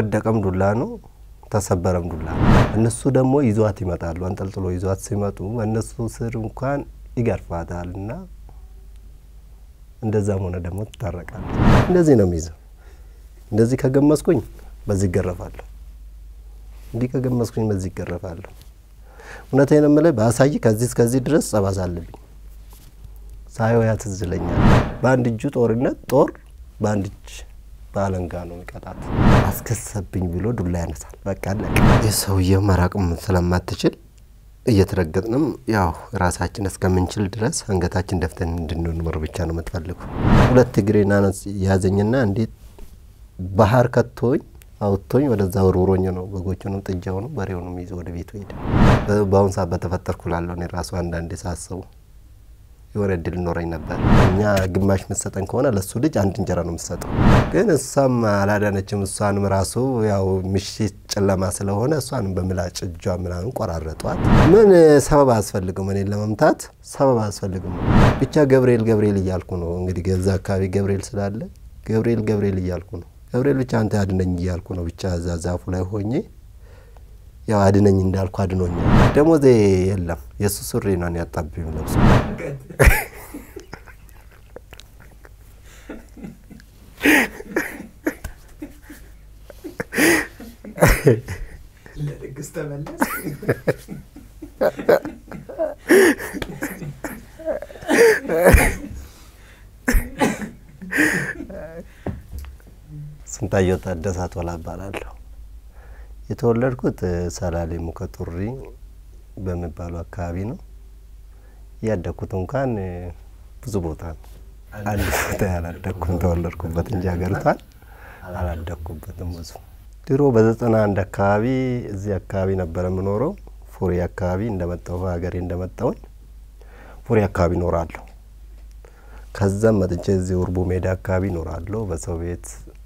ወደቀም ዱላ ነው፣ ተሰበረም ዱላ ነው። እነሱ ደግሞ ይዟት ይመጣሉ። አንጠልጥሎ ይዟት ሲመጡ እነሱ ስር እንኳን ይገርፋታል እና እንደዛም ሆነ ደግሞ ትታረቃለች። እንደዚህ ነው የሚይዘው። እንደዚህ ከገመስኩኝ በዚህ ይገረፋለሁ፣ እንዲህ ከገመስኩኝ በዚህ ይገረፋለሁ። እውነቴን የምልህ በአሳይ ከዚህ እስከዚህ ድረስ ጸባሳ አለብኝ። ሳየው ያ ትዝ ይለኛል። በአንድ እጁ ጦርነት ጦር በአንድ እጅ በአለንጋ ነው የሚቀጣት። አስከሰብኝ ብሎ ዱላ ያነሳል። በቃ አለቀ። የሰውየው መራቅም ስለማትችል እየተረገጥንም ያው ራሳችን እስከምንችል ድረስ አንገታችን ደፍተን እንድንኖር ብቻ ነው የምትፈልጉ። ሁለት እግሬን ያዘኝና እንዴት ባህር ከቶኝ አውጥቶኝ ወደዛ ወርውሮኝ ነው በጎቹንም ጥጃውንም በሬውንም ይዞ ወደ ቤቱ ሄደ። በአሁኑ ሰዓት በተፈጠርኩ ላለሁ እኔ ራሱ አንዳንዴ ሳስቡ የሆነ እድል ኖረኝ ነበር። እኛ ግማሽ ምሰጠን ከሆነ ለሱ ልጅ አንድ እንጀራ ነው የምሰጠው። ግን እሷም አላዳነችም። እሷንም ራሱ ያው ምሽት ጨለማ ስለሆነ እሷንም በምላጭ እጇ ምናምን ቆራረጧት። ምን ሰበብ አያስፈልግም፣ እኔን ለመምታት ሰበብ አያስፈልግም። ብቻ ገብርኤል ገብርኤል እያልኩ ነው እንግዲህ ገዛ አካባቢ ገብርኤል ስላለ ገብርኤል ገብርኤል እያልኩ ነው። ገብርኤል ብቻ አንተ አድነኝ እያልኩ ነው። ብቻ እዛ ዛፉ ላይ ሆኜ ያው አድነኝ እንዳልኩ አድኖኛል። ደሞዜ የለም የእሱ ሱሪ ነው ያጣብኝ ለብሶ ለድግስ ተመለስ። ስንታየው ታደሰ ቶላ እባላለሁ። የተወለድኩት ሰላሌ ሙከጡሪ በሚባለው አካባቢ ነው። ያደግኩት እንኳን ብዙ ቦታ ነው። አንድ ቦታ ያላደግኩም ተወለድኩበት እንጂ ሀገሪቷን አላደግኩበትም ብዙ። ድሮ በዘጠና አንድ አካባቢ እዚህ አካባቢ ነበረ የምኖረው። ፉሪ አካባቢ እንደመጣሁ ሀገሬ እንደመጣሁኝ ፉሪ አካባቢ እኖራለሁ። ከዛም መጥቼ እዚህ ውርቡ ሜዳ አካባቢ እኖራለሁ። በሰው ቤት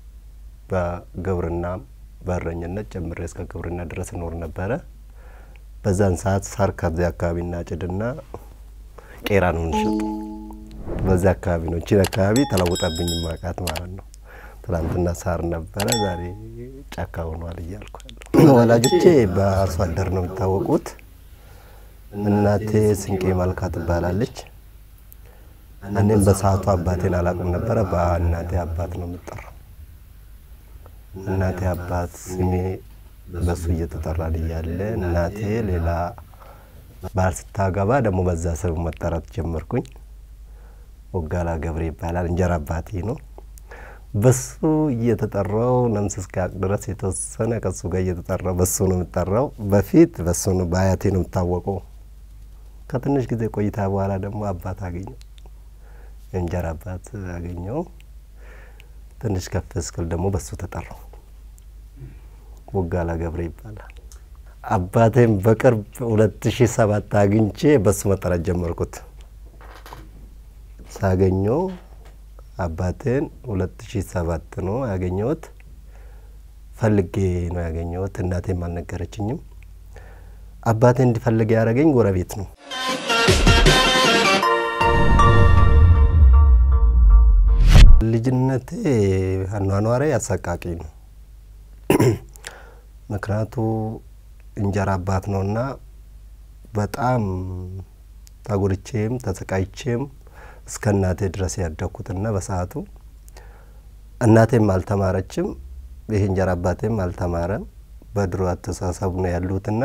በግብርና በእረኝነት ጀምሬ እስከ ግብርና ድረስ እኖር ነበረ። በዛን ሰዓት ሳር ከዚያ አካባቢ እናጭድና ቄራ ነው እንሸጥ። በዚያ አካባቢ ነው እቺን አካባቢ ተለውጠብኝ ማቃት ማለት ነው። ትናንትና ሳር ነበረ፣ ዛሬ ጫካ ሆኗል እያልኩ ያለሁ። ወላጆቼ በአርሶ አደር ነው የሚታወቁት። እናቴ ስንቄ መልካ ትባላለች። እኔም በሰዓቱ አባቴን አላውቅም ነበረ። በእናቴ አባት ነው የምጠራው። እናቴ አባት ስሜ በሱ እየተጠራን እያለ እናቴ ሌላ ባል ስታገባ ደግሞ በዛ ስም መጠራት ጀመርኩኝ። ወጋላ ገብሬ ይባላል። እንጀራ አባቴ ነው። በሱ እየተጠራው ነምስ እስኪያቅ ድረስ የተወሰነ ከሱ ጋር እየተጠራው በሱ ነው የምጠራው። በፊት በሱ ነው በአያቴ ነው የምታወቀው። ከትንሽ ጊዜ ቆይታ በኋላ ደግሞ አባት አገኘው፣ የእንጀራ አባት አገኘው። ትንሽ ከፍ እስክል ደግሞ በሱ ተጠራው። ወጋላ ገብሬ ይባላል። አባቴም በቅርብ ሁለት ሺ ሰባት አግኝቼ በሱ መጠራት ጀመርኩት። ሳገኘው አባቴን ሁለት ሺ ሰባት ነው ያገኘሁት። ፈልጌ ነው ያገኘሁት። እናቴም አልነገረችኝም። አባቴ እንዲፈልግ ያደረገኝ ጎረቤት ነው። ልጅነቴ አኗኗሬ አሰቃቂ ነው። ምክንያቱ እንጀራ አባት ነውና በጣም ተጎድቼም ተሰቃይቼም እስከ እናቴ ድረስ ያደግኩትና በሰዓቱ እናቴም አልተማረችም፣ ይህ እንጀራ አባቴም አልተማረም። በድሮ አስተሳሰቡ ነው ያሉትና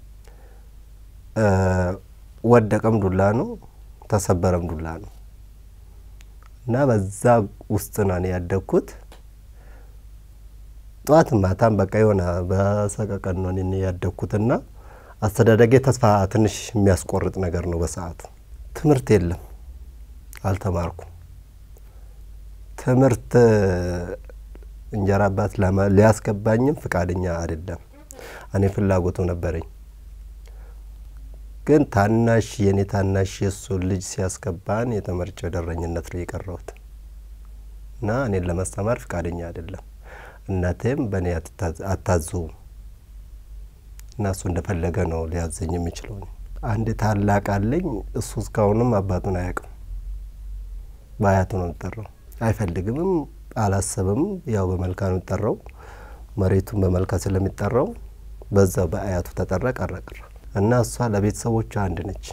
ወደቀም ዱላ ነው፣ ተሰበረም ዱላ ነው እና በዛ ውስጥ ነው እኔ ያደግኩት። ጠዋት ማታም በቃ የሆነ በሰቀቀን ነው እኔ ያደግኩትና አስተዳደጌ ተስፋ ትንሽ የሚያስቆርጥ ነገር ነው። በሰዓቱ ትምህርት የለም፣ አልተማርኩም። ትምህርት እንጀራ አባት ሊያስገባኝም ፍቃደኛ አይደለም። እኔ ፍላጎቱ ነበረኝ፣ ግን ታናሽ የእኔ ታናሽ የእሱ ልጅ ሲያስገባን የተመርጬ ወደረኝነት ላይ የቀረሁት እና እኔን ለማስተማር ፍቃደኛ አይደለም። እናቴም በእኔ አታዘውም እና እሱ እንደፈለገ ነው ሊያዘኝ የሚችለው። አንድ ታላቅ አለኝ። እሱ እስካሁንም አባቱን አያውቅም። በአያቱ ነው የሚጠራው። አይፈልግምም፣ አላሰብም። ያው በመልካ ነው የሚጠራው። መሬቱን በመልካ ስለሚጠራው በዛ በአያቱ ተጠራ ቀረ ቀረ እና እሷ ለቤተሰቦቿ አንድ ነች።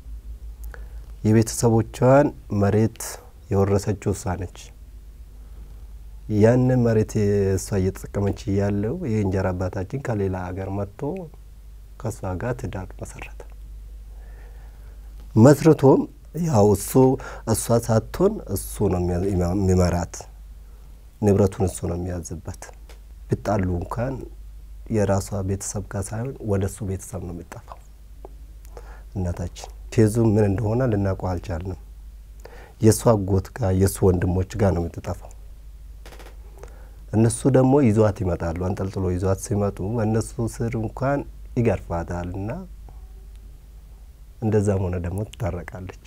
የቤተሰቦቿን መሬት የወረሰችው እሷ ነች። ያንን መሬት እሷ እየተጠቀመች እያለው የእንጀራ አባታችን ከሌላ ሀገር መጥቶ ከእሷ ጋር ትዳር መሰረተ። መስርቶም ያው እሱ እሷ ሳትሆን እሱ ነው የሚመራት፣ ንብረቱን እሱ ነው የሚያዝበት። ቢጣሉ እንኳን የራሷ ቤተሰብ ጋር ሳይሆን ወደ እሱ ቤተሰብ ነው የሚጠፋው። እናታችን ኬዙ ምን እንደሆነ ልናውቀው አልቻልንም። የእሱ አጎት ጋር የእሱ ወንድሞች ጋር ነው የምትጠፋው። እነሱ ደግሞ ይዟት ይመጣሉ። አንጠልጥሎ ይዟት ሲመጡ እነሱ ስር እንኳን ይገርፋታል እና እንደዛም ሆነ ደግሞ ትታረቃለች።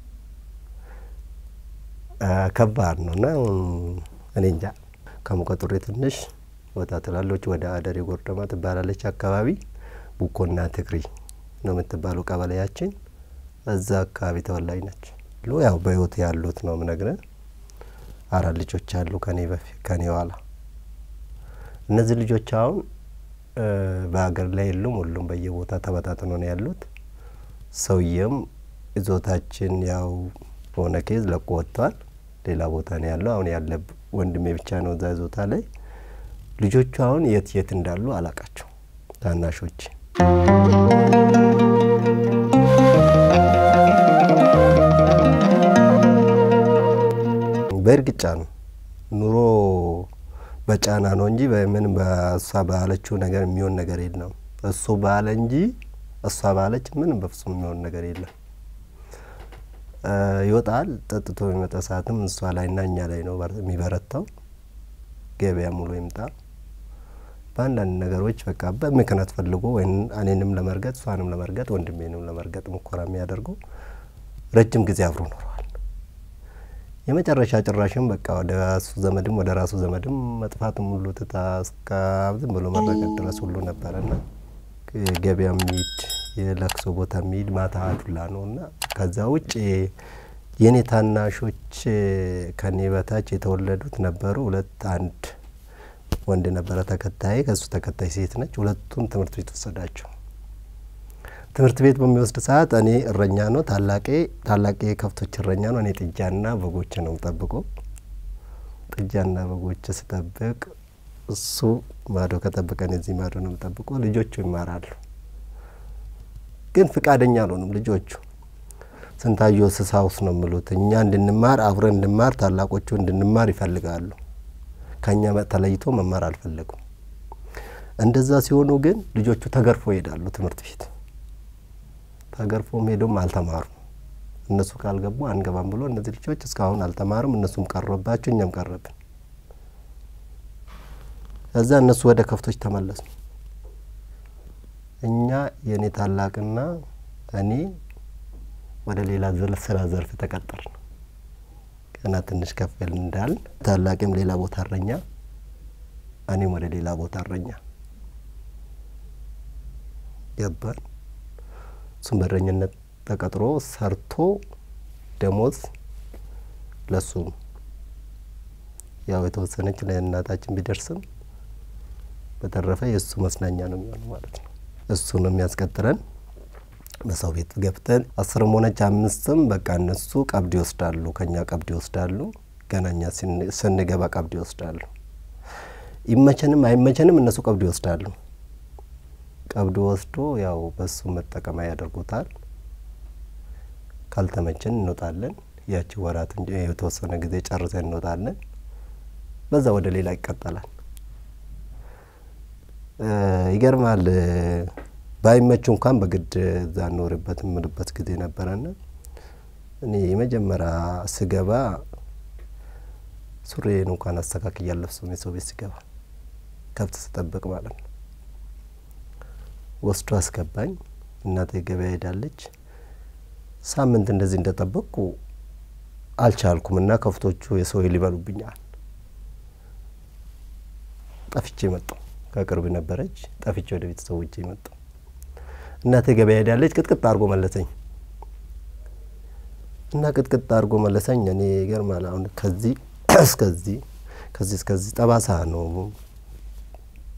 ከባድ ነው እና እኔ እንጃ ከሙቀጡሬ ትንሽ ወጣ ትላለች። ወደ አደሬ ጎርደማ ትባላለች አካባቢ ቡኮና ትግሪ ነው የምትባለው ቀበሌያችን። እዛ አካባቢ ተወላጅ ነች። ያው በህይወት ያሉት ነው ምነግርህ። አራት ልጆች አሉ ከኔ በፊት ከኔ ኋላ። እነዚህ ልጆች አሁን በሀገር ላይ የሉም። ሁሉም በየቦታ ተበታትኖ ነው ያሉት። ሰውየም ይዞታችን ያው በሆነ ኬዝ ለቆ ወጥቷል። ሌላ ቦታ ነው ያለው። አሁን ያለ ወንድሜ ብቻ ነው እዛ ይዞታ ላይ። ልጆቹ አሁን የት የት እንዳሉ አላቃቸው ታናሾች በእርግጫ ነው ኑሮ በጫና ነው እንጂ በምን በእሷ ባለችው ነገር የሚሆን ነገር የለም። እሱ ባለ እንጂ እሷ ባለች ምንም በፍጹም የሚሆን ነገር የለም። ይወጣል ጠጥቶ የሚመጣ ሰዓትም እሷ ላይ እና እኛ ላይ ነው የሚበረታው። ገበያ ሙሉ ይምጣ በአንዳንድ ነገሮች በቃ በምክንያት ፈልጎ ወይም እኔንም ለመርገጥ እሷንም ለመርገጥ ወንድሜንም ለመርገጥ ሙከራ የሚያደርገው ረጅም ጊዜ አብሮ ኖረዋል። የመጨረሻ ጭራሽም በቃ ወደ እሱ ዘመድም ወደ ራሱ ዘመድም መጥፋትም ሁሉ ትታ እስከ ዝም ብሎ መረገጥ ድረስ ሁሉ ነበረና ገበያ የሚሄድ የለቅሶ ቦታ የሚሄድ ማታ አዱላ ነው እና ከዛ ውጭ የኔ ታናሾች ከኔ በታች የተወለዱት ነበሩ። ሁለት አንድ ወንድ ነበረ ተከታይ፣ ከሱ ተከታይ ሴት ነች። ሁለቱም ትምህርት ቤት ወሰዳቸው። ትምህርት ቤት በሚወስድ ሰዓት እኔ እረኛ ነው ታላቄ ታላቄ ከብቶች እረኛ ነው። እኔ ጥጃና በጎች ነው ጠብቆ ጥጃና በጎች ስጠብቅ እሱ ማዶ ከጠብቀን እዚህ ማዶ ነው ጠብቆ ልጆቹ ይማራሉ። ግን ፍቃደኛ አልሆኑም ልጆቹ። ስንታየሁ ስሳውስ ነው የሚሉት እኛ እንድንማር አብረን እንድማር ታላቆቹ እንድንማር ይፈልጋሉ። ከእኛ ተለይቶ መማር አልፈለጉም። እንደዛ ሲሆኑ ግን ልጆቹ ተገርፎ ይሄዳሉ ትምህርት ቤት ተገርፎም ሄዶም አልተማሩም። እነሱ ካልገቡ አንገባም ብሎ እነዚህ ልጆች እስካሁን አልተማሩም። እነሱም ቀረባቸው፣ እኛም ቀረብን። እዛ እነሱ ወደ ከብቶች ተመለሱ። እኛ የእኔ ታላቅና እኔ ወደ ሌላ ስራ ዘርፍ ተቀጠርን። ገና ትንሽ ከፍል እንዳልን ታላቅም ሌላ ቦታ እረኛ፣ እኔም ወደ ሌላ ቦታ እረኛ ገባን። እሱም በእረኝነት ተቀጥሮ ሰርቶ ደሞዝ ለሱም ያው የተወሰነች ለእናታችን ቢደርስም በተረፈ የእሱ መስናኛ ነው የሚሆነው ማለት ነው። እሱ ነው የሚያስቀጥረን። በሰው ቤት ገብተን አስርም ሆነች አምስትም በቃ እነሱ ቀብድ ይወስዳሉ፣ ከኛ ቀብድ ይወስዳሉ። ገና እኛ ስንገባ ቀብድ ይወስዳሉ። ይመቸንም አይመቸንም እነሱ ቀብድ ይወስዳሉ። ቀብድ ወስዶ ያው በሱ መጠቀሚያ ያደርጉታል። ካልተመቸን እንወጣለን። ያቺ ወራት እንጂ የተወሰነ ጊዜ ጨርሰን እንወጣለን። በዛ ወደ ሌላ ይቀጠላል። ይገርማል። ባይመቹ እንኳን በግድ እዛ እንኖርበት የምልበት ጊዜ ነበረና እኔ የመጀመሪያ ስገባ ሱሬን እንኳን አስተካክዬ አልለብስም። የሰው ቤት ስገባ ከብት ስጠብቅ ማለት ነው። ወስዶ አስገባኝ። እናቴ ገበያ ሄዳለች። ሳምንት እንደዚህ እንደጠበቅኩ አልቻልኩም እና ከብቶቹ የሰው ሊበሉብኛል። ጠፍቼ መጣሁ። ከቅርብ ነበረች። ጠፍቼ ወደ ቤተሰቦቼ መጣሁ። እናቴ ገበያ ሄዳለች። ቅጥቅጥ አድርጎ መለሰኝ እና ቅጥቅጥ አድርጎ መለሰኝ። እኔ ይገርማል። አሁን ከዚህ እስከዚህ ከዚህ እስከዚህ ጠባሳ ነው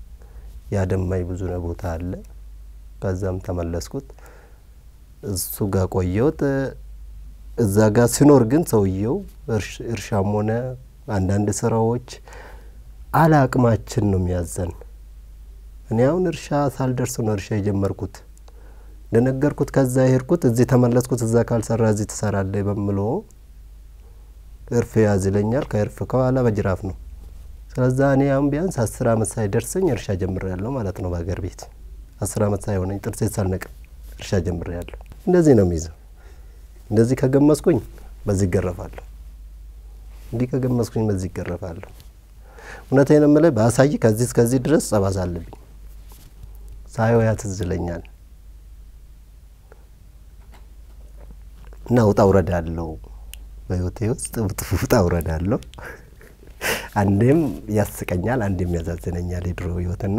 ያደማኝ ብዙ ቦታ አለ። ከዛም ተመለስኩት። እሱ ጋር ቆየሁት። እዛ ጋር ሲኖር ግን ሰውየው እርሻም ሆነ አንዳንድ ስራዎች አለ አቅማችን ነው የሚያዘን። እኔ አሁን እርሻ ሳልደርስ ነው እርሻ የጀመርኩት። እንደነገርኩት ከዛ የሄድኩት እዚህ ተመለስኩት። እዛ ካልሰራ እዚህ ትሰራለህ በምሎ እርፍ ያዝ ይለኛል። ከእርፍ ከኋላ በጅራፍ ነው። ስለዛ እኔ አሁን ቢያንስ አስር አመት ሳይደርሰኝ እርሻ ጀምሬያለሁ ማለት ነው። በሀገር ቤት አስር አመት ሳይሆነኝ ጥርሴ ሳልነቅም እርሻ ጀምሬያለሁ። እንደዚህ ነው የሚይዘው። እንደዚህ ከገመስኩኝ በዚህ ይገረፋለሁ። እንዲህ ከገመስኩኝ በዚህ ይገረፋለሁ። እውነቴን የምልህ በአሳይ ከዚህ እስከዚህ ድረስ ጸባሳ አለብኝ። ሳየው ያ ትዝ ይለኛል እና ውጣ ውረድ አለው በህይወቴ ውስጥ ውጣ ውረድ አለው። አንዴም ያስቀኛል፣ አንዴም ያዛዝነኛል የድሮ ህይወትና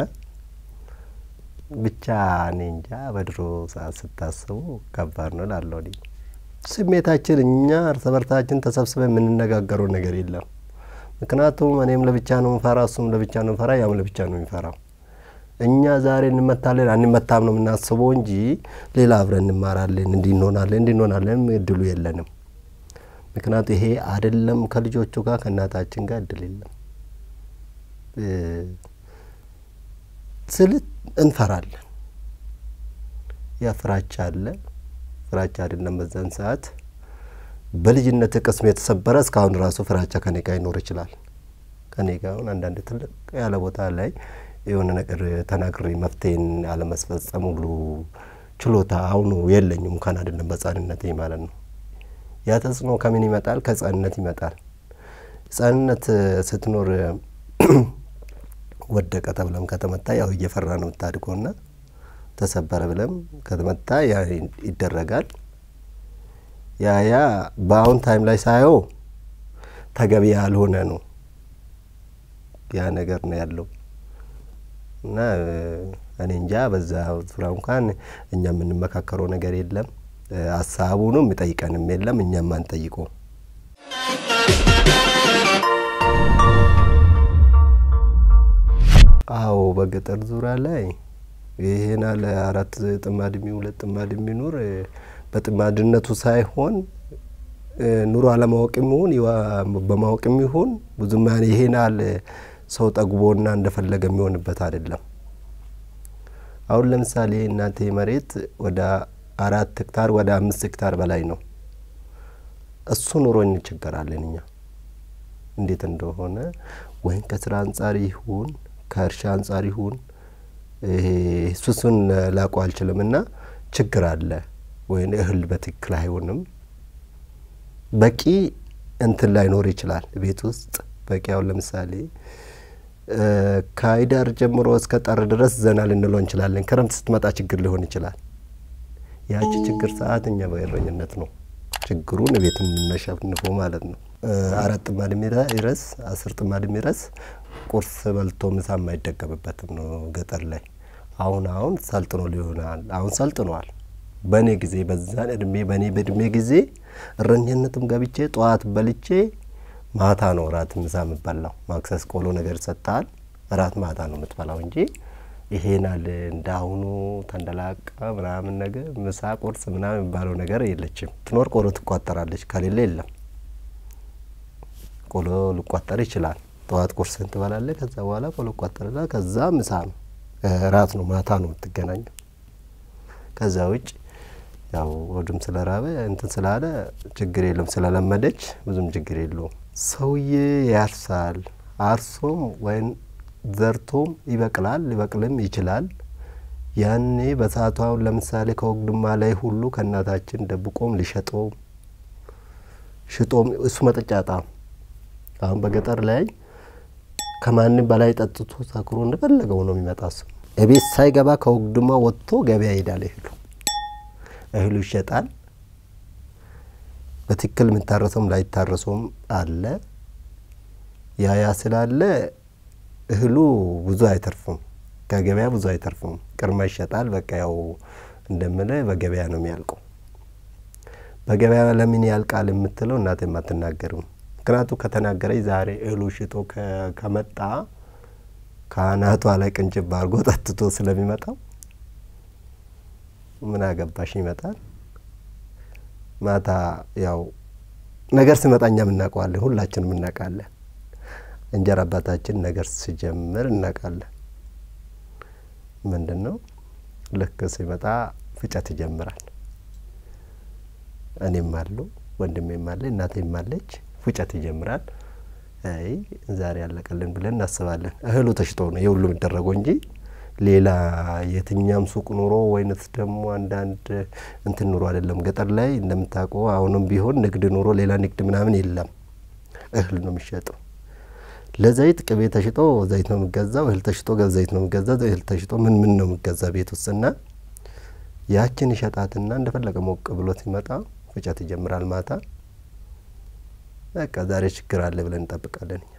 ብቻ እኔ እንጃ በድሮ ሰዓት ስታስቡ ከባድ ነው ላለው ስሜታችን እኛ እርስ በርሳችን ተሰብስበን የምንነጋገረው ነገር የለም። ምክንያቱም እኔም ለብቻ ነው ምፈራ፣ እሱም ለብቻ ነው ምፈራ፣ ያም ለብቻ ነው የሚፈራው። እኛ ዛሬ እንመታለን አንመታም ነው የምናስበው እንጂ ሌላ አብረን እንማራለን፣ እንዲህ እንሆናለን፣ እንዲህ እንሆናለን እድሉ የለንም። ምክንያቱ ይሄ አይደለም ከልጆቹ ጋር ከእናታችን ጋር እድል የለም ስልት እንፈራለን። ያ ፍራቻ አለ። ፍራቻ አይደለም በዛን ሰዓት በልጅነት ቅስም የተሰበረ እስካሁን ራሱ ፍራቻ ከኔ ጋር ይኖር ይችላል። ከኔ ጋር አሁን አንዳንድ ትልቅ ያለ ቦታ ላይ የሆነ ነገር ተናግሬ መፍትሄን አለመስፈጸም ሁሉ ችሎታ አሁኑ የለኝም። እንኳን አይደለም በህጻንነቴ ማለት ነው። ያ ተጽዕኖ ከምን ይመጣል? ከህጻንነት ይመጣል። ህጻንነት ስትኖር ወደቀ ተብለም ከተመታ ያው እየፈራ ነው የምታድገው ና ተሰበረ ብለም ከተመታ ያ ይደረጋል። ያ ያ በአሁን ታይም ላይ ሳየው ተገቢ ያልሆነ ነው ያ ነገር ነው ያለው እና እኔ እንጃ በዛ ዙሪያ እንኳን እኛ የምንመካከረው ነገር የለም። ሀሳቡንም የሚጠይቀንም የለም። እኛም አንጠይቀው አዎ በገጠር ዙሪያ ላይ ይሄን አለ አራት ጥማድ የሚ ሁለት ጥማድ የሚኖር በጥማድነቱ ሳይሆን ኑሮ አለማወቅ የሚሆን በማወቅ የሚሆን ብዙም ይሄን አለ ሰው ጠግቦና እንደፈለገ የሚሆንበት አይደለም። አሁን ለምሳሌ እናቴ መሬት ወደ አራት ሄክታር ወደ አምስት ሄክታር በላይ ነው። እሱ ኑሮ እንቸገራለን እኛ እንዴት እንደሆነ ወይም ከስራ አንጻር ይሁን ከእርሻ አንጻር ይሁን እሱሱን ላውቀው አልችልም። እና ችግር አለ ወይም እህል በትክክል አይሆንም። በቂ እንትን ላይኖር ይችላል ቤት ውስጥ በቂ አሁን ለምሳሌ ከህዳር ጀምሮ እስከ ጥር ድረስ ዘና ልንለው እንችላለን። ክረምት ስትመጣ ችግር ሊሆን ይችላል። ያቺ ችግር ሰዓት እኛ በእረኝነት ነው ችግሩን ቤት የምናሸንፈው ማለት ነው። አራት ጥማድ የሚረስ አስር ጥማድ የሚረስ ቁርስ በልቶ ምሳ የማይደገምበትም ነው ገጠር ላይ። አሁን አሁን ሰልጥኖ ሊሆናል አሁን ሰልጥኗል። በእኔ ጊዜ በዛን እድሜ በእኔ በእድሜ ጊዜ እረኝነትም ገብቼ ጠዋት በልቼ ማታ ነው እራት ምሳ የምበላው። ማክሰስ ቆሎ ነገር ይሰጣል። እራት ማታ ነው የምትበላው እንጂ ይሄናል እንዳሁኑ ተንደላቃ ምናምን ነገር ምሳ ቁርስ ምናምን የሚባለው ነገር የለችም። ትኖር ቆሎ ትቋጠራለች፣ ከሌለ የለም። ቆሎ ሊቋጠር ይችላል። ጠዋት ቁርስን ትበላለህ። ከዛ በኋላ ቆሎ ቋጠርና ከዛ ምሳ ነው እራት ነው ማታ ነው የምትገናኘው። ከዛ ውጭ ያው ወዱም ስለራበ እንትን ስላለ ችግር የለም ስለለመደች ብዙም ችግር የለውም። ሰውዬ ያርሳል። አርሶም ወይም ዘርቶም ይበቅላል፣ ሊበቅልም ይችላል። ያኔ በሰዓቱ አሁን ለምሳሌ ከወግድማ ላይ ሁሉ ከእናታችን ደብቆም ሊሸጠውም ሽጦም እሱ መጠጫጣ አሁን በገጠር ላይ ከማንም በላይ ጠጥቶ ሰክሮ እንደፈለገው ነው የሚመጣ። እሱ እቤት ሳይገባ ከወግድማ ወጥቶ ገበያ ይሄዳል። እህሉ እህሉ ይሸጣል። በትክክል የሚታረሰውም ላይታረሰውም አለ። ያ ያ ስላለ እህሉ ብዙ አይተርፍም፣ ከገበያ ብዙ አይተርፍም። ቅርማ ይሸጣል። በቃ ያው እንደምለ በገበያ ነው የሚያልቀው። በገበያ ለምን ያልቃል የምትለው እናቴም አትናገርም። ምክንያቱ ከተናገረች ዛሬ እህሉ ሽጦ ከመጣ ከአናቷ ላይ ቅንጭብ አድርጎ ጠጥቶ ስለሚመጣው ምን አገባሽ ይመጣል። ማታ ያው ነገር ሲመጣ እኛም እናውቀዋለን፣ ሁላችንም እናውቃለን። እንጀራ አባታችን ነገር ሲጀምር እናውቃለን። ምንድን ነው ልክ ሲመጣ ፍጨት ይጀምራል። እኔም አለው ወንድሜም አለ እናቴም አለች። ፍጨት ይጀምራል። አይ ዛሬ ያለቀልን ብለን እናስባለን። እህሉ ተሽጦ ነው የሁሉ የሚደረገው እንጂ ሌላ የትኛም ሱቅ ኑሮ ወይነት ደግሞ አንዳንድ እንትን ኑሮ አይደለም። ገጠር ላይ እንደምታውቀው አሁንም ቢሆን ንግድ ኑሮ ሌላ ንግድ ምናምን የለም። እህል ነው የሚሸጠው። ለዘይት ቅቤ ተሽጦ ዘይት ነው የሚገዛው። እህል ተሽጦ ዘይት ነው የሚገዛው። እህል ተሽጦ ምን ምን ነው የሚገዛ ቤት ውስጥና ያችን ይሸጣትና እንደፈለገ ሞቅ ብሎ ሲመጣ ፍጨት ይጀምራል። ማታ በቃ ዛሬ ችግር አለ ብለን እንጠብቃለን። እኛ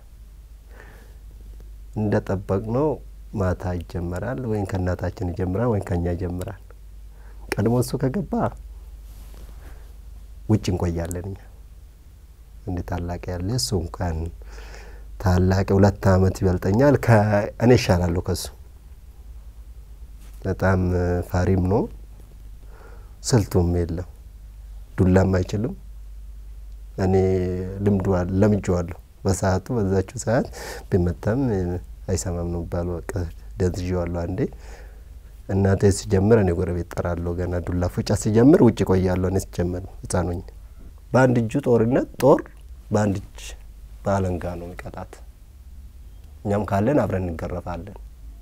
እንደ ጠበቅ ነው ማታ ይጀመራል። ወይም ከእናታችን ይጀምራል ወይም ከእኛ ይጀምራል። ቀድሞ እሱ ከገባ ውጭ እንቆያለን። እኛ እንደ ታላቅ ያለ እሱ እንኳን ታላቅ ሁለት አመት ይበልጠኛል። እኔ ይሻላለሁ ከሱ በጣም ፋሪም ነው። ስልቱም የለም ዱላም አይችልም። እኔ ልምዱ ለምጄዋለሁ። በሰዓቱ በዛችው ሰዓት ቢመታም አይሰማም ነው ባሉ በቃ ደንዝዤዋለሁ። አንዴ እናቴ ሲጀምር እኔ ጎረቤት ጠራለሁ። ገና ዱላ ፉጫ ሲጀምር ውጭ ቆያለሁ። እኔ ሲጀምር ህጻኖኝ በአንድ እጁ ጦርነት ጦር በአንድ እጅ በአለንጋ ነው የሚቀጣት። እኛም ካለን አብረን እንገረፋለን።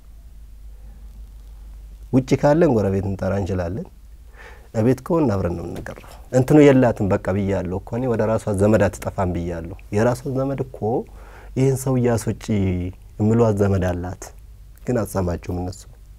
ውጭ ካለን ጎረቤት እንጠራ እንችላለን። እቤት ከሆን አብረን ነው የምንገረፈው። እንትኑ የላትም በቃ ብያለሁ እኮ እኔ ወደ ራሷ ዘመድ አትጠፋም ብያለሁ። የራሷ ዘመድ እኮ ይህን ሰው እያስወጪ የምሏት ዘመድ አላት፣ ግን አትሰማቸውም እነሱ።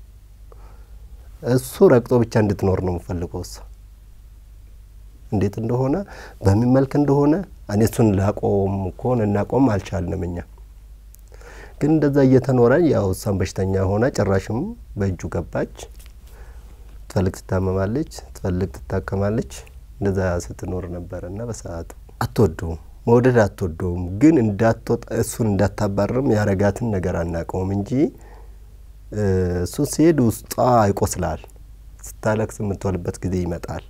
እሱ ረግጦ ብቻ እንድትኖር ነው የምፈልገው። እሷ እንዴት እንደሆነ በምን መልክ እንደሆነ እኔ እሱን ላቆም እኮን እናቆም አልቻልንም እኛ ግን እንደዛ እየተኖረ ያው እሷን በሽተኛ ሆና ጭራሽም በእጁ ገባች። ትፈልግ ትታመማለች፣ ትፈልግ ትታከማለች። እንደዛ ስትኖር ነበረ እና በሰዓቱ አትወደውም፣ መውደድ አትወደውም። ግን እንዳትወጣ እሱን እንዳታባርም ያረጋትን ነገር አናውቀውም እንጂ እሱ ሲሄድ ውስጧ ይቆስላል። ስታለቅስ የምትወልበት ጊዜ ይመጣል።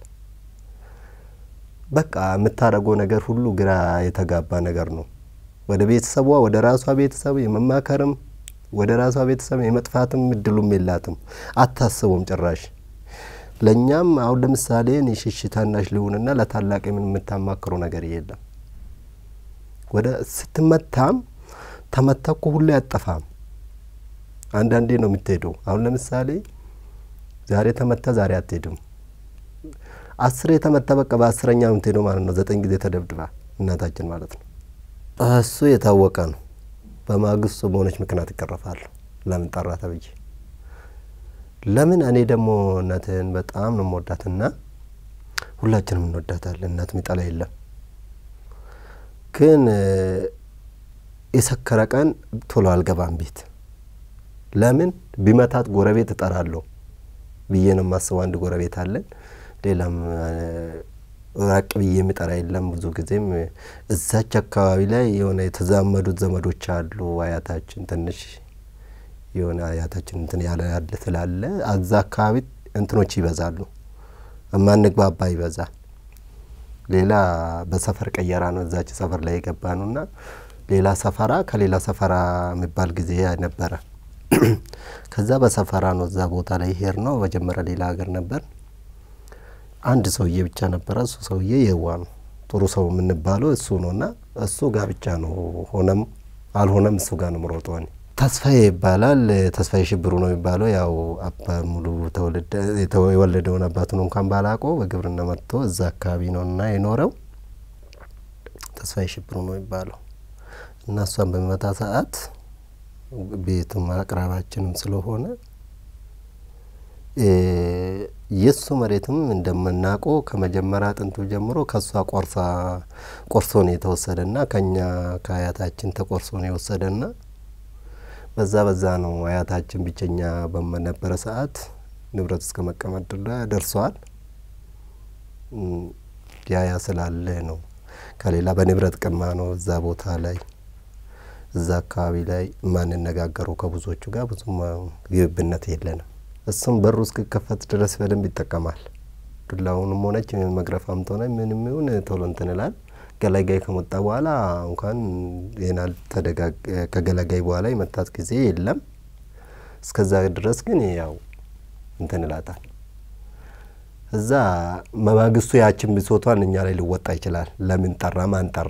በቃ የምታደርገው ነገር ሁሉ ግራ የተጋባ ነገር ነው። ወደ ቤተሰቧ ወደ ራሷ ቤተሰብ የመማከርም ወደ ራሷ ቤተሰብ የመጥፋትም እድሉም የላትም። አታስቡም ጭራሽ። ለእኛም አሁን ለምሳሌ እኔ ሽሽ ታናሽ ልሁንና ለታላቅ ምን የምታማክረው ነገር የለም። ወደ ስትመታም ተመታ እኮ ሁሌ አጠፋም። አንዳንዴ ነው የምትሄደው። አሁን ለምሳሌ ዛሬ ተመታ፣ ዛሬ አትሄድም። አስሬ የተመታ በቃ በአስረኛ ነው የምትሄደው ማለት ነው። ዘጠኝ ጊዜ ተደብድባ እናታችን ማለት ነው። እሱ የታወቀ ነው። በማግስቱ በሆነች ምክንያት ይቀረፋሉ። ለምን ጠራ ተብዬ ለምን እኔ ደግሞ እናትህን በጣም ነው የምወዳትና ሁላችንም እንወዳታለን። እናት ሚጠላ የለም። ግን የሰከረ ቀን ቶሎ አልገባም ቤት። ለምን ቢመታት ጎረቤት እጠራለሁ ብዬ ነው የማስበው። አንድ ጎረቤት አለን። ሌላም ራቅ ብዬ የሚጠራ የለም። ብዙ ጊዜም እዛች አካባቢ ላይ የሆነ የተዛመዱት ዘመዶች አሉ። አያታችን ትንሽ የሆነ አያታችን እንትን ያለ ያለ ስላለ አዛ አካባቢ እንትኖች ይበዛሉ። እማንግባባ ይበዛል። ሌላ በሰፈር ቀየራ ነው እዛች ሰፈር ላይ የገባ ነው እና ሌላ ሰፈራ ከሌላ ሰፈራ የሚባል ጊዜ ነበረ። ከዛ በሰፈራ ነው እዛ ቦታ ላይ ሄር ነው። መጀመሪያ ሌላ ሀገር ነበር። አንድ ሰውዬ ብቻ ነበረ። እሱ ሰውዬ የዋ ነው ጥሩ ሰው የምንባለው እሱ ነው እና እሱ ጋር ብቻ ነው ሆነም አልሆነም እሱ ጋር ነው ምሮጠው እኔ ተስፋዬ ይባላል። ተስፋዬ ሽብሩ ነው የሚባለው። ያው አባ ሙሉ የወለደውን አባቱን እንኳን ባላቆ በግብርና መጥቶ እዛ አካባቢ ነው እና የኖረው ተስፋዬ ሽብሩ ነው የሚባለው እና እሷን በሚመታ ሰዓት ቤቱም አቅራባችንም ስለሆነ የእሱ መሬትም እንደምናውቀው ከመጀመሪያ ጥንቱ ጀምሮ ከእሷ ቆርሳ ቆርሶ ነው የተወሰደና ከኛ ከአያታችን ተቆርሶ ነው የወሰደና በዛ በዛ ነው አያታችን ብቸኛ በነበረ ሰዓት ንብረት እስከ መቀመጥ ደርሰዋል። ያያ ስላለ ነው ከሌላ በንብረት ቅማ ነው እዛ ቦታ ላይ እዛ አካባቢ ላይ የማንነጋገረው ከብዙዎቹ ጋር ብዙም ግብብነት የለንም። እሱም በሩ እስክከፈት ድረስ በደንብ ይጠቀማል። ዱላውንም ሆነች መግረፋም ሆነ ምንም ይሁን ቶሎ እንትን ይላል። ገላጋይ ከመጣ በኋላ እንኳን ይናል ከገላጋይ በኋላ የመታት ጊዜ የለም። እስከዛ ድረስ ግን ያው እንትን ይላታል። እዛ መማግስቱ ያችን ብሶቷን እኛ ላይ ሊወጣ ይችላል። ለምን ጠራ ማን ጠራ?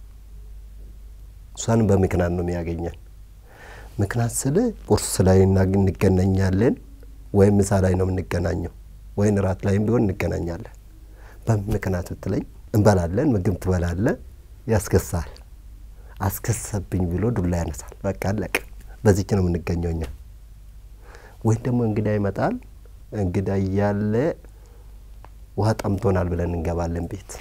እሷን በምክንያት ነው የሚያገኘን። ምክንያት ስል ቁርስ ላይ እንገናኛለን፣ ወይም ምሳ ላይ ነው የምንገናኘው፣ ወይም እራት ላይም ቢሆን እንገናኛለን። በምክንያት ብትለኝ እንበላለን፣ ምግብ ትበላለ፣ ያስከሳል። አስከሰብኝ ብሎ ዱላ ያነሳል። በቃ አለቀ። በዚች ነው የምንገኘው እኛ። ወይም ደግሞ እንግዳ ይመጣል። እንግዳ እያለ ውሃ ጠምቶናል ብለን እንገባለን ቤት።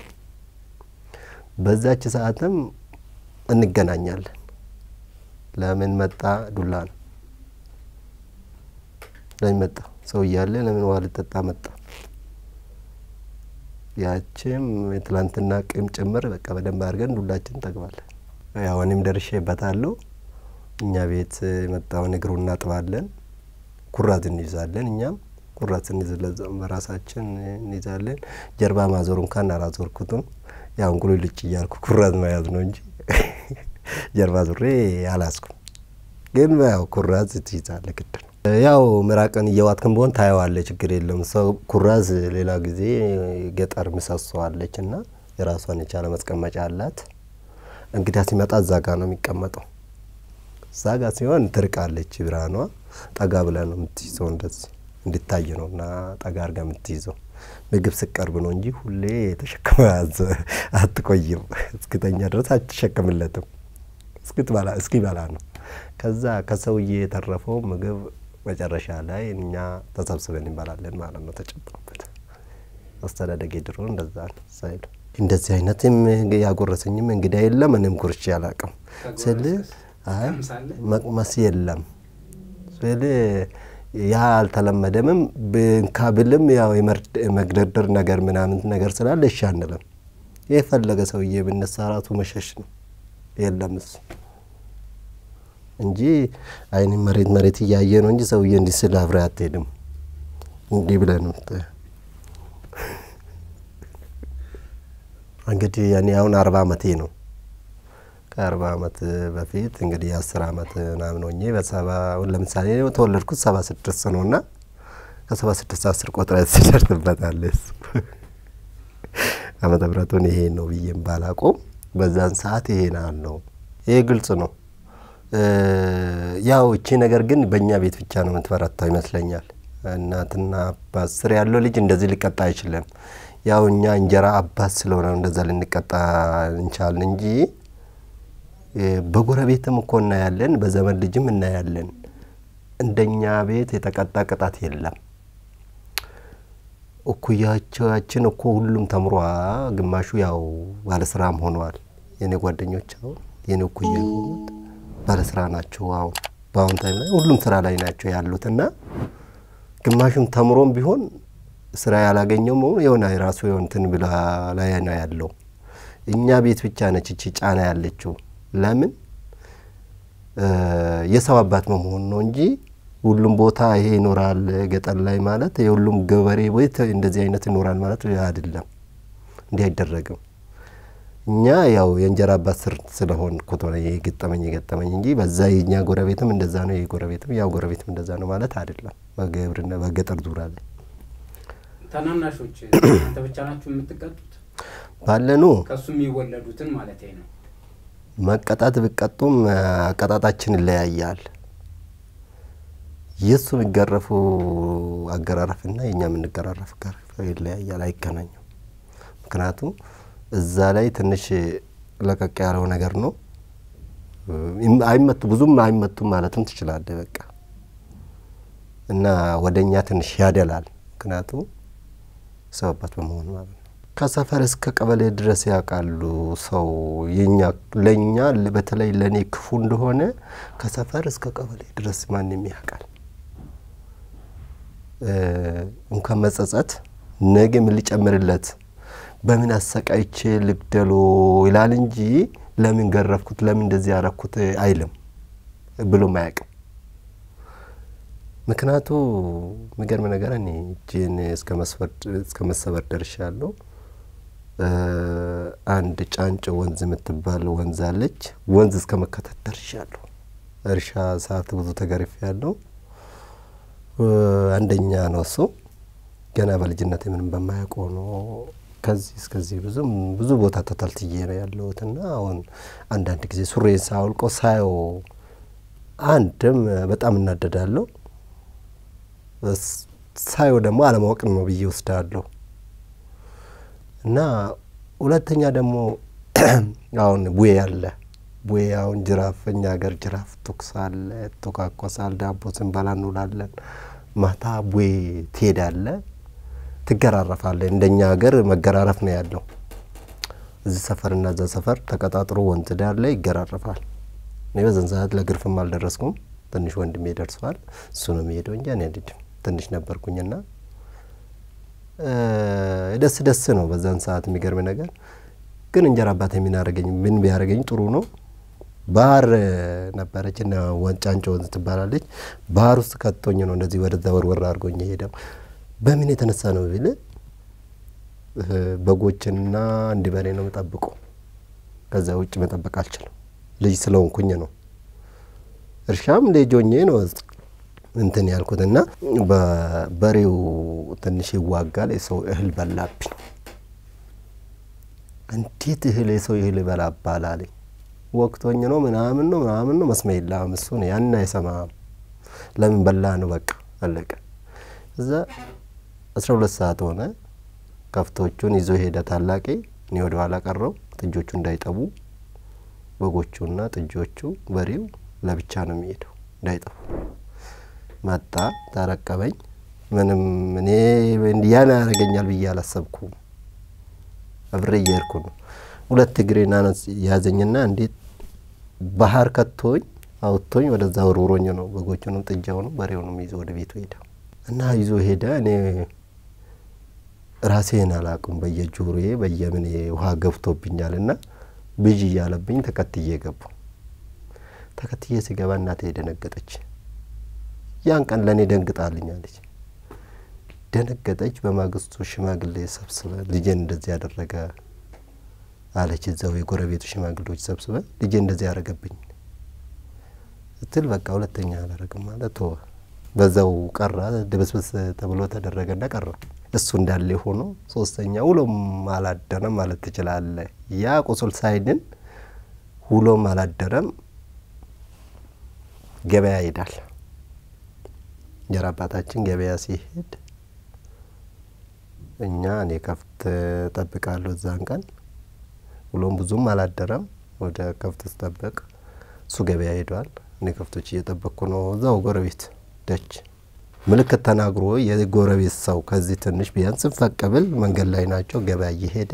በዛች ሰዓትም እንገናኛለን። ለምን መጣ? ዱላ ነው። ለምን መጣ? ሰው እያለ ለምን ውሃ ልጠጣ መጣ? ያችም የትላንትና ቂም ጭምር በቃ በደንብ አድርገን ዱላችን እንጠግባለን። ያው እኔም ደርሼበታለሁ። እኛ ቤት የመጣውን እግሩ እናጥባለን፣ ኩራት እንይዛለን። እኛም ኩራት ስንይዝ በራሳችን እንይዛለን። ጀርባ ማዞር እንኳን አላዞርኩትም። ያው እንቁሉ ልጭ እያልኩ ኩራት መያዝ ነው እንጂ ጀርባ ዙሬ አላስኩም። ግን ያው ኩራዝ ትይዛለህ ግድ ነው። ያው ምራቅን እየዋጥክን በሆን ታየዋለ፣ ችግር የለም። ሰው ኩራዝ ሌላ ጊዜ ገጠር ምሰሶ አለች እና የራሷን የቻለ መስቀመጫ አላት። እንግዳ ሲመጣ እዛ ጋ ነው የሚቀመጠው። እዛ ጋ ሲሆን ትርቃለች ብርሃኗ። ጠጋ ብለህ ነው የምትይዘው፣ እንደዚህ እንዲታይ ነው እና ጠጋ አድርጋ የምትይዘው። ምግብ ስቀርብ ነው እንጂ ሁሌ ተሸክመ አትቆይም። እስክተኛ ድረስ አትሸክምለትም። እስክትበላ እስኪበላ ነው። ከዛ ከሰውዬ የተረፈው ምግብ መጨረሻ ላይ እኛ ተሰብስበን እንበላለን ማለት ነው። ተጨምሮበት አስተዳደጌ ድሮ እንደዛ ነው ሳይሉ እንደዚህ አይነትም ያጎረሰኝም እንግዳ የለም። እኔም ጉርቼ አላቅም ስል አይ መቅመስ የለም ስል ያ አልተለመደምም። ብንካ ብልም ያው የመግደርደር ነገር ምናምን ነገር ስላለ እሺ አንልም። የፈለገ ሰውዬ ብነሳ ራሱ መሸሽ ነው። የለም እሱ እንጂ አይን መሬት መሬት እያየ ነው እንጂ ሰውዬ እንዲህ ስል አብረህ አትሄድም። እንዲህ ብለህ ነው እንግዲህ ያኔ አሁን አርባ አመቴ ነው። ከአርባ አመት በፊት እንግዲህ የአስር አመት ምናምን ሆኜ በሰባ ለምሳሌ ተወለድኩት ሰባ ስድስት ነው እና ከሰባ ስድስት አስር ቆጥረ ትደርስበታለህ። እሱ ዓመተ ምሕረቱን ይሄ ነው ብዬም ባላቆም በዛን ሰዓት ይሄን ነው። ይሄ ግልጽ ነው። ያው እቺ ነገር ግን በእኛ ቤት ብቻ ነው የምትበረታው ይመስለኛል። እናትና አባት ስር ያለው ልጅ እንደዚህ ሊቀጣ አይችልም። ያው እኛ እንጀራ አባት ስለሆነ እንደዛ ልንቀጣ እንቻልን እንጂ በጎረቤትም እኮ እናያለን፣ በዘመን ልጅም እናያለን። እንደኛ ቤት የተቀጣ ቅጣት የለም። እኩያቸዋችን እኮ ሁሉም ተምሯ፣ ግማሹ ያው ባለስራም ሆነዋል። የኔ ጓደኞች አሁን የኔ እኩያ የሆኑት ባለስራ ናቸው። አሁን በአሁን ታይም ላይ ሁሉም ስራ ላይ ናቸው ያሉት እና ግማሹም ተምሮም ቢሆን ስራ ያላገኘውም የሆነ የራሱ የሆንትን ብላ ላይ ነው ያለው። እኛ ቤት ብቻ ነች እቺ ጫና ያለችው። ለምን የሰው አባት መሆን ነው እንጂ ሁሉም ቦታ ይሄ ይኖራል። ገጠር ላይ ማለት የሁሉም ገበሬ ቤት እንደዚህ አይነት ይኖራል ማለት አይደለም። እንዲህ አይደረግም። እኛ ያው የእንጀራ አባት ስር ስለሆን ኩቶ የገጠመኝ የገጠመኝ እንጂ በዛ የእኛ ጎረቤትም እንደዛ ነው፣ ይህ ጎረቤትም ያው ጎረቤትም እንደዛ ነው ማለት አይደለም። በግብርና በገጠር ዙሪያ ላይ ታናናሾች እናንተ ብቻ ናችሁ የምትቀጡት? ባለኑ ከእሱ የሚወለዱትን ማለት ነው። መቀጣት ቢቀጡም አቀጣጣችን ይለያያል። የእሱ የሚገረፉ አገራረፍና የእኛ የምንገራረፍ አገራረፍ ይለያያል፣ አይገናኙም። ምክንያቱም እዛ ላይ ትንሽ ለቀቅ ያለው ነገር ነው። አይመቱ ብዙም አይመቱም ማለትም ትችላለህ። በቃ እና ወደ እኛ ትንሽ ያደላል። ምክንያቱም ሰው አባት በመሆኑ ማለት ነው። ከሰፈር እስከ ቀበሌ ድረስ ያውቃሉ። ሰው የኛ ለእኛ በተለይ ለእኔ ክፉ እንደሆነ ከሰፈር እስከ ቀበሌ ድረስ ማንም ያውቃል። እንኳን መጸጸት ነገ ምን ሊጨምርለት በምን አሰቃይቼ ልግደሎ ይላል እንጂ ለምን ገረፍኩት፣ ለምን እንደዚህ ያረኩት አይልም ብሎም አያውቅም። ምክንያቱ የሚገርም ነገር እኔ እጄን እስከ መሰበር ደርሻለሁ። አንድ ጫንጮ ወንዝ የምትባል ወንዝ አለች። ወንዝ እስከ መከተት ደርሻለሁ። እርሻ ሰዓት ብዙ ተገርፌ ያለው አንደኛ ነው እሱ ገና በልጅነት ምንም በማያውቀው ነው። ከዚህ እስከዚህ ብዙም ብዙ ቦታ ተታልትዬ ነው ያለሁት እና አሁን አንዳንድ ጊዜ ሱሬን ሳውልቀው ሳየው አንድም በጣም እናደዳለሁ፣ ሳየው ደግሞ አለማወቅ ነው ብዬ ወስዳለሁ እና ሁለተኛ ደግሞ አሁን ቡዬ አለ ቡዬ አሁን ጅራፍ እኛ ሀገር ጅራፍ ቱክስ አለ፣ ቶካኮሳል፣ ዳቦ ስንበላ እንውላለን። ማታ ቡዬ ትሄዳለ፣ ትገራረፋለ። እንደኛ ሀገር መገራረፍ ነው ያለው። እዚህ ሰፈርና እዛ ሰፈር ተቀጣጥሮ ወንዝ ዳር ላይ ይገራረፋል። እኔ በዘን ሰዓት ለግርፍም አልደረስኩም። ትንሽ ወንድሜ ደርሰዋል። እሱ ነው የሚሄደው እንጂ እኔ አልሄድም። ትንሽ ነበርኩኝና ደስ ደስ ነው በዛን ሰዓት። የሚገርም ነገር ግን እንጀራ አባት የሚናረገኝ ምን ቢያደረገኝ ጥሩ ነው። ባህር ነበረች እና ወንጫንጮ ወንዝ ትባላለች። ባህር ውስጥ ከቶኝ ነው እንደዚህ ወደዛ ወርወር አድርጎኝ ሄደው። በምን የተነሳ ነው ቢል በጎችንና አንድ በሬ ነው የምጠብቁ። ከዛ ውጭ መጠበቅ አልችልም። ልጅ ስለሆንኩኝ ነው። እርሻም ልጆኜ ነው እንትን ያልኩት እና በበሬው ትንሽ ይዋጋል። የሰው እህል በላብኝ። እንዴት እህል የሰው እህል ይበላባል አለኝ። ወቅቶኝ ነው ምናምን ነው ምናምን ነው መስመ የለም እሱ ነው ያን አይሰማም። ለምን በላ ነው በቃ አለቀ። እዛ አስራ ሁለት ሰዓት ሆነ። ከፍቶቹን ይዞ ሄደ ታላቄ። እኔ ወደ ኋላ ቀረው ጥጆቹ እንዳይጠቡ በጎቹና ጥጆቹ በሬው ለብቻ ነው የሚሄደው እንዳይጠፉ መጣ ተረቀበኝ። ምንም እኔ ያን ያደርገኛል ብዬ አላሰብኩም። አብሬ እየሄድኩ ነው። ሁለት እግሬን አነስ ያዘኝና እንዴት ባህር ከቶኝ አውጥቶኝ ወደዛ ወርውሮኝ ነው በጎቹንም ጥጃውንም በሬውንም ይዞ ወደ ቤቱ ሄደ እና ይዞ ሄደ። እኔ ራሴን አላቅም። በየጆሮዬ በየምን ውሃ ገብቶብኛል እና ብዥ እያለብኝ ተከትዬ ገቡ። ተከትዬ ሲገባ እናቴ ደነገጠች። ያን ቀን ለእኔ ደንግጣልኛለች። ደነገጠች። በማግስቱ ሽማግሌ ሰብስበ ልጄን እንደዚህ ያደረገ አለች። እዛው የጎረቤቱ ሽማግሌዎች ሰብስበ ልጄ እንደዚህ ያደረገብኝ ስትል በቃ ሁለተኛ አላረግም ማለት ተወ። በዛው ቀራ። ድብስብስ ተብሎ ተደረገና ቀረ። እሱ እንዳለ ሆኖ ሶስተኛ ውሎም አላደረም ማለት ትችላለ። ያ ቁስል ሳይድን ውሎም አላደረም። ገበያ ይሄዳል። እንጀራ አባታችን ገበያ ሲሄድ እኛ እኔ ከፍት ጠብቃለሁ። እዛን ቀን ውሎም ብዙም አላደረም። ወደ ከፍት ስጠብቅ እሱ ገበያ ሄዷል። እኔ ከፍቶች እየጠበቅኩ ነው። እዛው ጎረቤት ደጅ ምልክት ተናግሮ የጎረቤት ሰው ከዚህ ትንሽ ቢያንስ ፈቀብል መንገድ ላይ ናቸው። ገበያ እየሄደ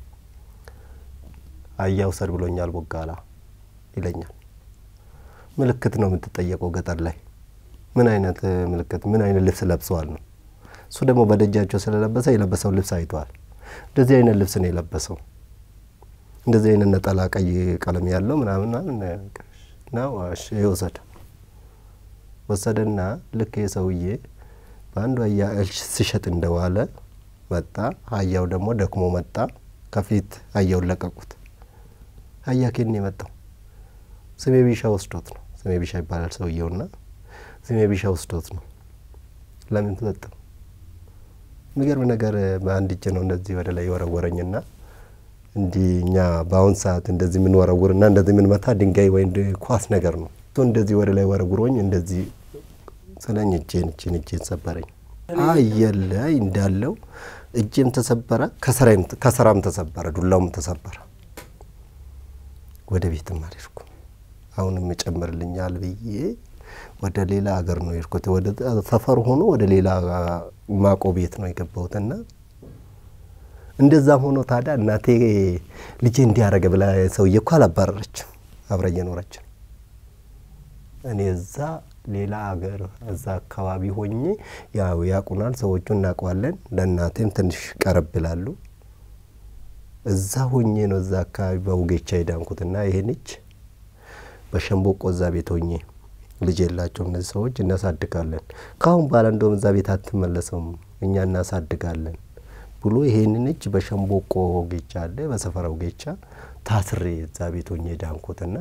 አያ ውሰድ ብሎኛል ቦጋላ ይለኛል። ምልክት ነው የምትጠየቀው ገጠር ላይ ምን አይነት ምልክት ምን አይነት ልብስ ለብሰዋል ነው። እሱ ደግሞ በደጃቸው ስለለበሰ የለበሰው ልብስ አይተዋል። እንደዚህ አይነት ልብስ ነው የለበሰው። እንደዚህ አይነት ነጠላ ቀይ ቀለም ያለው ምናምን ነው። እሺ ይውሰድ ወሰደና ልክ የሰውዬ በአንዱ አህያ እህል ሲሸጥ እንደዋለ መጣ። አህያው ደግሞ ደክሞ መጣ። ከፊት አህያውን ለቀቁት። አህያ ኬን የመጣው ስሜ ቢሻ ወስዶት ነው። ስሜ ቢሻ ይባላል ሰውየውና ስሜ ቢሻ ወስዶት ነው። ለምን ተሰጠው? የሚገርም ነገር በአንድ እጅ ነው እንደዚህ ወደ ላይ የወረወረኝና እንዲህ እኛ በአሁን ሰዓት እንደዚህ የምንወረውርና እንደዚህ የምንመታ ድንጋይ ወይም ኳስ ነገር ነው። እንደዚህ ወደ ላይ ወረውሮኝ እንደዚህ ስለኝ እጄን እጄን እጄን ሰበረኝ። አየለ እንዳለው እጄም ተሰበረ፣ ከሰራም ተሰበረ፣ ዱላውም ተሰበረ። ወደ ቤትም አልሄድኩም። አሁንም ይጨምርልኛል ብዬ ወደ ሌላ ሀገር ነው የሄድኩት። ወደ ሰፈር ሆኖ ወደ ሌላ ማቆ ቤት ነው የገባሁትና እንደዛም ሆኖ ታዲያ እናቴ ልጄ እንዲያረገ ብላ ሰውዬ እኮ አላባረረችም፣ አብረ እየኖረች ነው። እኔ እዛ ሌላ ሀገር እዛ አካባቢ ሆኜ ያው ያቁናል፣ ሰዎቹ እናውቀዋለን። ለእናቴም ትንሽ ቀረብ ይላሉ። እዛ ሆኜ ነው እዛ አካባቢ በውጌቻ የዳንኩትና ይሄንች በሸንቦቆ እዛ ቤት ሆኜ ልጅ የላቸው እነዚህ ሰዎች እናሳድጋለን። ከአሁን በኋላ እንደውም እዛ ቤት አትመለሰውም እኛ እናሳድጋለን ብሎ ይሄንን እጅ በሸንቦቆ ጌቻ አለ በሰፈራው ጌቻ ታስሬ እዛ ቤት ሆኜ ዳንኩትና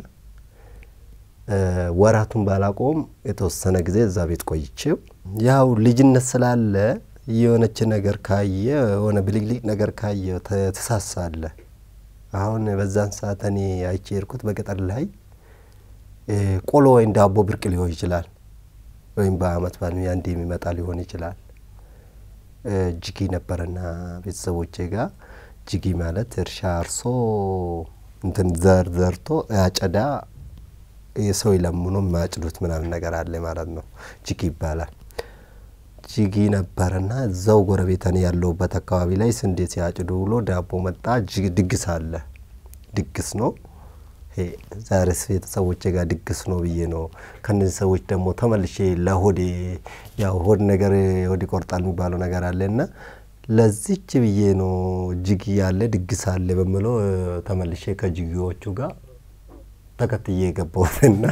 ወራቱን ባላቆም የተወሰነ ጊዜ እዛ ቤት ቆይቼው ያው ልጅነት ስላለ የሆነች ነገር ካየ የሆነ ብልግልቅ ነገር ካየ ተሳሳለ። አሁን በዛን ሰዓት እኔ አይቼ የሄድኩት በገጠር ላይ ቆሎ ወይም ዳቦ ብርቅ ሊሆን ይችላል፣ ወይም በአመት በዓል አንዴ የሚመጣ ሊሆን ይችላል። ጅጊ ነበረና ቤተሰቦቼ ጋር ጅጊ ማለት እርሻ አርሶ እንትን ዘር ዘርቶ አጨዳ የሰው ይለምኖ የማያጭዱት ምናምን ነገር አለ ማለት ነው። ጅጊ ይባላል። ጅጊ ነበረና እዛው ጎረቤተን ያለውበት አካባቢ ላይ ስንዴ ሲያጭዱ ብሎ ዳቦ መጣ። ድግስ አለ። ድግስ ነው ዛሬስ ቤተሰቦቼ ጋር ድግስ ነው ብዬ ነው። ከነዚህ ሰዎች ደግሞ ተመልሼ ለሆዴ ያው ሆድ ነገር ሆድ ይቆርጣል የሚባለው ነገር አለ እና ለዚች ብዬ ነው ጅጊ ያለ ድግስ አለ በምለው ተመልሼ ከጅጊዎቹ ጋር ተከትዬ የገባሁትና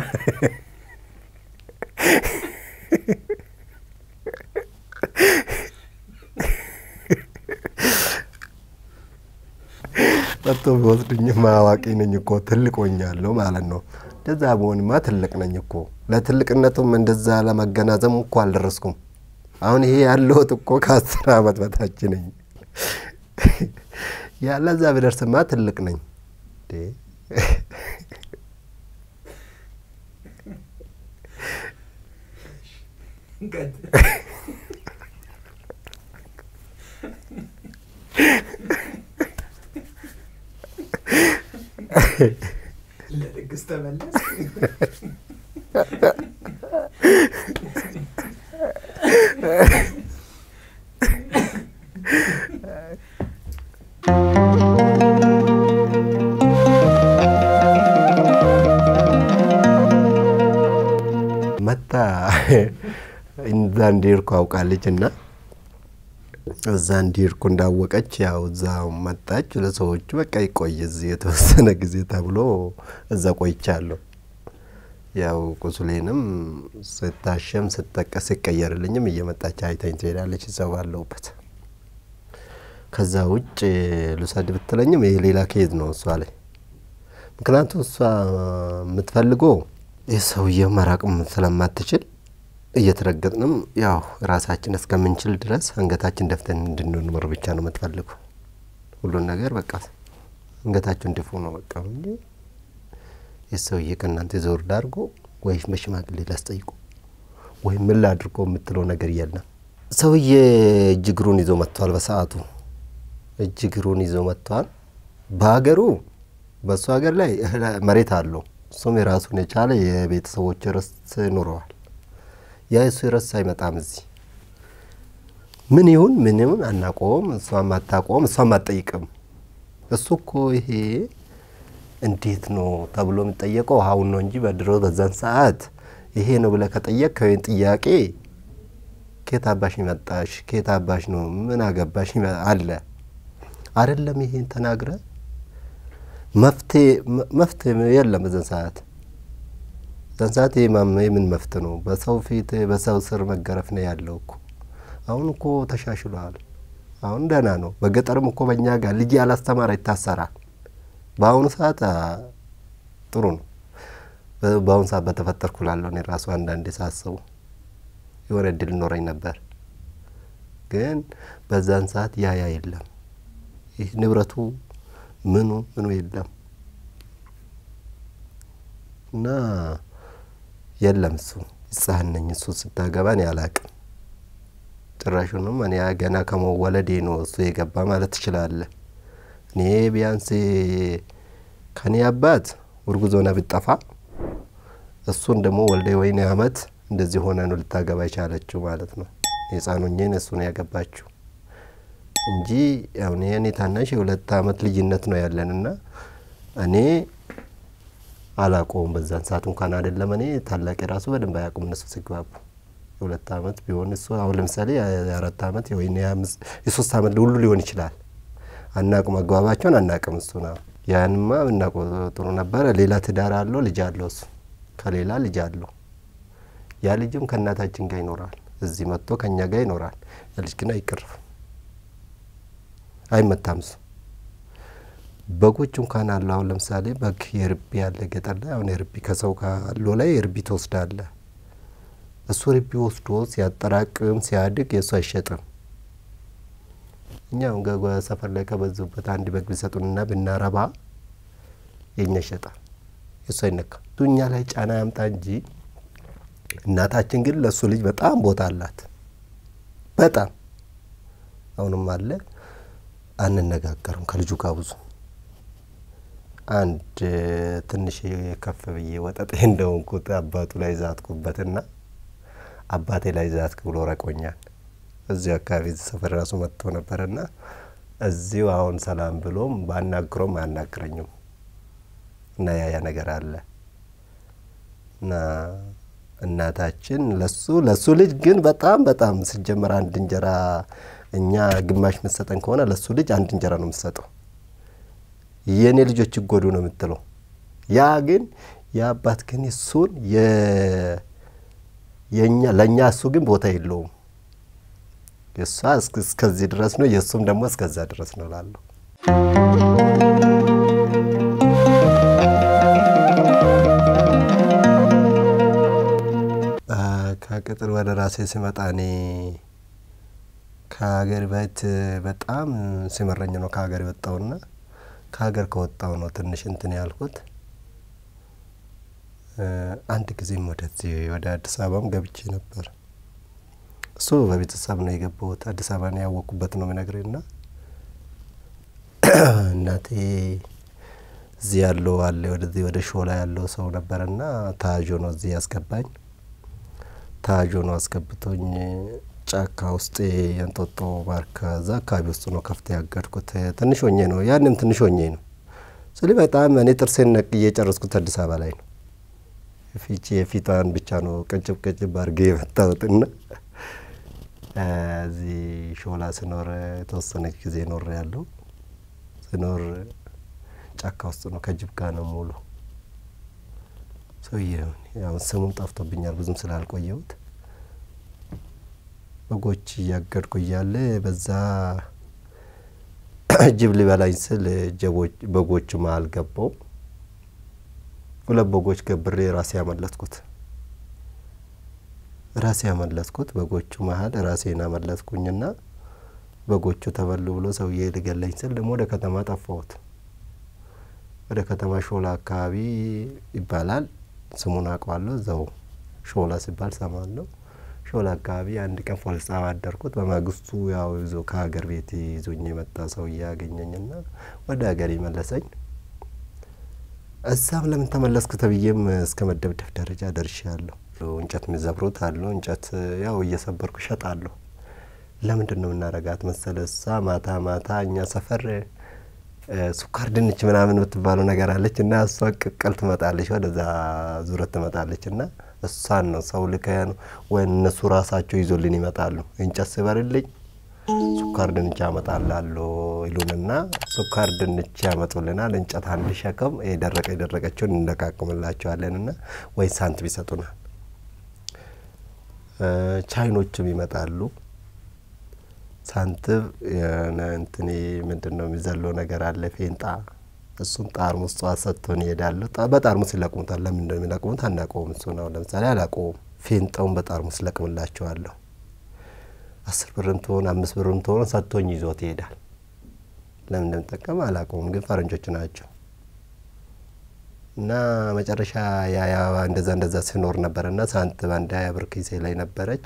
ጠጥቶ ቢወስዱኝማ አዋቂ ነኝ እኮ ትልቅ ሆኛለሁ ማለት ነው። እንደዛ በሆንማ ትልቅ ነኝ እኮ። ለትልቅነቱም እንደዛ ለመገናዘብ እኮ አልደረስኩም። አሁን ይሄ ያለሁት እኮ ከአስር አመት በታች ነኝ። ያለዛ ብደርስማ ትልቅ ነኝ። ለድግስ ተመለስ። መታ እዛ እንዲሄድኩ አውቃለች እና እዛ እንዲሄድኩ እንዳወቀች ያው እዛ መጣች። ለሰዎቹ በቃ ይቆይ እዚህ የተወሰነ ጊዜ ተብሎ እዛ ቆይቻለሁ። ያው ቁስሌንም ስታሸም ስጠቀስ ሲቀየርልኝም እየመጣች አይታኝ ትሄዳለች እዛ ባለሁበት። ከዛ ውጭ ልውሰድ ብትለኝም ይሄ ሌላ ኬዝ ነው እሷ ላይ። ምክንያቱም እሷ የምትፈልገው ይህ ሰውዬው መራቅም ስለማትችል እየተረገጥንም ያው ራሳችን እስከምንችል ድረስ አንገታችን ደፍተን እንድንኖር ብቻ ነው የምትፈልገው። ሁሉን ነገር በቃ አንገታችሁን ድፉ ነው በቃ እንጂ ይህ ሰውዬ ከእናንተ ዘወር ዳርጎ ወይ በሽማግሌ ላስጠይቁ ወይ ምን ላድርጎ የምትለው ነገር የለም። ሰውዬ እጅ እግሩን ይዞ መጥቷል። በሰዓቱ እጅ እግሩን ይዞ መጥቷል። በሀገሩ በእሱ ሀገር ላይ መሬት አለው። እሱም የራሱን የቻለ የቤተሰቦች ርስት ኑረዋል። ያ እሱ ርስት አይመጣም እዚህ ምን ይሁን ምን ይሁን አናቆም። እሷም አታቆም፣ እሷም አትጠይቅም። እሱ እኮ ይሄ እንዴት ነው ተብሎ የሚጠየቀው አሁን ነው እንጂ በድሮ በዛን ሰዓት ይሄ ነው ብለህ ከጠየቅ ከወይን ጥያቄ ኬት አባሽ መጣሽ፣ ኬት አባሽ ነው ምን አገባሽ አለ አይደለም። ይሄን ተናግረ መፍትሄ የለም በዛን ሰዓት በዛን ሰዓት ይሄ ምን መፍትሄ ነው? በሰው ፊት በሰው ስር መገረፍ ነው ያለው እኮ። አሁን እኮ ተሻሽሏል። አሁን ደህና ነው። በገጠርም እኮ በእኛ ጋር ልጅ ያላስተማረ ይታሰራል። በአሁኑ ሰዓት ጥሩ ነው። በአሁኑ ሰዓት በተፈጠርኩ ላለሁ እኔ ራሱ አንዳንዴ ሳስቡ የሆነ እድል ኖረኝ ነበር። ግን በዛን ሰዓት ያ ያ የለም። ይህ ንብረቱ ምኑ ምኑ የለም እና የለም እሱ ሕፃን ነኝ። እሱ ስታገባ እኔ አላቅም። ጭራሹንም እኔ ገና ከመወለዴ ነው እሱ የገባ ማለት ትችላለህ። እኔ ቢያንስ ከኔ አባት እርጉዝ ሆና ብጠፋ እሱን ደግሞ ወልደ ወይኔ አመት እንደዚህ ሆነ ነው ልታገባ የቻለችው ማለት ነው። የህፃኑኝን እሱ ነው ያገባችው እንጂ አሁን የእኔ ታናሽ የሁለት አመት ልዩነት ነው ያለን እና እኔ አላቆም በዛን ሰዓት እንኳን አይደለም እኔ ታላቅ የራሱ በደንብ አያውቁም እነሱ ሲግባቡ የሁለት አመት ቢሆን እሱ አሁን ለምሳሌ የአራት አመት ወይ የሶስት አመት ሁሉ ሊሆን ይችላል። አናቁም፣ መግባባቸውን አናቅም። እሱ ነው ያንማ ብናውቀው ጥሩ ነበረ። ሌላ ትዳር አለው፣ ልጅ አለው። እሱ ከሌላ ልጅ አለው። ያ ልጅም ከእናታችን ጋር ይኖራል። እዚህ መጥቶ ከእኛ ጋር ይኖራል። ያ ልጅ ግን አይቀርፍም፣ አይመታም። እሱ በጎች እንኳን አሉ። አሁን ለምሳሌ በግ የርቢ ያለ ገጠር ላይ አሁን የርቢ ከሰው ካለው ላይ የርቢ ትወስዳለ። እሱ ርቢ ወስዶ ሲያጠራቅም ሲያድግ የእሱ አይሸጥም። እኛ አሁን ገጓ ሰፈር ላይ ከበዙበት አንድ በግ ቢሰጡንና ብናረባ የእኛ ይሸጣል፣ የእሱ አይነካም። እሱ እኛ ላይ ጫና ያምጣ እንጂ እናታችን ግን ለእሱ ልጅ በጣም ቦታ አላት። በጣም አሁንም አለ። አንነጋገርም ከልጁ ጋር ብዙ አንድ ትንሽ ከፍ ብዬ ወጠጤ እንደሆንኩት አባቱ ላይ ዛትኩበትና አባቴ ላይ ዛትክ ብሎ ረቆኛል። እዚሁ አካባቢ እዚህ ሰፈር ራሱ መጥቶ ነበርና እዚሁ አሁን ሰላም ብሎም ባናግሮም አያናግረኝም እና ያ ያ ነገር አለ እና እናታችን ለሱ ለሱ ልጅ ግን በጣም በጣም ሲጀመር አንድ እንጀራ እኛ ግማሽ የምትሰጠን ከሆነ ለሱ ልጅ አንድ እንጀራ ነው የምትሰጠው። የእኔ ልጆች ይጎዱ ነው የምትለው። ያ ግን የአባት ግን እሱን የኛ ለእኛ እሱ ግን ቦታ የለውም። የእሷ እስከዚህ ድረስ ነው፣ የእሱም ደግሞ እስከዛ ድረስ ነው ላለሁ ከቅጥር ወደ ራሴ ሲመጣ እኔ ከሀገር ቤት በጣም ሲመረኝ ነው ከሀገር የወጣውና ከሀገር ከወጣው ነው ትንሽ እንትን ያልኩት። አንድ ጊዜም ወደዚህ ወደ አዲስ አበባም ገብቼ ነበር። እሱ በቤተሰብ ነው የገባሁት። አዲስ አበባ ነው ያወቅኩበት ነው የምነግርህ ና እናቴ እዚህ ያለው አለ ወደዚህ ወደ ሾላ ያለው ሰው ነበረና ታጆ ነው እዚህ ያስገባኝ። ታጆ ነው አስገብቶኝ ጫካ ውስጥ የእንጦጦ ባርካ እዛ አካባቢ ውስጥ ነው ከፍተ ያገድኩት። ትንሽ ሆኜ ነው ያንም ትንሽ ሆኜ ነው ስል በጣም እኔ ጥርሴን ነቅዬ የጨረስኩት አዲስ አበባ ላይ ነው። ፊቼ የፊቷን ብቻ ነው ቅጭብ ቅጭብ አድርጌ የመታወትና እዚህ ሾላ ስኖር የተወሰነች ጊዜ ኖር ያለው ስኖር ጫካ ውስጥ ነው ከጅብ ጋር ነው ሙሉ ሰውዬ ያው ስሙም ጠፍቶብኛል ብዙም ስላልቆየሁት በጎች እያገድኩ እያለ በዛ ጅብ ሊበላኝ ስል በጎቹ መሀል ገባው። ሁለት በጎች ገብሬ ራሴ ያመለጥኩት ራሴ ያመለጥኩት በጎቹ መሀል ራሴን አመለጥኩኝና በጎቹ ተበሉ ብሎ ሰውዬ ሊገለኝ ስል ደግሞ ወደ ከተማ ጠፋሁት። ወደ ከተማ ሾላ አካባቢ ይባላል ስሙን አውቀዋለሁ። እዛው ሾላ ሲባል ሰማለሁ። ሾላ አካባቢ አንድ ቀን ፖሊስ ጣቢያ አደርኩት። በማግስቱ ያው ይዞ ከሀገር ቤት ይዞኝ የመጣ ሰውዬ ያገኘኝና ወደ ሀገር መለሰኝ። እዛም ለምን ተመለስክ ተብዬም እስከ መደብደብ ደረጃ ደርሻለሁ። እንጨት የሚዘብሩት አሉ። እንጨት ያው እየሰበርኩ እሸጣለሁ። ለምንድን ነው የምናረጋት መሰለ እሳ ማታ ማታ እኛ ሰፈር ሱካር ድንች ምናምን የምትባለው ነገር አለች እና እሷ ቅቅል ትመጣለች፣ ወደዛ ዙረት ትመጣለች እና እሷን ነው ሰው ልከን ወይ እነሱ ራሳቸው ይዞልን ይመጣሉ። እንጨት ስበርልኝ ሱካር ድንች ያመጣላለሁ ይሉንና ሱካር ድንች ያመጡልናል። እንጨት አንድ ሸክም የደረቀ የደረቀችውን እንደቃቅምላቸዋለን እና ወይ ሳንቲም ይሰጡናል። ቻይኖችም ይመጣሉ። ሳንቲም የሆነ እንትን ምንድን ነው የሚዘለው ነገር አለ ፌንጣ እሱን ጣርሙስ ጠዋት ሰጥቶን ይሄዳሉ። በጣርሙስ ይለቅሙታል። ለምን እንደሚለቅሙት አናውቀውም። እሱ ነው ለምሳሌ አላውቀውም። ፌንጣውን በጣርሙስ ለቅምላቸዋለሁ። አስር ብርም ትሆን አምስት ብርም ትሆን ሰጥቶኝ ይዞት ይሄዳል። ለምን እንደምጠቀም አላውቀውም፣ ግን ፈረንጆች ናቸው እና መጨረሻ ያ እንደዛ እንደዛ ሲኖር ነበር እና ሳንቲም አንድ ሀያ ብር ኪሴ ላይ ነበረች።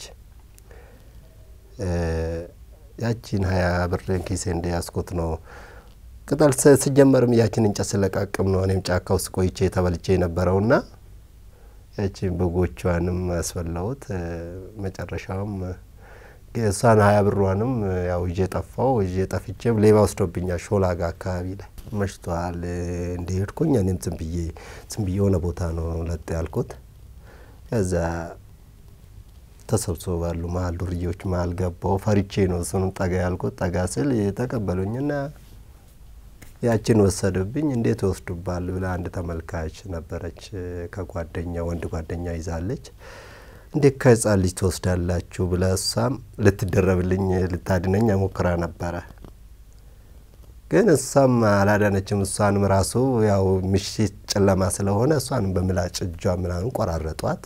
ያቺን ሀያ ብርን ኪሴ እንደያዝኩት ነው ቅጠል ስጀመርም ያችን እንጨት ስለቃቅም ነው እኔም ጫካ ውስጥ ቆይቼ ተበልቼ የነበረውና ያችን በጎቿንም ያስፈላሁት መጨረሻውም እሷን ሀያ ብሯንም ያው ይዤ ጠፋው። ይዤ ጠፍቼም ሌባ ወስዶብኛል። ሾላ ጋ አካባቢ ላይ መሽቷል። እንደሄድኩኝ እኔም ዝም ብዬ ዝም ብዬ የሆነ ቦታ ነው ለጥ ያልኩት። ከዛ ተሰብስበው ባሉ መሀል ዱርዬዎች መሀል ገባው። ፈሪቼ ነው እሱንም ጠጋ ያልኩት። ጠጋ ስል ተቀበሉኝና ያችን ወሰዱብኝ። እንዴት ወስዱባል ብላ አንድ ተመልካች ነበረች ከጓደኛ ወንድ ጓደኛ ይዛለች። እንዴት ከህፃን ልጅ ትወስዳላችሁ ብላ እሷም ልትደረብልኝ ልታድነኝ ሞክራ ነበረ። ግን እሷም አላዳነችም። እሷንም ራሱ ያው ምሽት ጨለማ ስለሆነ እሷንም በምላጭ እጇ ምናምን ቆራረጧት።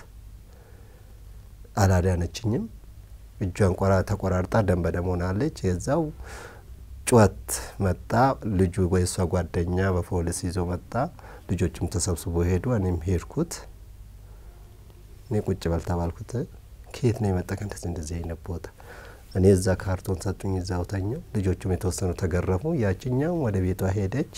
አላዳነችኝም። እጇን ቆራ ተቆራርጣ ደም በደም ሆናለች። የዛው ጩኸት መጣ። ልጁ ወይ እሷ ጓደኛ በፖሊስ ይዞ መጣ። ልጆቹም ተሰብስቦ ሄዱ። እኔም ሄድኩት። እኔ ቁጭ በል ተባልኩት። ከየት ነው የመጣ እንደዚህ እንደዚህ አይነት ቦታ? እኔ እዛ ካርቶን ሰጡኝ፣ እዛው ተኛው። ልጆቹም የተወሰኑ ተገረፉ። ያችኛው ወደ ቤቷ ሄደች።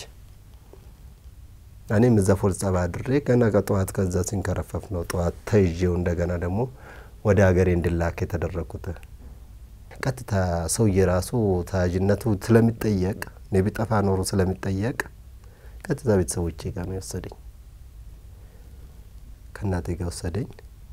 እኔም እዛ ፖሊስ ጣቢያ አድሬ ገና ከጠዋት ከዛ ሲንከረፈፍ ነው ጠዋት ተይዤው እንደገና ደግሞ ወደ ሀገሬ እንድላክ የተደረግኩት። ቀጥታ ሰውዬ ራሱ ተያዥነቱ ስለሚጠየቅ እኔ ቢጠፋ ኖሮ ስለሚጠየቅ ቀጥታ ቤተሰቦቼ ጋር ነው የወሰደኝ። ከእናቴ ጋር ወሰደኝ።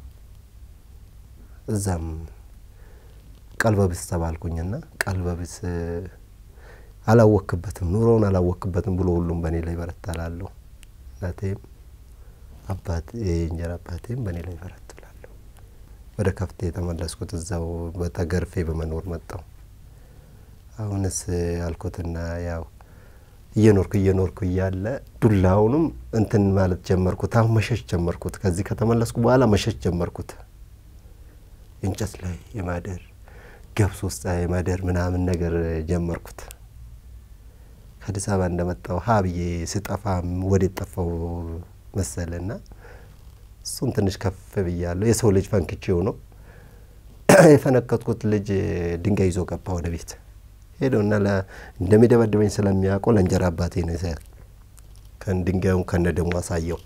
እዛም ቀልበቢስ ተባልኩኝና ቀልበቢስ አላወክበትም፣ ኑሮውን አላወክበትም ብሎ ሁሉም በእኔ ላይ በረታላለሁ። እናቴም አባት የእንጀራ አባቴም በእኔ ላይ በረትላለሁ። ወደ ከፍቴ የተመለስኩት እዛው በተገርፌ በመኖር መጣው። አሁንስ አልኩትና ያው እየኖርኩ እየኖርኩ እያለ ዱላውንም እንትን ማለት ጀመርኩት። አሁን መሸሽ ጀመርኩት። ከዚህ ከተመለስኩ በኋላ መሸሽ ጀመርኩት። እንጨት ላይ የማደር ገብስ ውስጥ የማደር ምናምን ነገር ጀመርኩት። ከአዲስ አበባ እንደመጣው ሀ ብዬ ስጠፋም ወዴት ጠፋው መሰለና እሱን ትንሽ ከፍ ብያለሁ። የሰው ልጅ ፈንክቼው ነው የፈነከትኩት። ልጅ ድንጋይ ይዞ ገባ ወደ ቤት ሄደውና እንደሚደበድበኝ ስለሚያውቀው ለእንጀራ አባቴ ነው ድንጋዩን ከነ ደሞ አሳየው።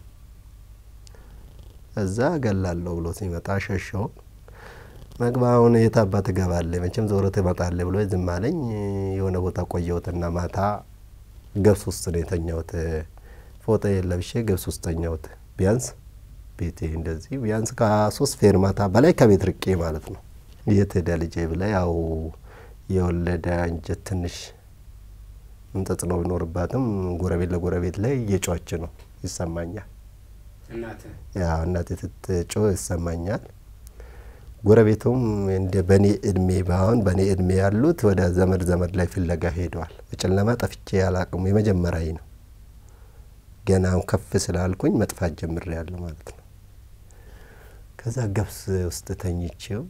እዛ እገላለሁ ብሎ ሲመጣ ሸሸው። መግባውን የት አባት እገባለሁ መቼም ዞሮ ትመጣለህ ብሎ ዝም አለኝ። የሆነ ቦታ ቆየሁትና ማታ ገብስ ውስጥ ነው የተኛሁት። ፎጣ ለብሼ ገብስ ውስጥ ተኛሁት። ቢያንስ ቤቴ እንደዚህ ቢያንስ ከሶስት ፌርማታ በላይ ከቤት ርቄ ማለት ነው። የት ሄደ ልጄ ብላ ያው የወለደ እንጀት ትንሽ ተጽዕኖ ቢኖርባትም ጎረቤት ለጎረቤት ላይ እየጮች ነው ይሰማኛል። ያው እናቴ ስትጮህ ይሰማኛል። ጎረቤቱም እንደ በእኔ እድሜ ባሁን በእኔ እድሜ ያሉት ወደ ዘመድ ዘመድ ላይ ፍለጋ ሄደዋል። በጨለማ ጠፍቼ ያላቅሙ የመጀመሪያ ነው። ገና ከፍ ስላልኩኝ መጥፋት ጀምሬ ያለሁ ማለት ነው። ከዛ ገብስ ውስጥ ተኝቼው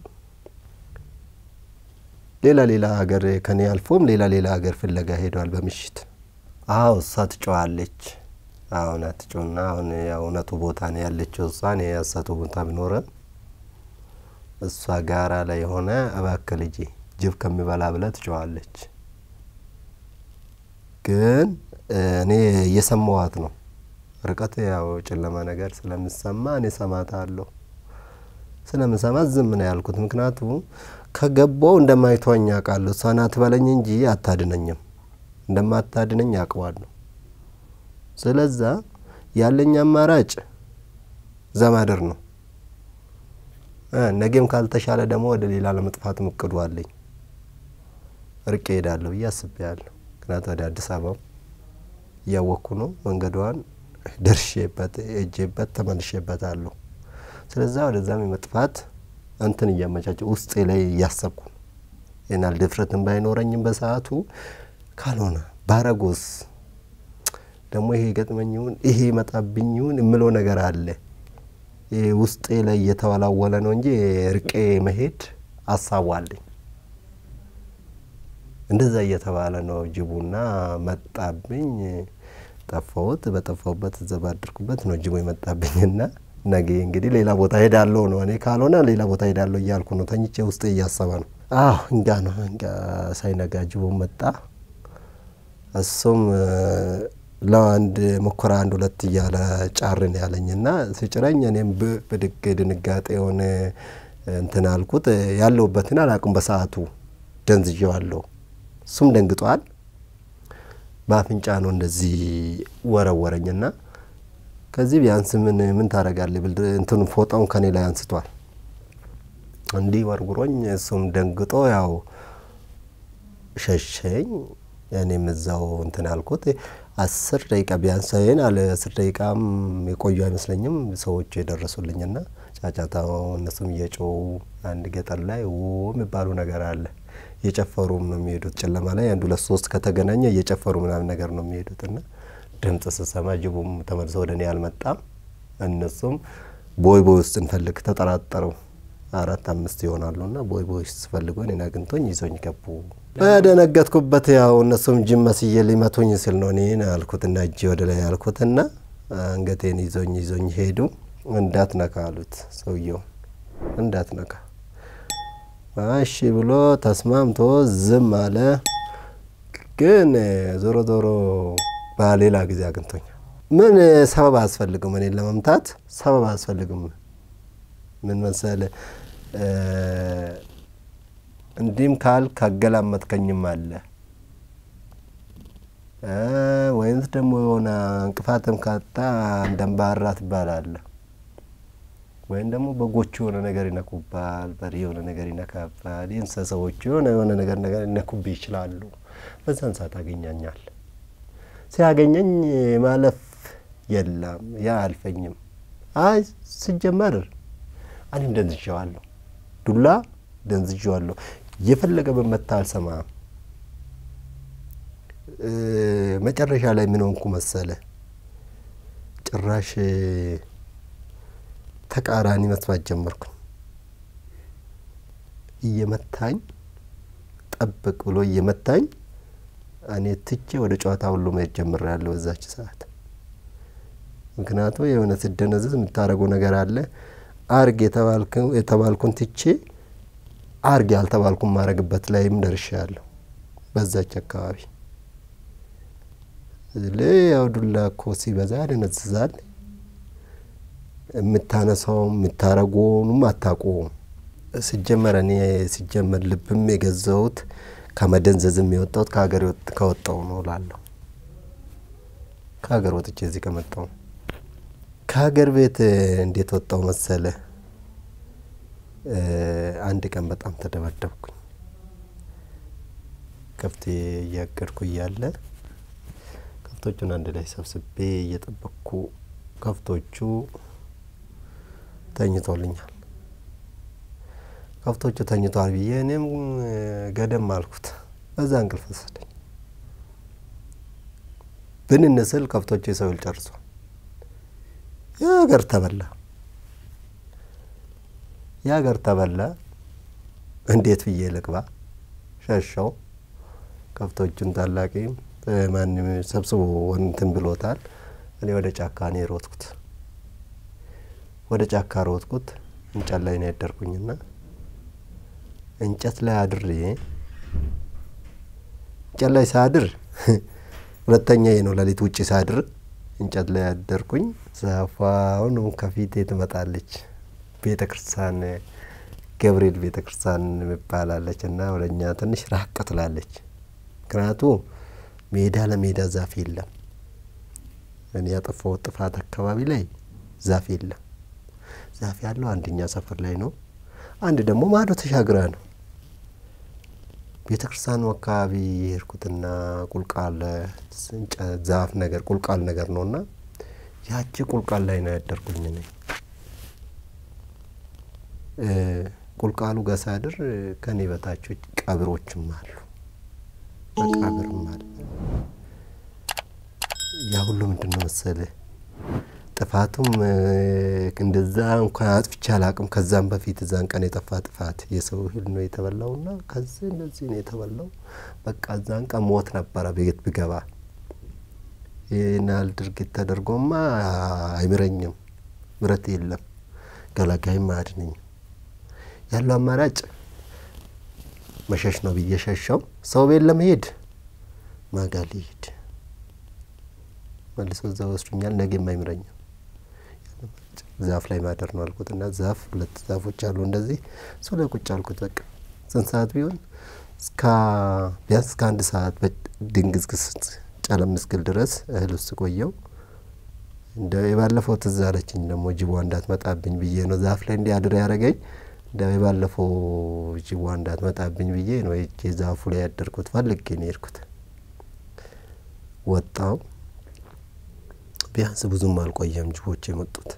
ሌላ ሌላ ሀገር ከኔ አልፎም ሌላ ሌላ ሀገር ፍለጋ ሄደዋል በምሽት። አዎ እሷ ትጮዋለች። አሁን አትጮና አሁን ያው እውነቱ ቦታ ነው ያለችው እሷ እኔ ያሳቱ ቦታ ቢኖረም እሷ ጋራ ላይ የሆነ እባክህ ልጄ ጅብ ከሚበላ ብላ ትጮዋለች። ግን እኔ እየሰማዋት ነው። ርቀት ያው ጨለማ ነገር ስለምሰማ እኔ ሰማታለሁ። ስለምሰማት ዝም ነው ያልኩት። ምክንያቱ ከገባው እንደማይቷኝ አውቃለሁ። እሷ ናት በለኝ እንጂ አታድነኝም። እንደማታድነኝ አውቀዋለሁ። ስለዛ ያለኝ አማራጭ ዘማደር ነው። ነገም ካልተሻለ ደግሞ ወደ ሌላ ለመጥፋት እቅዱ አለኝ። ርቄ ሄዳለሁ ብዬ አስቤያለሁ። ምክንያቱ ወደ አዲስ አበባ እያወቅኩ ነው። መንገዷን ደርሼበት ሄጄበት ተመልሼበታለሁ። ስለዛ ወደዛም የመጥፋት እንትን እያመቻቸው ውስጤ ላይ እያሰብኩ ነው። ይናል ድፍረትን ባይኖረኝም በሰዓቱ ካልሆነ ባረጎስ ደግሞ ይሄ ገጥመኝ ይሁን ይሄ መጣብኝ ይሁን የምለው ነገር አለ። ይሄ ውስጤ ላይ እየተወላወለ ነው እንጂ ርቄ መሄድ አሳቡ አለኝ። እንደዛ እየተባለ ነው ጅቡና መጣብኝ። ጠፋሁት። በጠፋሁበት እዛ ባደርኩበት ነው ጅቡ የመጣብኝና ነገ እንግዲህ ሌላ ቦታ ሄዳለሁ ነው። እኔ ካልሆነ ሌላ ቦታ ሄዳለሁ እያልኩ ነው። ተኝቼ ውስጤ እያሰበ ነው። አዎ እንጋ ነው እንጋ ሳይነጋ ጅቡ መጣ። እሱም ለአንድ ሙከራ አንድ ሁለት እያለ ጫርን ያለኝና ሲጭረኝ እኔም ብድግ ድንጋጤ የሆነ እንትን አልኩት። ያለሁበትን አላውቅም። በሰዓቱ ደንዝዤዋለሁ። እሱም ደንግጧል። በአፍንጫ ነው እንደዚህ ወረወረኝና ከዚህ ቢያንስ ምን ምን ታደርጋለህ ብል እንትኑ ፎጣውን ከኔ ላይ አንስቷል። እንዲህ ወርጉሮኝ እሱም ደንግጦ ያው ሸሸኝ። እኔም እዛው እንትን አልኩት። አስር ደቂቃ ቢያንስ ይህን አለ አስር ደቂቃም የቆዩ አይመስለኝም ሰዎቹ የደረሱልኝና ጫጫታው እነሱም እየጮው አንድ ገጠር ላይ ው የሚባሉ ነገር አለ። እየጨፈሩም ነው የሚሄዱት። ጨለማ ላይ አንድ ሁለት ሶስት ከተገናኘ እየጨፈሩ ምናምን ነገር ነው የሚሄዱት እና ድምጽ ስሰማ ጅቡም ተመልሶ ወደ እኔ አልመጣም። እነሱም ቦይ ቦይ ውስጥ እንፈልግ ተጠራጠሩ። አራት አምስት ይሆናሉ እና ቦይ ቦይ ውስጥ ስፈልጉ እኔን አግኝቶኝ ይዞኝ ገቡ። በደነገጥኩበት ያው እነሱም ጅም መስዬ ሊመቱኝ ስል ነው እኔን አልኩትና እጄ ወደ ላይ አልኩትና አንገቴን ይዞኝ ይዞኝ ሄዱ። እንዳትነካ አሉት ሰውየው እንዳትነካ እሺ ብሎ ተስማምቶ ዝም አለ። ግን ዞሮ ዞሮ በሌላ ጊዜ አግኝቶኛል። ምን ሰበብ አያስፈልግም፣ እኔን ለመምታት ሰበብ አያስፈልግም። ምን መሰለ እንዲህም ካል ካገላመጥከኝም አለ ወይንስ ደግሞ የሆነ እንቅፋትም ካጣ እንደንባራ ትባላለህ ወይም ደግሞ በጎቹ የሆነ ነገር ይነኩባል፣ በሬ የሆነ ነገር ይነካባል፣ የእንስሳዎቹ የሆነ የሆነ ነገር ነገር ይነኩብህ ይችላሉ። በዛን ሰዓት አገኛኛል። ሲያገኘኝ ማለፍ የለም ያ አልፈኝም። አይ ሲጀመር እኔም ደንዝዤዋለሁ፣ ዱላ ደንዝዤዋለሁ። የፈለገ በመታ አልሰማም። መጨረሻ ላይ ምን ሆንኩ መሰለ ጭራሽ ተቃራኒ መስማት ጀመርኩኝ። እየመታኝ ጠብቅ ብሎ እየመታኝ እኔ ትቼ ወደ ጨዋታ ሁሉ መሄድ ጀምሬያለሁ በዛች ሰዓት። ምክንያቱም የሆነ ስደነዝዝ የምታደርገው ነገር አለ። አርግ የተባልኩን ትቼ አርግ ያልተባልኩን ማድረግበት ላይም ደርሻለሁ በዛች አካባቢ። ያው ዱላ እኮ ሲበዛ ያደነዝዛል። የምታነሳውም የምታረገውንም አታውቀውም። ሲጀመር እኔ ሲጀመር ልብም የገዛሁት ከመደንዘዝም የወጣሁት ከሀገር ከወጣው ነው እላለሁ። ከሀገር ወጥቼ እዚህ ከመጣሁ ከሀገር ቤት እንዴት ወጣው መሰለ? አንድ ቀን በጣም ተደበደብኩኝ። ከብቴ እያገድኩ እያለ ከብቶቹን አንድ ላይ ሰብስቤ እየጠበቅኩ ከብቶቹ ተኝቶልኛል። ከብቶቹ ተኝቷል ብዬ እኔም ገደም አልኩት። በዛ እንቅልፍ ወሰደኝ። ብንን ስል ከብቶቹ የሰው ይል ጨርሷል። የሀገር ተበላ፣ የሀገር ተበላ። እንዴት ብዬ ልግባ? ሸሸው። ከብቶቹን ታላቂም ማንም ሰብስቦ እንትን ብሎታል። እኔ ወደ ጫካ ነው የሮጥኩት። ወደ ጫካ ሮጥኩት። እንጨት ላይ ነው ያደርኩኝና እንጨት ላይ አድሬ እንጨት ላይ ሳድር ሁለተኛ ነው ሌሊት ውጭ ሳድር እንጨት ላይ ያደርኩኝ። ዛፏ አሁን ከፊቴ ትመጣለች። ቤተ ክርስቲያን ገብርኤል ቤተ ክርስቲያን ይባላለች እና ወደ እኛ ትንሽ ራቅ ትላለች። ምክንያቱ ሜዳ ለሜዳ ዛፍ የለም። እኔ ያጠፋሁት ጥፋት አካባቢ ላይ ዛፍ የለም። ዛፍ ያለው አንደኛ ሰፈር ላይ ነው። አንድ ደግሞ ማዶ ተሻግራ ነው። ቤተ ክርስቲያኑ አካባቢ የሄድኩትና ቁልቋል ዛፍ ነገር ቁልቋል ነገር ነው እና ያቺ ቁልቋል ላይ ነው ያደርኩኝ እኔ ቁልቋሉ ጋር ሳድር ከኔ በታቾች ቀብሮችም አሉ፣ መቃብርም አለ። ያ ሁሉ ምንድን ነው መሰልህ ጥፋቱም እንደዛ እንኳን አጥፍቼ አላቅም። ከዛም በፊት እዛን ቀን የጠፋ ጥፋት የሰው እህል ነው የተበላውና ከዚህ እንደዚህ ነው የተበላው። በቃ እዛን ቀን ሞት ነበረ ቤት ብገባ። ይህን ያህል ድርጊት ተደርጎማ አይምረኝም፣ ምረት የለም፣ ገላጋይም አያድነኝም። ያለው አማራጭ መሸሽ ነው ብዬ ሸሸው። ሰው ቤት ለመሄድ ማጋ ሊሄድ መልሶ እዛ ወስዱኛል። ነገም አይምረኝም። ዛፍ ላይ ማደር ነው አልኩት እና ዛፍ ሁለት ዛፎች አሉ እንደዚህ እሱ ላይ ቁጭ አልኩት። በቃ ስንት ሰዓት ቢሆን እስከ ቢያንስ እስከ አንድ ሰዓት ድንግዝግዝ ጨለም እስክል ድረስ እህል ውስጥ ቆየው። እንደ የባለፈው ትዝ አለችኝ ደግሞ ጅቧ እንዳትመጣብኝ ብዬ ነው ዛፍ ላይ እንዲህ አድር ያደረገኝ። እንደ የባለፈው ጅቧ እንዳትመጣብኝ ብዬ ነው ዛፉ ላይ ያደርኩት። ፈልጌ ነው የሄድኩት። ወጣው። ቢያንስ ብዙም አልቆየም ጅቦች የመጡት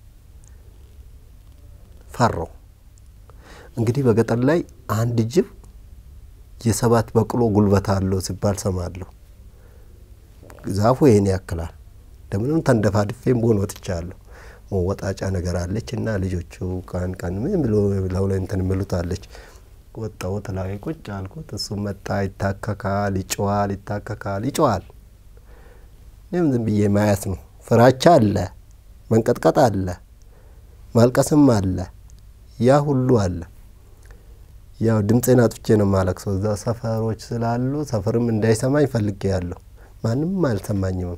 ፈራው። እንግዲህ በገጠር ላይ አንድ ጅብ የሰባት በቅሎ ጉልበት አለው ሲባል ሰማለሁ። ዛፉ ይህን ያክላል። እንደምንም ተንደፋድፌም በሆን ወጥቻለሁ። መወጣጫ ነገር አለች እና ልጆቹ ቀን ቀን ምን ብሎ ላው ላይ እንትን የሚሉት አለች። ወጣሁት ላይ ቁጭ አልኩት። እሱም መጣ፣ ይታከካል፣ ይጮዋል፣ ይታከካል፣ ይጮዋል። እኔም ዝም ብዬ ማየት ነው። ፍራቻ አለ፣ መንቀጥቀጥ አለ፣ ማልቀስም አለ፣ ያ ሁሉ አለ። ያው ድምፄን አጥፍቼ ነው ማለቅሰው። እዛ ሰፈሮች ስላሉ ሰፈርም እንዳይሰማኝ ፈልጌ ያለሁ ማንም አልሰማኝም።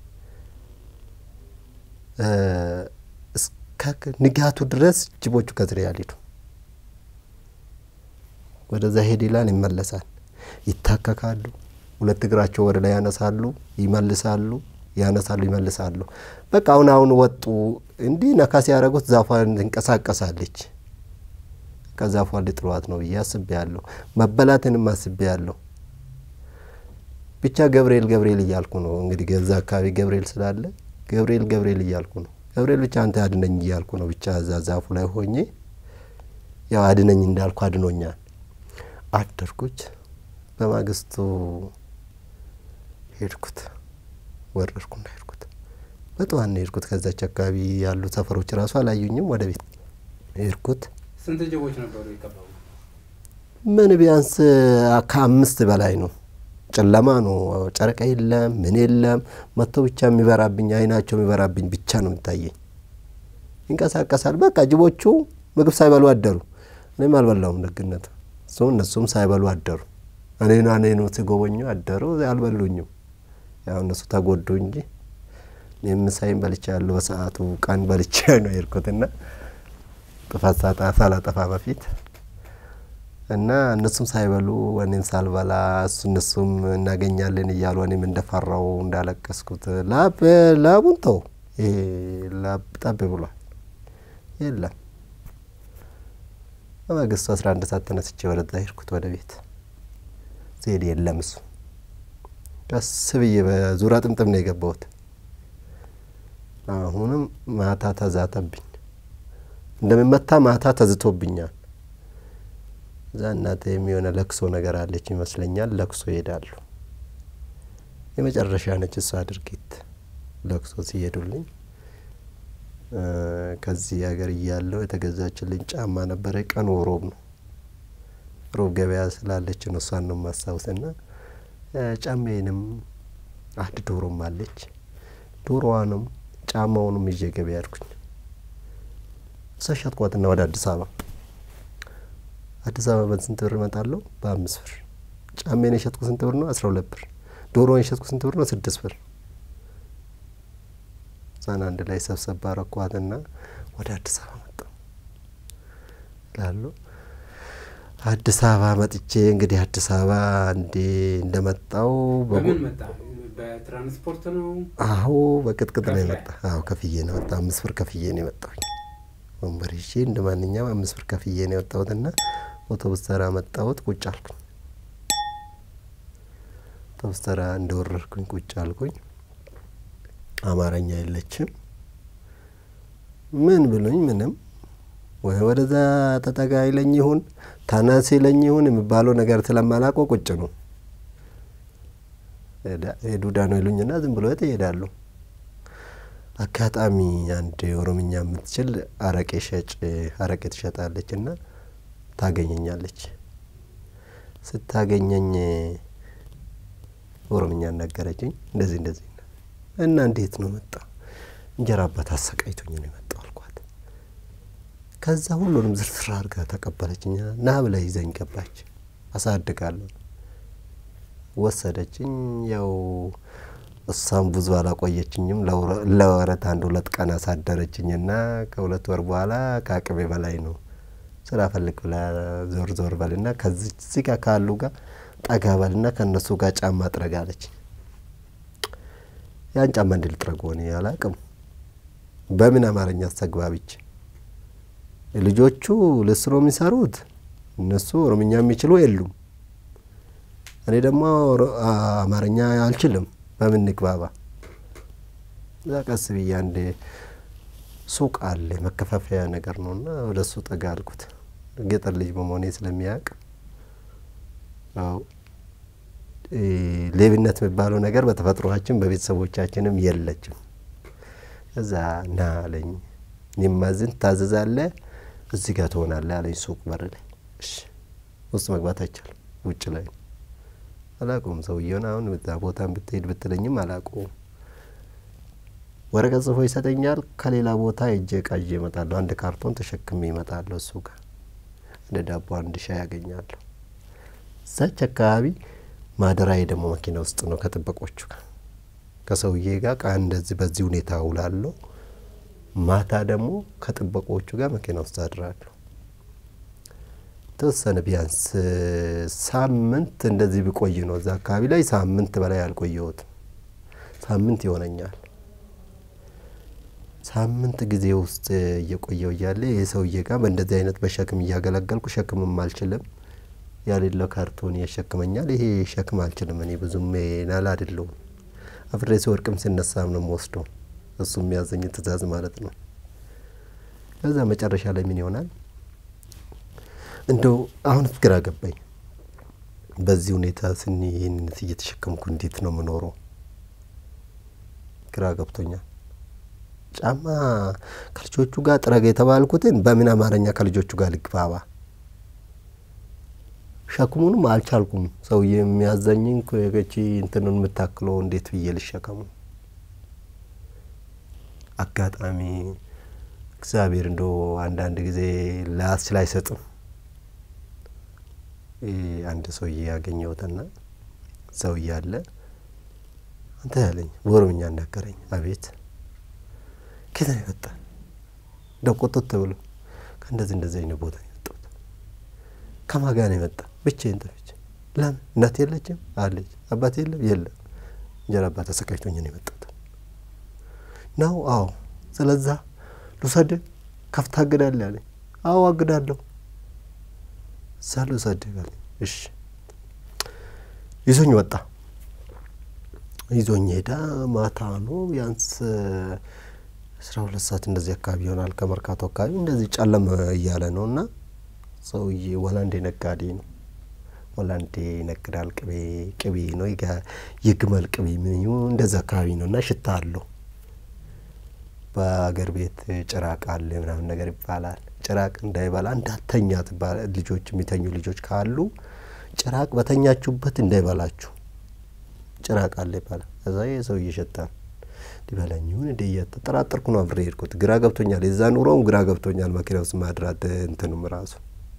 እስከ ንጋቱ ድረስ ጅቦቹ ከስሬ ያልሄዱ ወደዛ ሄድ ይላል፣ ይመለሳል፣ ይታከካሉ፣ ሁለት እግራቸው ወደ ላይ ያነሳሉ፣ ይመልሳሉ፣ ያነሳሉ፣ ይመልሳሉ። በቃ አሁን አሁን ወጡ። እንዲህ ነካ ሲያደርጉት ዛፏን ትንቀሳቀሳለች። ከዛፏ ሊጥሏት ነው ብዬ አስቤ ያለሁ። መበላትንም አስቤ ያለሁ። ብቻ ገብርኤል ገብርኤል እያልኩ ነው እንግዲህ ገዛ አካባቢ ገብርኤል ስላለ ገብርኤል ገብርኤል እያልኩ ነው። ገብርኤል ብቻ አንተ አድነኝ እያልኩ ነው። ብቻ እዛ ዛፉ ላይ ሆኜ ያው አድነኝ እንዳልኩ አድኖኛል። አደርኩች። በማግስቱ ሄድኩት፣ ወረድኩና ሄድኩት። በጠዋት ነው ሄድኩት። ከዛች አካባቢ ያሉ ሰፈሮች ራሱ አላዩኝም። ወደ ቤት ሄድኩት። ስንት ጅቦች ነበሩ የከበቡ? ምን ቢያንስ ከአምስት በላይ ነው። ጨለማ ነው። ጨረቃ የለም፣ ምን የለም። መጥቶ ብቻ የሚበራብኝ አይናቸው የሚበራብኝ ብቻ ነው የሚታየኝ። ይንቀሳቀሳል። በቃ ጅቦቹ ምግብ ሳይበሉ አደሩ። እኔም አልበላውም ደግነት እሱ እነሱም ሳይበሉ አደሩ። እኔና እኔኑ ሲጎበኙ አደሩ። አልበሉኝም። ያው እነሱ ተጎዱ እንጂ እኔም ምሳዬን በልቻ ያለው በሰዓቱ ቀን በልቻ ነው የሄድኩትና ጥፋት ሳጣ ሳላጠፋ በፊት እና እነሱም ሳይበሉ እኔም ሳልበላ እሱ እነሱም እናገኛለን እያሉ እኔም እንደፈራው እንዳለቀስኩት ላብ ላቡን ተው ይሄ ላብ ጠብ ብሏል። የለም በማግስቱ አስራ አንድ ሰዓት ተነስቼ ወደዛ ሄድኩት ወደ ቤት ስሄድ የለም እሱ። ቀስ ብዬ በዙሪያ ጥምጥም ነው የገባሁት። አሁንም ማታ ተዛተብኝ እንደሚመታ ማታ ተዝቶብኛል። እዛ እናቴ የሚሆነ ለቅሶ ነገር አለች ይመስለኛል። ለቅሶ ይሄዳሉ። የመጨረሻ ነች እሷ ድርጊት ለቅሶ ሲሄዱልኝ ከዚህ ሀገር እያለሁ የተገዛችልኝ ጫማ ነበረ። ቀኑ ሮብ ነው። ሮብ ገበያ ስላለች ነው እሷን ነው የማስታውስና ጫማዬንም አንድ ዶሮም አለች። ዶሮዋንም ጫማውንም ይዤ ገበያ ያድኩኝ እሷ ሸጥኳትና ወደ አዲስ አበባ አዲስ አበባ በስንት ብር እመጣለሁ? በአምስት ብር። ጫሜን የሸጥኩ ስንት ብር ነው? አስራ ሁለት ብር። ዶሮን የሸጥኩ ስንት ብር ነው? ስድስት ብር። እዛን አንድ ላይ ሰብሰብ አረኳትና ወደ አዲስ አበባ መጣሁ እላለሁ። አዲስ አበባ መጥቼ እንግዲህ አዲስ አበባ እንዴ እንደመጣው በምን መጣ? በትራንስፖርት ነው? አዎ በቅጥቅጥ ነው ከፍለህ? የመጣ። አዎ ከፍዬ ነው የመጣ። አምስት ብር ከፍዬ ነው የመጣሁኝ። ወንበር ይዤ እንደ ማንኛውም አምስት ብር ከፍዬ ነው የወጣሁትና አውቶቡስ ተራ መጣሁት። ቁጭ አልኩኝ። አውቶቡስ ተራ እንደወረድኩኝ ቁጭ አልኩኝ። አማርኛ የለችም። ምን ብሉኝ ምንም ወይ ወደዛ ተጠጋ ይለኝ ይሁን ተነስ ይለኝ ይሁን የሚባለው ነገር ስለማላውቀው ቁጭ ነው። ዱዳ ነው ይሉኝና ዝም ብሎ ይሄዳሉ። አጋጣሚ አንድ ኦሮምኛ የምትችል አረቄ ሸጭ አረቄ ትሸጣለች እና ታገኘኛለች። ስታገኘኝ ኦሮምኛ ነገረችኝ። እንደዚህ እንደዚህ እና እንዴት ነው መጣ? እንጀራ አባት አሰቃይቶኝ ነው የመጣው አልኳት። ከዛ ሁሉንም ዝርዝር አድርጋ ተቀበለችኝ። ና ብላ ይዘኝ ገባች። አሳድጋለሁ ወሰደችኝ። ያው እሷም ብዙ አላቆየችኝም። ለወረት አንድ ሁለት ቀን አሳደረችኝና ከሁለት ወር በኋላ ከአቅሜ በላይ ነው ስራ ፈልግ ብላ ዞር ዞር በልና ከዚህ ጋር ካሉ ጋር ጠጋ በልና ከእነሱ ጋር ጫማ ጥረግ አለች። ያን ጫማ እንዲል ጥረግ ሆኔ አላቅም። በምን አማርኛ አስተግባቢች ልጆቹ ልስ ነው የሚሰሩት። እነሱ ኦሮምኛ የሚችሉ የሉም። እኔ ደግሞ አማርኛ አልችልም። በምን ንግባባ? እዛ ቀስ ብዬ አንድ ሱቅ አለ መከፋፈያ ነገር ነው እና ወደ እሱ ጠጋ አልኩት። ገጠር ልጅ በመሆኔ ስለሚያውቅ ያው ሌብነት የሚባለው ነገር በተፈጥሯችን በቤተሰቦቻችንም የለችም። እዛ ና አለኝ። እኔማዝን ታዘዛለህ፣ እዚህ ጋር ትሆናለህ አለኝ። ሱቅ በር ላይ እሺ። ውስጥ መግባት አይቻልም፣ ውጭ ላይ ነው። አላውቀውም ሰውየውን። አሁን እዛ ቦታን ብትሄድ ብትለኝም አላውቀውም። ወረቀት ጽፎ ይሰጠኛል። ከሌላ ቦታ እጄ እቃ ይዤ እመጣለሁ። አንድ ካርቶን ተሸክሜ እመጣለሁ። እሱ ጋር አንድ ዳቦ፣ አንድ ሻይ ያገኛለሁ። እዛች አካባቢ ማደራዬ ደግሞ መኪና ውስጥ ነው ከጥበቆቹ ጋር ከሰውዬ ጋር ቃ እንደዚህ በዚህ ሁኔታ ውላለሁ። ማታ ደግሞ ከጥበቆቹ ጋር መኪና ውስጥ አድራለሁ። ተወሰነ ቢያንስ ሳምንት እንደዚህ ብቆይ ነው እዛ አካባቢ ላይ ሳምንት በላይ አልቆየሁትም። ሳምንት ይሆነኛል። ሳምንት ጊዜ ውስጥ እየቆየው እያለ ይህ ሰውዬ ጋር በእንደዚህ አይነት በሸክም እያገለገልኩ ሸክምም አልችልም ያሌለው ካርቶን ያሸክመኛል። ይሄ ሸክም አልችልም እኔ ብዙም ናል አይደለሁም። አፍሬ ሲወድቅም ሲነሳም ነው የምወስደው እሱ የሚያዘኝ ትእዛዝ ማለት ነው። ከዛ መጨረሻ ላይ ምን ይሆናል እንደው አሁን ግራ ገባኝ። በዚህ ሁኔታ ስኒ ይህንን እየተሸከምኩ እንዴት ነው የምኖረው? ግራ ገብቶኛል። ጫማ ከልጆቹ ጋር ጥረግ የተባልኩትን በምን አማርኛ ከልጆቹ ጋር ልግባባ? ሸክሙንም አልቻልኩም። ሰውዬ የሚያዘኝን ከቺ እንትኑን የምታክለው እንዴት ብዬ ልሸከሙ? አጋጣሚ እግዚአብሔር እንደ አንዳንድ ጊዜ ላያስችል አይሰጥም። አንድ ሰውዬ ያገኘሁትና ሰውዬ አለ አንተ ያለኝ በኦሮምኛ እናገረኝ። አቤት ከየት ነው የመጣ? እንደው ቆጥቶ ብሎ ከእንደዚህ እንደዚህ አይነት ቦታ ነው የመጣሁት። ከማን ጋር ነው የመጣ? ብቻዬን ጠፍቼ። ለምን እናት የለችም? አለች። አባት የለም? የለም። እንጀራ አባት ተሰቃይቶኝ ነው የመጣሁት ነው። አዎ። ስለዛ ልውሰድ ከፍታ አግዳለህ አለኝ። አዎ አግዳለሁ። እዛ ልውሰድ አለኝ። እሺ ይዞኝ ወጣ። ይዞኝ ሄዳ ማታ ነው ቢያንስ አስራ ሁለት ሰዓት እንደዚህ አካባቢ ይሆናል። ከመርካቶ አካባቢ እንደዚህ ጨለም እያለ ነው እና ሰውዬ ወላንዴ ነጋዴ ነው። ወላንዴ ይነግዳል። ቅቤ ቅቤ ነው የግመል ቅቤ ምን እንደዚ አካባቢ ነው እና ሽታ አለው። በአገር ቤት ጭራቅ አለ ምናምን ነገር ይባላል። ጭራቅ እንዳይበላ እንዳተኛ ልጆች የሚተኙ ልጆች ካሉ ጭራቅ በተኛችሁበት እንዳይበላችሁ ጭራቅ አለ ይባላል። እዛ የሰው እየሸጣል ሊበላኝ ይሁን እንደ እያጠራጠርኩ ነው አብሬ ሄድኩት። ግራ ገብቶኛል። የዛ ኑሮውም ግራ ገብቶኛል። መኪና ውስጥ ማድራት እንትኑም ራሱ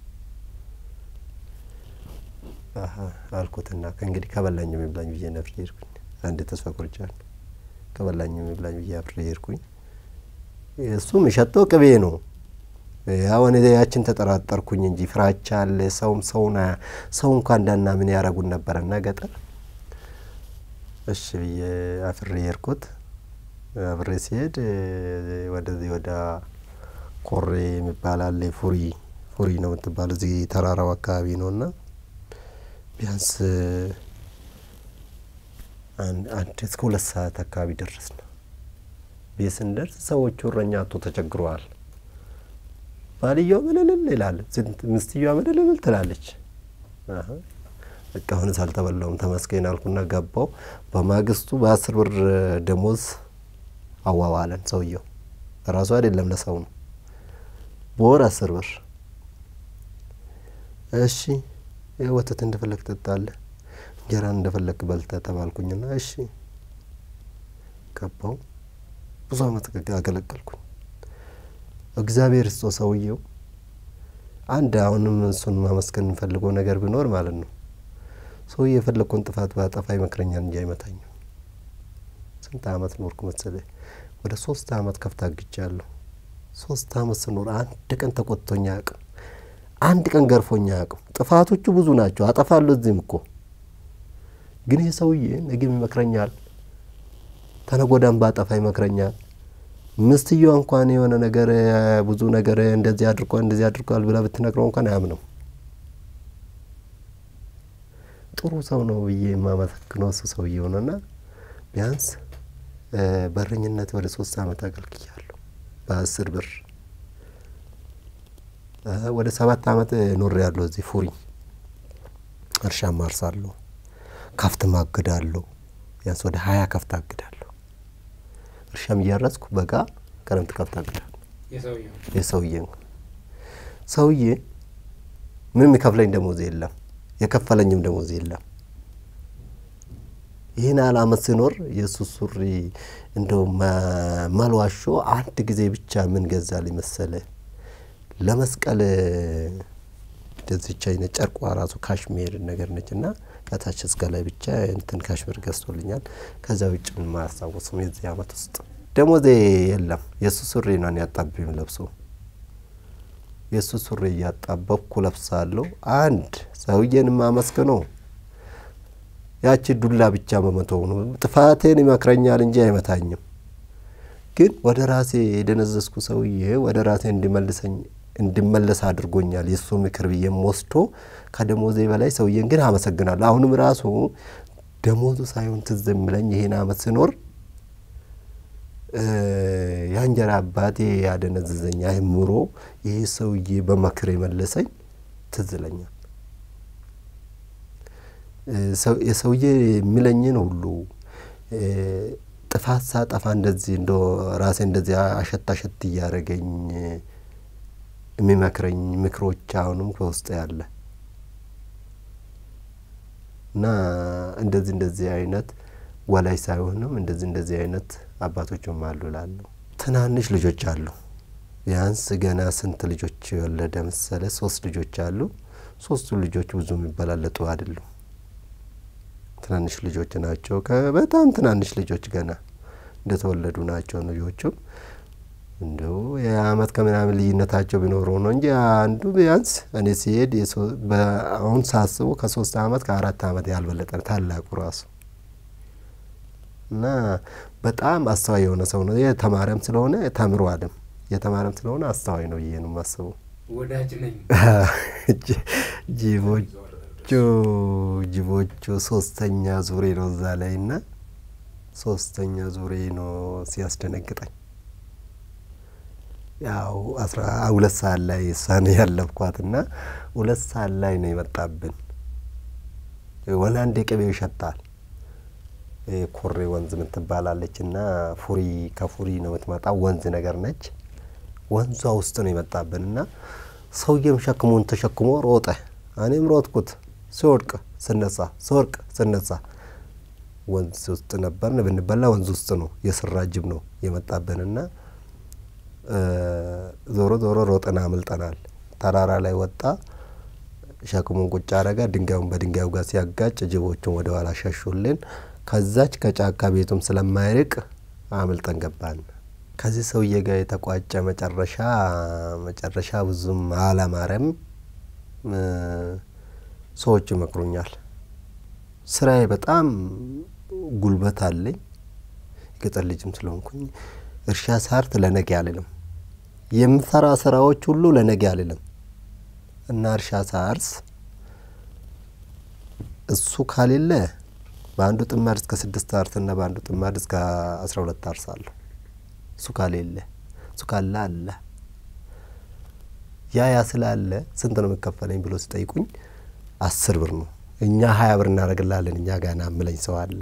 አልኩትና ከእንግዲህ ከበላኝ የሚብላኝ ብዬ ነፍሬ ሄድኩኝ። አንድ ተስፋ ቆርጫለሁ። ከበላኝ የሚብላኝ ብዬ አብሬ ሄድኩኝ። እሱም የሸጠው ቅቤ ነው። አሁን ያችን ተጠራጠርኩኝ እንጂ ፍራቻ አለ። ሰውም ሰውና ሰው እንኳ እንዳና ምን ያረጉን ነበረና ገጠር እሺ ብዬ አፍሬ ሄድኩት። አብሬ ሲሄድ ወደዚህ ወደ ኮሬ የሚባል አለ። ፉሪ ፉሪ ነው የምትባለው እዚህ ተራራው አካባቢ ነው እና ቢያንስ አንድ እስከ ሁለት ሰዓት አካባቢ ደረስ ነው። ቤት ስንደርስ ሰዎቹ እረኛ አቶ ተቸግረዋል። ባልየው ምልልል ይላል፣ ምስትየዋ ምልልል ትላለች። በቃ አሁንስ አልተበላውም ተመስገን አልኩና ገባው። በማግስቱ በአስር ብር ደሞዝ አዋዋለን። ሰውየው ራሱ አይደለም ለሰው ነው። በወር አስር ብር። እሺ ወተት እንደፈለግ ትጠጣለህ፣ እንጀራን እንደፈለግ በልተህ ተባልኩኝና እሺ ገባው። ብዙ አመት አገለገልኩኝ። እግዚአብሔር ስጦ ሰውየው አንድ አሁንም እሱን ማመስገን እንፈልገው ነገር ቢኖር ማለት ነው ሰው የፈለግኩን ጥፋት ባጠፋ ይመክረኛል እንጂ አይመታኝም። ስንት አመት ኖርኩ መሰለህ? ወደ ሶስት አመት ከፍታ አግጃለሁ። ሶስት አመት ስኖር አንድ ቀን ተቆጥቶኝ አያውቅም። አንድ ቀን ገርፎኝ አያውቅም። ጥፋቶቹ ብዙ ናቸው፣ አጠፋለሁ እዚህም እኮ ግን ይህ ሰውዬ ነገም ይመክረኛል፣ ተነጎዳም ባጠፋ ይመክረኛል። ምስትየዋ እንኳን የሆነ ነገር ብዙ ነገር እንደዚህ አድርጓል እንደዚህ አድርጓል ብላ ብትነግረው እንኳን አያምነው። ጥሩ ሰው ነው ብዬ የማመሰግነው እሱ ሰውዬው ነውና ቢያንስ እ፣ በረኝነት ወደ ሶስት አመት አገልግያለሁ በአስር ብር እ፣ ወደ ሰባት አመት ኖር ያለሁ እዚህ ፉሪ እርሻ ማርሳለሁ ከፍት ማግዳለሁ ቢያንስ ወደ ሀያ ከፍት አግዳለሁ እርሻም እያረስኩ በጋ ክረምት ከፍት አግዳለሁ የሰውየው የሰውዬ ሰውዬ ምንም የከፍለኝ ደሞዝ የለም የከፈለኝም ደሞዝ የለም ይህን ያህል አመት ሲኖር የእሱ ሱሪ እንደው መ- መልዋሾ አንድ ጊዜ ብቻ ምን ገዛልኝ መሰለ ለመስቀል እንደዚች አይነት ጨርቋ ራሱ ካሽሜር ነገር ነች እና ከታች እስከ ላይ ብቻ እንትን ካሽሜር ገዝቶልኛል። ከዛ ውጭ ምን ማያስታውስም የዚህ አመት ውስጥ ደሞዜ የለም። የእሱ ሱሪ ነው ያጣብኝ ለብሶ የእሱ ሱሪ እያጣበብኩ ለብሳለሁ። አንድ ሰውዬን ማመስግነው ያቺ ዱላ ብቻ በመተው ነው። ጥፋቴን ይመክረኛል እንጂ አይመታኝም። ግን ወደ ራሴ የደነዘዝኩ ሰውዬ ወደ ራሴ እንዲመልሰኝ እንድመለስ አድርጎኛል። የእሱ ምክር ብዬም ወስዶ ከደሞዜ በላይ ሰውዬን ግን አመሰግናለሁ። አሁንም ራሱ ደሞዙ ሳይሆን ትዝ የሚለኝ ይሄን አመት ስኖር እ፣ የእንጀራ አባቴ ያደነዘዘኝ አእምሮ ይሄ ሰውዬ በመክር የመለሰኝ ትዝ ይለኛል። እ፣ ሰው- የሰውዬ የሚለኝን ሁሉ እ፣ ጥፋት ሳጠፋ እንደዚህ እንደ ራሴ እንደዚህ አሸት አሸት እያደረገኝ የሚመክረኝ ምክሮች አሁንም ከውስጥ ያለ እና እንደዚህ እንደዚህ አይነት ወላይ ሳይሆንም እንደዚህ እንደዚህ አይነት አባቶችም አሉ እላለሁ። ትናንሽ ልጆች አሉ። ቢያንስ ገና ስንት ልጆች የወለደ መሰለ? ሶስት ልጆች አሉ። ሶስቱ ልጆች ብዙ የሚበላለጡ አይደሉም። ትናንሽ ልጆች ናቸው። በጣም ትናንሽ ልጆች ገና እንደተወለዱ ናቸው ልጆቹም እንዲሁ የአመት ከምናምን ልዩነታቸው ቢኖረው ነው እንጂ አንዱ ቢያንስ እኔ ሲሄድ የሶ- በአሁን ሳስቡ ከሶስት አመት ከአራት አመት ያልበለጠ ነው ታላቁ ራሱ እና በጣም አስተዋይ የሆነ ሰው ነው። የተማረም ስለሆነ ተምሯልም የተማረም ስለሆነ አስተዋይ ነው ብዬ ነው የማስበው። ወዳጅ ነኝ ጅ- ጅቦቹ ጅቦቹ ሶስተኛ ዙሬ ነው እዛ ላይ እና ሶስተኛ ዙሬ ነው ሲያስደነግጠኝ። ያው አስራ ሁለት ሰዓት ላይ እሷን ያለብኳት እና ሁለት ሰዓት ላይ ነው የመጣብን። ወላንዴ ቅቤው ይሸታል። ይሄ ኮሬ ወንዝ የምትባላለች እና ፉሪ ከፉሪ ነው የምትመጣው ወንዝ ነገር ነች። ወንዟ ውስጥ ነው የመጣብን እና ሰውዬም ሸክሙን ተሸክሞ ሮጠ። እኔም ሮጥኩት። ሲወድቅ ስነሳ፣ ሲወድቅ ስነሳ ወንዝ ውስጥ ነበርን። ብንበላ ወንዝ ውስጥ ነው የስራ ጅብ ነው የመጣብንና ዞሮ ዞሮ ሮጠን አምልጠናል። ተራራ ላይ ወጣ። ሸክሙን ቁጭ አረጋ። ድንጋዩን በድንጋዩ ጋር ሲያጋጭ ጅቦቹን ወደ ኋላ ሸሹልን። ከዛች ከጫካ ቤቱም ስለማይርቅ አምልጠን ገባን። ከዚህ ሰውዬ ጋር የተቋጨ መጨረሻ መጨረሻ ብዙም አላማረም። ሰዎች ይመክሩኛል። ስራዬ በጣም ጉልበት አለኝ። የገጠር ልጅም ስለሆንኩኝ እርሻ ሳርት ለነገ አልልም። የምሰራ ስራዎች ሁሉ ለነገ አልልም እና እርሻ ሳርስ እሱ ካሌለ በአንዱ ጥማድ እስከ ስድስት አርስና በአንዱ ጥማድ እስከ አስራ ሁለት አርሳለሁ። እሱ ካሌለ እሱ ካለ አለ ያ ያ ስላለ ስንት ነው የምከፈለኝ ብሎ ሲጠይቁኝ አስር ብር ነው። እኛ ሀያ ብር እናደርግላለን እኛ ጋና ምለኝ ሰው አለ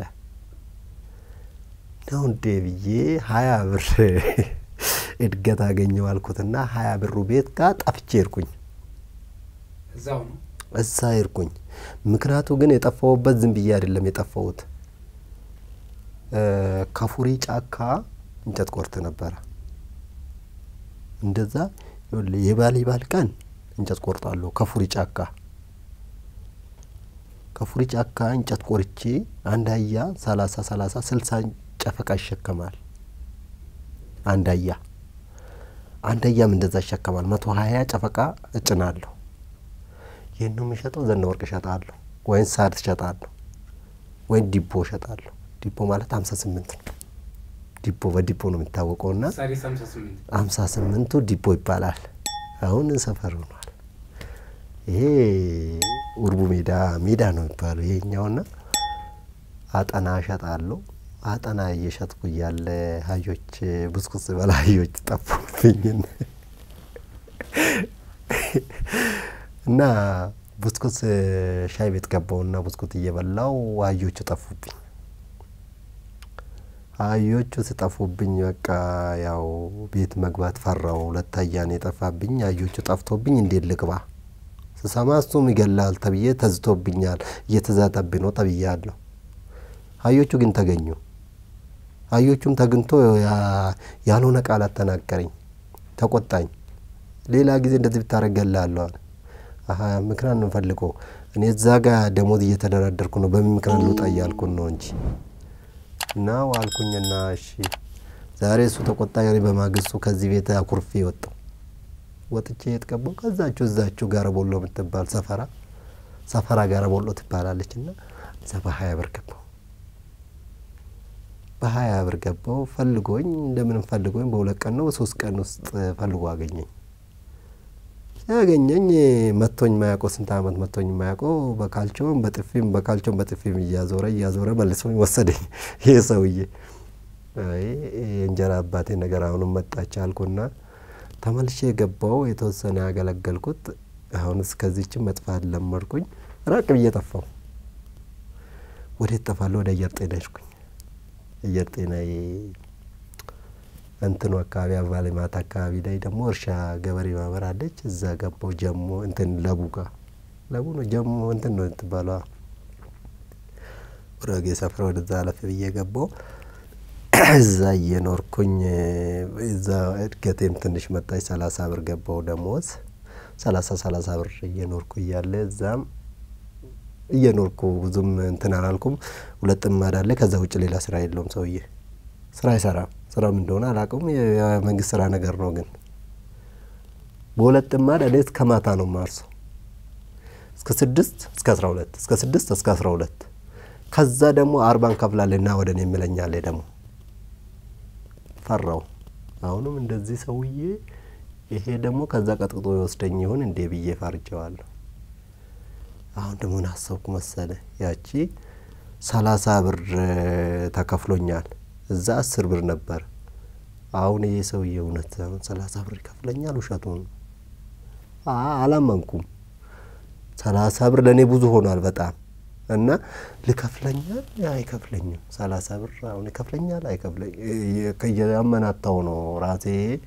ነው እንዴ ብዬ ሀያ ብር እድገት አገኘው አልኩትና ሀያ ብሩ ቤት ጋር ጠፍቼ ሄድኩኝ። እዛው ነው እዛ ሄድኩኝ። ምክንያቱ ግን የጠፋሁበት ዝም ብዬ አይደለም የጠፋሁት። ከፉሪ ጫካ እንጨት ቆርጥ ነበረ። እንደዛ ይኸውልህ የባል ባል ቀን እንጨት ቆርጣለሁ ከፉሪ ጫካ ከፉሪ ጫካ እንጨት ቆርቼ አንድ አህያ ሰላሳ ሰላሳ ስልሳ ጨፈቃ ይሸከማል። አንድ አህያ አንድ አህያም እንደዛ ይሸከማል። መቶ ሀያ ጨፈቃ እጭናለሁ። ይህን ነው የምሸጠው። ዘነ ወርቅ እሸጣለሁ ወይም ሳድ እሸጣለሁ ወይም ዲቦ እሸጣለሁ። ዲቦ ማለት ሀምሳ ስምንት ነው። ዲቦ በዲቦ ነው የሚታወቀው ና ሳሪስ ሀምሳ ስምንት ሀምሳ ስምንቱ ዲቦ ይባላል። አሁን ሰፈር ሆኗል። ይሄ ውርቡ ሜዳ ሜዳ ነው የሚባለው ይሄኛውና አጠና እሸጣለሁ። አጠና እየሸጥኩ እያለ አህዮች ብስኩት ስበላ አህዮች ጠፉብኝ እና ብስኩት ሻይ ቤት ገባውና ብስኩት እየበላው አህዮቹ ጠፉብኝ። አህዮቹ ስጠፉብኝ በቃ ያው ቤት መግባት ፈራው። ሁለት አህያ ነው የጠፋብኝ። አህዮቹ ጠፍቶብኝ እንዴት ልግባ? ስሰማ እሱም ይገላል ተብዬ ተዝቶብኛል፣ እየተዛተብኝ ነው ተብያለሁ። አህዮቹ ግን ተገኙ። አህዮቹም ተግንቶ ያልሆነ ቃላት ተናገረኝ፣ ተቆጣኝ። ሌላ ጊዜ እንደዚህ ብታደርግ እገልሃለሁ አለ። አሀ ምክንያት ነው ፈልገው እኔ እዛ ጋ ደሞዝ እየተደራደርኩ ነው፣ በምን ምክንያት ልውጣ እያልኩን ነው እንጂ እና ዋልኩኝና እሺ ዛሬ እሱ ተቆጣ። በማግስቱ ከዚህ ቤት አኩርፌ ወጣው። ወጥቼ የት ገባሁ? ከዛችሁ እዛችሁ ጋር ቦሎ የምትባል ሰፈራ ሰፈራ ጋር ቦሎ ትባላለች እና እዛ በሀያ ብር ገባሁ። በሀያ ብር ገባሁ። ፈልጎኝ እንደምንም ፈልጎኝ በሁለት ቀን ነው በሶስት ቀን ውስጥ ፈልጎ አገኘኝ። ያገኘኝ መቶኝ ማያውቀው ስንት አመት መቶኝ ማያውቀው በካልቾም በጥፊም በካልቾም በጥፊም እያዞረ እያዞረ መልሶኝ ወሰደኝ። ይህ ሰውዬ አይ የእንጀራ አባቴ ነገር አሁንም መጣች አልኩና ተመልሼ የገባው የተወሰነ ያገለገልኩት አሁን እስከዚችም መጥፋት ለመድኩኝ። ራቅ ብዬ ጠፋው። ወዴት ጠፋለሁ? ወደ አየር ጤና ሄድኩኝ። አየር ጤና እንትኑ አካባቢ አበባ ልማት አካባቢ ላይ ደግሞ እርሻ ገበሬ ማህበር አለች። እዛ ገባው ጀሞ እንትን ለቡ ጋ ለቡ ነው ጀሞ እንትን ነው ትባለ ጉራጌ ሰፈር ወደዛ አለፍ ብዬ ገባው። እዛ እየኖርኩኝ እዛ እድገቴም ትንሽ መጣች። ሰላሳ ብር ገባው ደሞዝ ሰላሳ ሰላሳ ብር እየኖርኩ እያለ እዛም እየኖርኩ ብዙም እንትን አላልኩም። ሁለት ጥማድ አለ። ከዛ ውጭ ሌላ ስራ የለውም ሰውዬ ስራ አይሰራም። ስራም እንደሆነ አላውቅም። የመንግስት ስራ ነገር ነው። ግን በሁለት ጥማድ እኔ እስከ ማታ ነው ማርሰው እስከ ስድስት እስከ አስራ ሁለት እስከ ስድስት እስከ አስራ ሁለት ከዛ ደግሞ አርባን ከፍላለና ወደ እኔ የሚለኛለ ደግሞ ፈራው። አሁንም እንደዚህ ሰውዬ ይሄ ደግሞ ከዛ ቀጥቅጦ የወስደኝ ይሁን እንዴ ብዬ ፈርጀዋለሁ። አሁን ደግሞ ምን አሰብኩ መሰለ ያቺ ሰላሳ ብር ተከፍሎኛል እዛ አስር ብር ነበር። አሁን ይሄ ሰውዬ እውነት አሁን ሰላሳ ብር ይከፍለኛል? ውሸቱን አላመንኩም። ሰላሳ ብር ለእኔ ብዙ ሆኗል በጣም እና ልከፍለኛል አይከፍለኝም። ሰላሳ ብር አሁን ይከፍለኛል አይከፍለኝ ያመናታው ነው ራሴ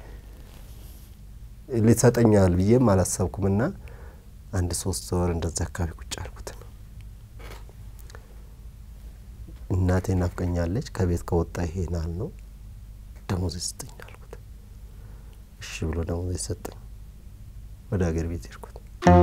ሊሰጠኛል ብዬም አላሰብኩም። እና አንድ ሶስት ወር እንደዛ አካባቢ ቁጭ አልኩት ነው እናቴ ናፍቀኛለች። ከቤት ከወጣ ይሄናል ነው ደሞዝ ይስጠኝ አልኩት። እሺ ብሎ ደሞዝ ሰጠኝ። ወደ ሀገር ቤት ሄድኩት።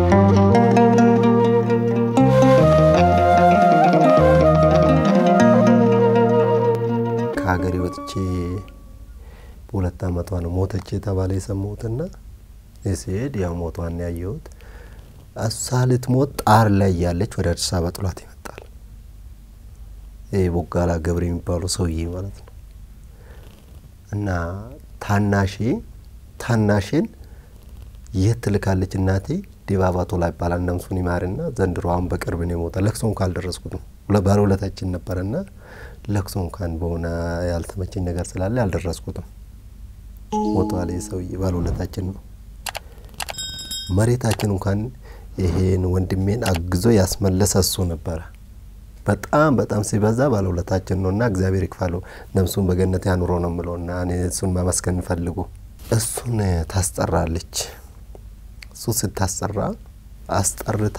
ከሀገሬ ወጥቼ በሁለት አመቷ ነው ሞተች የተባለ የሰማሁትና ሲሄድ ያው ሞቷን ያየሁት እሷ ልትሞት ጣር ላይ ያለች ወደ አዲስ አበባ ጥሏት ይመጣል። ይህ ቦጋላ ገብረ የሚባሉ ሰውዬ ማለት ነው። እና ታናሼ ታናሼን የት ትልካለች እናቴ ዲባባ ቶላ ይባላል። ነፍሱን ይማርና ዘንድሮ አሁን በቅርብ ነው የሞተ። ለቅሶ እንኳን አልደረስኩትም። ባለውለታችን ነበረና ለቅሶ እንኳን በሆነ ያልተመቸኝ ነገር ስላለ አልደረስኩትም። ሞቷል። ይህ ሰውዬ ባለውለታችን ነው። መሬታችን እንኳን ይሄን ወንድሜን አግዞ ያስመለሰ እሱ ነበረ። በጣም በጣም ሲበዛ ባለውለታችን ነው እና እግዚአብሔር ይክፋለው ነፍሱን በገነት ያኑሮ ነው የምለው እና እኔ እሱን ማመስገን እንፈልጉ። እሱን ታስጠራለች። እሱ ስታስጠራ አስጠርታ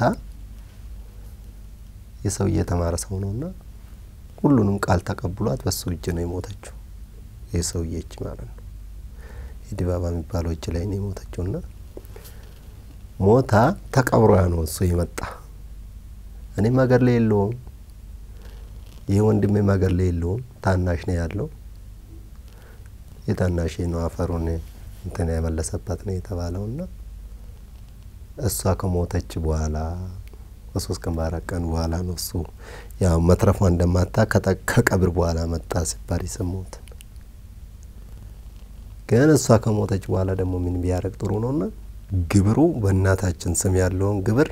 የሰው እየተማረ ሰው ነው እና ሁሉንም ቃል ተቀብሏት በሱ እጅ ነው የሞተችው። የሰውዬ እጅ ማለት ነው። የዲባባ የሚባለው እጅ ላይ ነው የሞተችው እና ሞታ ተቀብሮ ነው እሱ የመጣ እኔም ሀገር ላይ የለውም ይህ ወንድሜም ሀገር ላይ የለውም። ታናሽ ነው ያለው። የታናሽ ነው አፈሩን እንትን የመለሰበት ነው የተባለው እና እሷ ከሞተች በኋላ በሶስት ቀን በአራት ቀን በኋላ ነው እሱ ያው መትረፏ እንደማታ ከቀብር በኋላ መጣ ሲባል የሰማሁት። ግን እሷ ከሞተች በኋላ ደግሞ ምን ቢያደርግ ጥሩ ነውና ግብሩ በእናታችን ስም ያለውን ግብር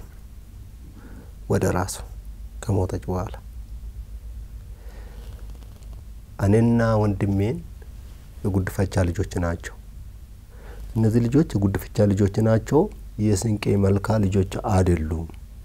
ወደ ራሱ ከሞተች በኋላ እኔና ወንድሜን የጉድፈቻ ልጆች ናቸው። እነዚህ ልጆች የጉድፈቻ ልጆች ናቸው። የስንቄ መልካ ልጆች አይደሉም።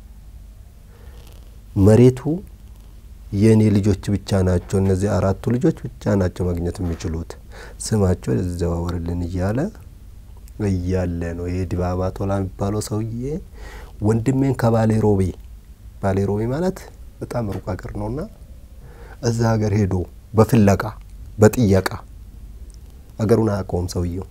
መሬቱ የእኔ ልጆች ብቻ ናቸው። እነዚህ አራቱ ልጆች ብቻ ናቸው ማግኘት የሚችሉት። ስማቸው ይዘዋወርልን እያለ እያለ ነው ይሄ ዲባባ ቶላ የሚባለው ሰውዬ ወንድሜን ከባሌ ሮቤ ባሌ ሮቤ ማለት በጣም ሩቅ ሀገር ነውና እዛ ሀገር ሄዶ በፍለጋ በጥየቃ ሀገሩን አያውቀውም ሰውየው።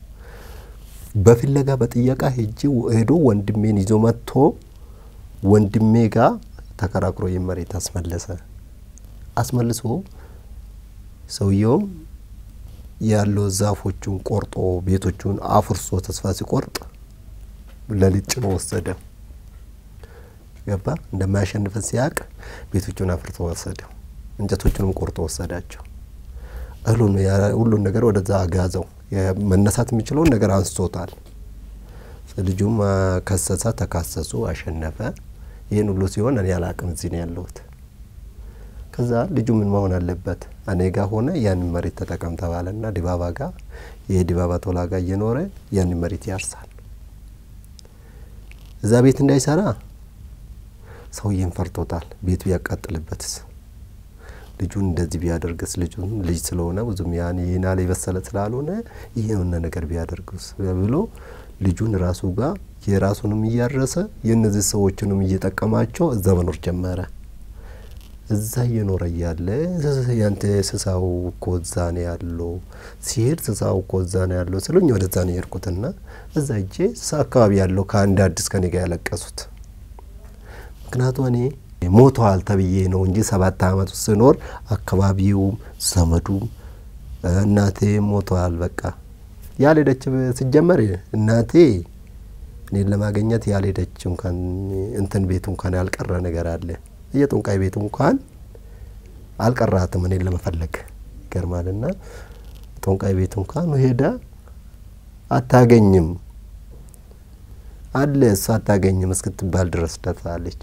በፍለጋ በጥየቃ ሄጂ ሄዶ ወንድሜን ይዞ መጥቶ ወንድሜ ጋር ተከራክሮ የመሬት አስመለሰ። አስመልሶ ሰውየውም ያለው ዛፎቹን ቆርጦ ቤቶቹን አፍርሶ ተስፋ ሲቆርጥ ለሊት ጭኖ ወሰደ። ገባ እንደማያሸንፈን ሲያቅ ቤቶቹን አፍርቶ ወሰደ። እንጨቶቹንም ቆርጦ ወሰዳቸው። እህሉን ሁሉን ነገር ወደዛ አጋዘው። መነሳት የሚችለውን ነገር አንስቶታል። ልጁም ከሰሳ፣ ተካሰሱ፣ አሸነፈ። ይህን ሁሉ ሲሆን እኔ አላቅም፣ እዚህ ነው ያለሁት። ከዛ ልጁ ምን መሆን አለበት? እኔ ጋ ሆነ ያንን መሬት ተጠቀም ተባለና ዲባባ ጋር ይሄ ዲባባ ቶላ ጋር እየኖረ ያንን መሬት ያርሳል። እዛ ቤት እንዳይሰራ ሰውዬን ፈርቶታል። ቤቱ ቢያቃጥልበትስ ልጁን እንደዚህ ቢያደርግስ ልጁን ልጅ ስለሆነ ብዙም ያን ይህን ያህል የበሰለ ስላልሆነ የሆነ ነገር ቢያደርግስ ብሎ ልጁን ራሱ ጋር የራሱንም እያረሰ የእነዚህ ሰዎችንም እየጠቀማቸው እዛ መኖር ጀመረ። እዛ እየኖረ እያለ ያንተ ስሳው እኮ እዛ ነው ያለው ሲሄድ ስሳው እኮ እዛ ነው ያለው ስሉኝ ወደዛ ነው የሄድኩትና እዛ እጄ ስሳ አካባቢ ያለው ከአንድ አዲስ ከኔ ጋር ያለቀሱት ምክንያቱ እኔ ሞተዋል ተብዬ ነው እንጂ ሰባት አመት ውስጥ ስኖር አካባቢውም ዘመዱም እናቴ ሞተዋል። በቃ ያልሄደች ሲጀመር እናቴ እኔን ለማግኘት ያልሄደች እንኳን እንትን ቤቱ እንኳን ያልቀረ ነገር አለ። የጦንቃይ ቤቱ እንኳን አልቀራትም እኔን ለመፈለግ ይገርማልና ጦንቃይ ቤቱ እንኳን ሄዳ አታገኝም አለ እሷ አታገኝም እስክትባል ድረስ ደርሳለች።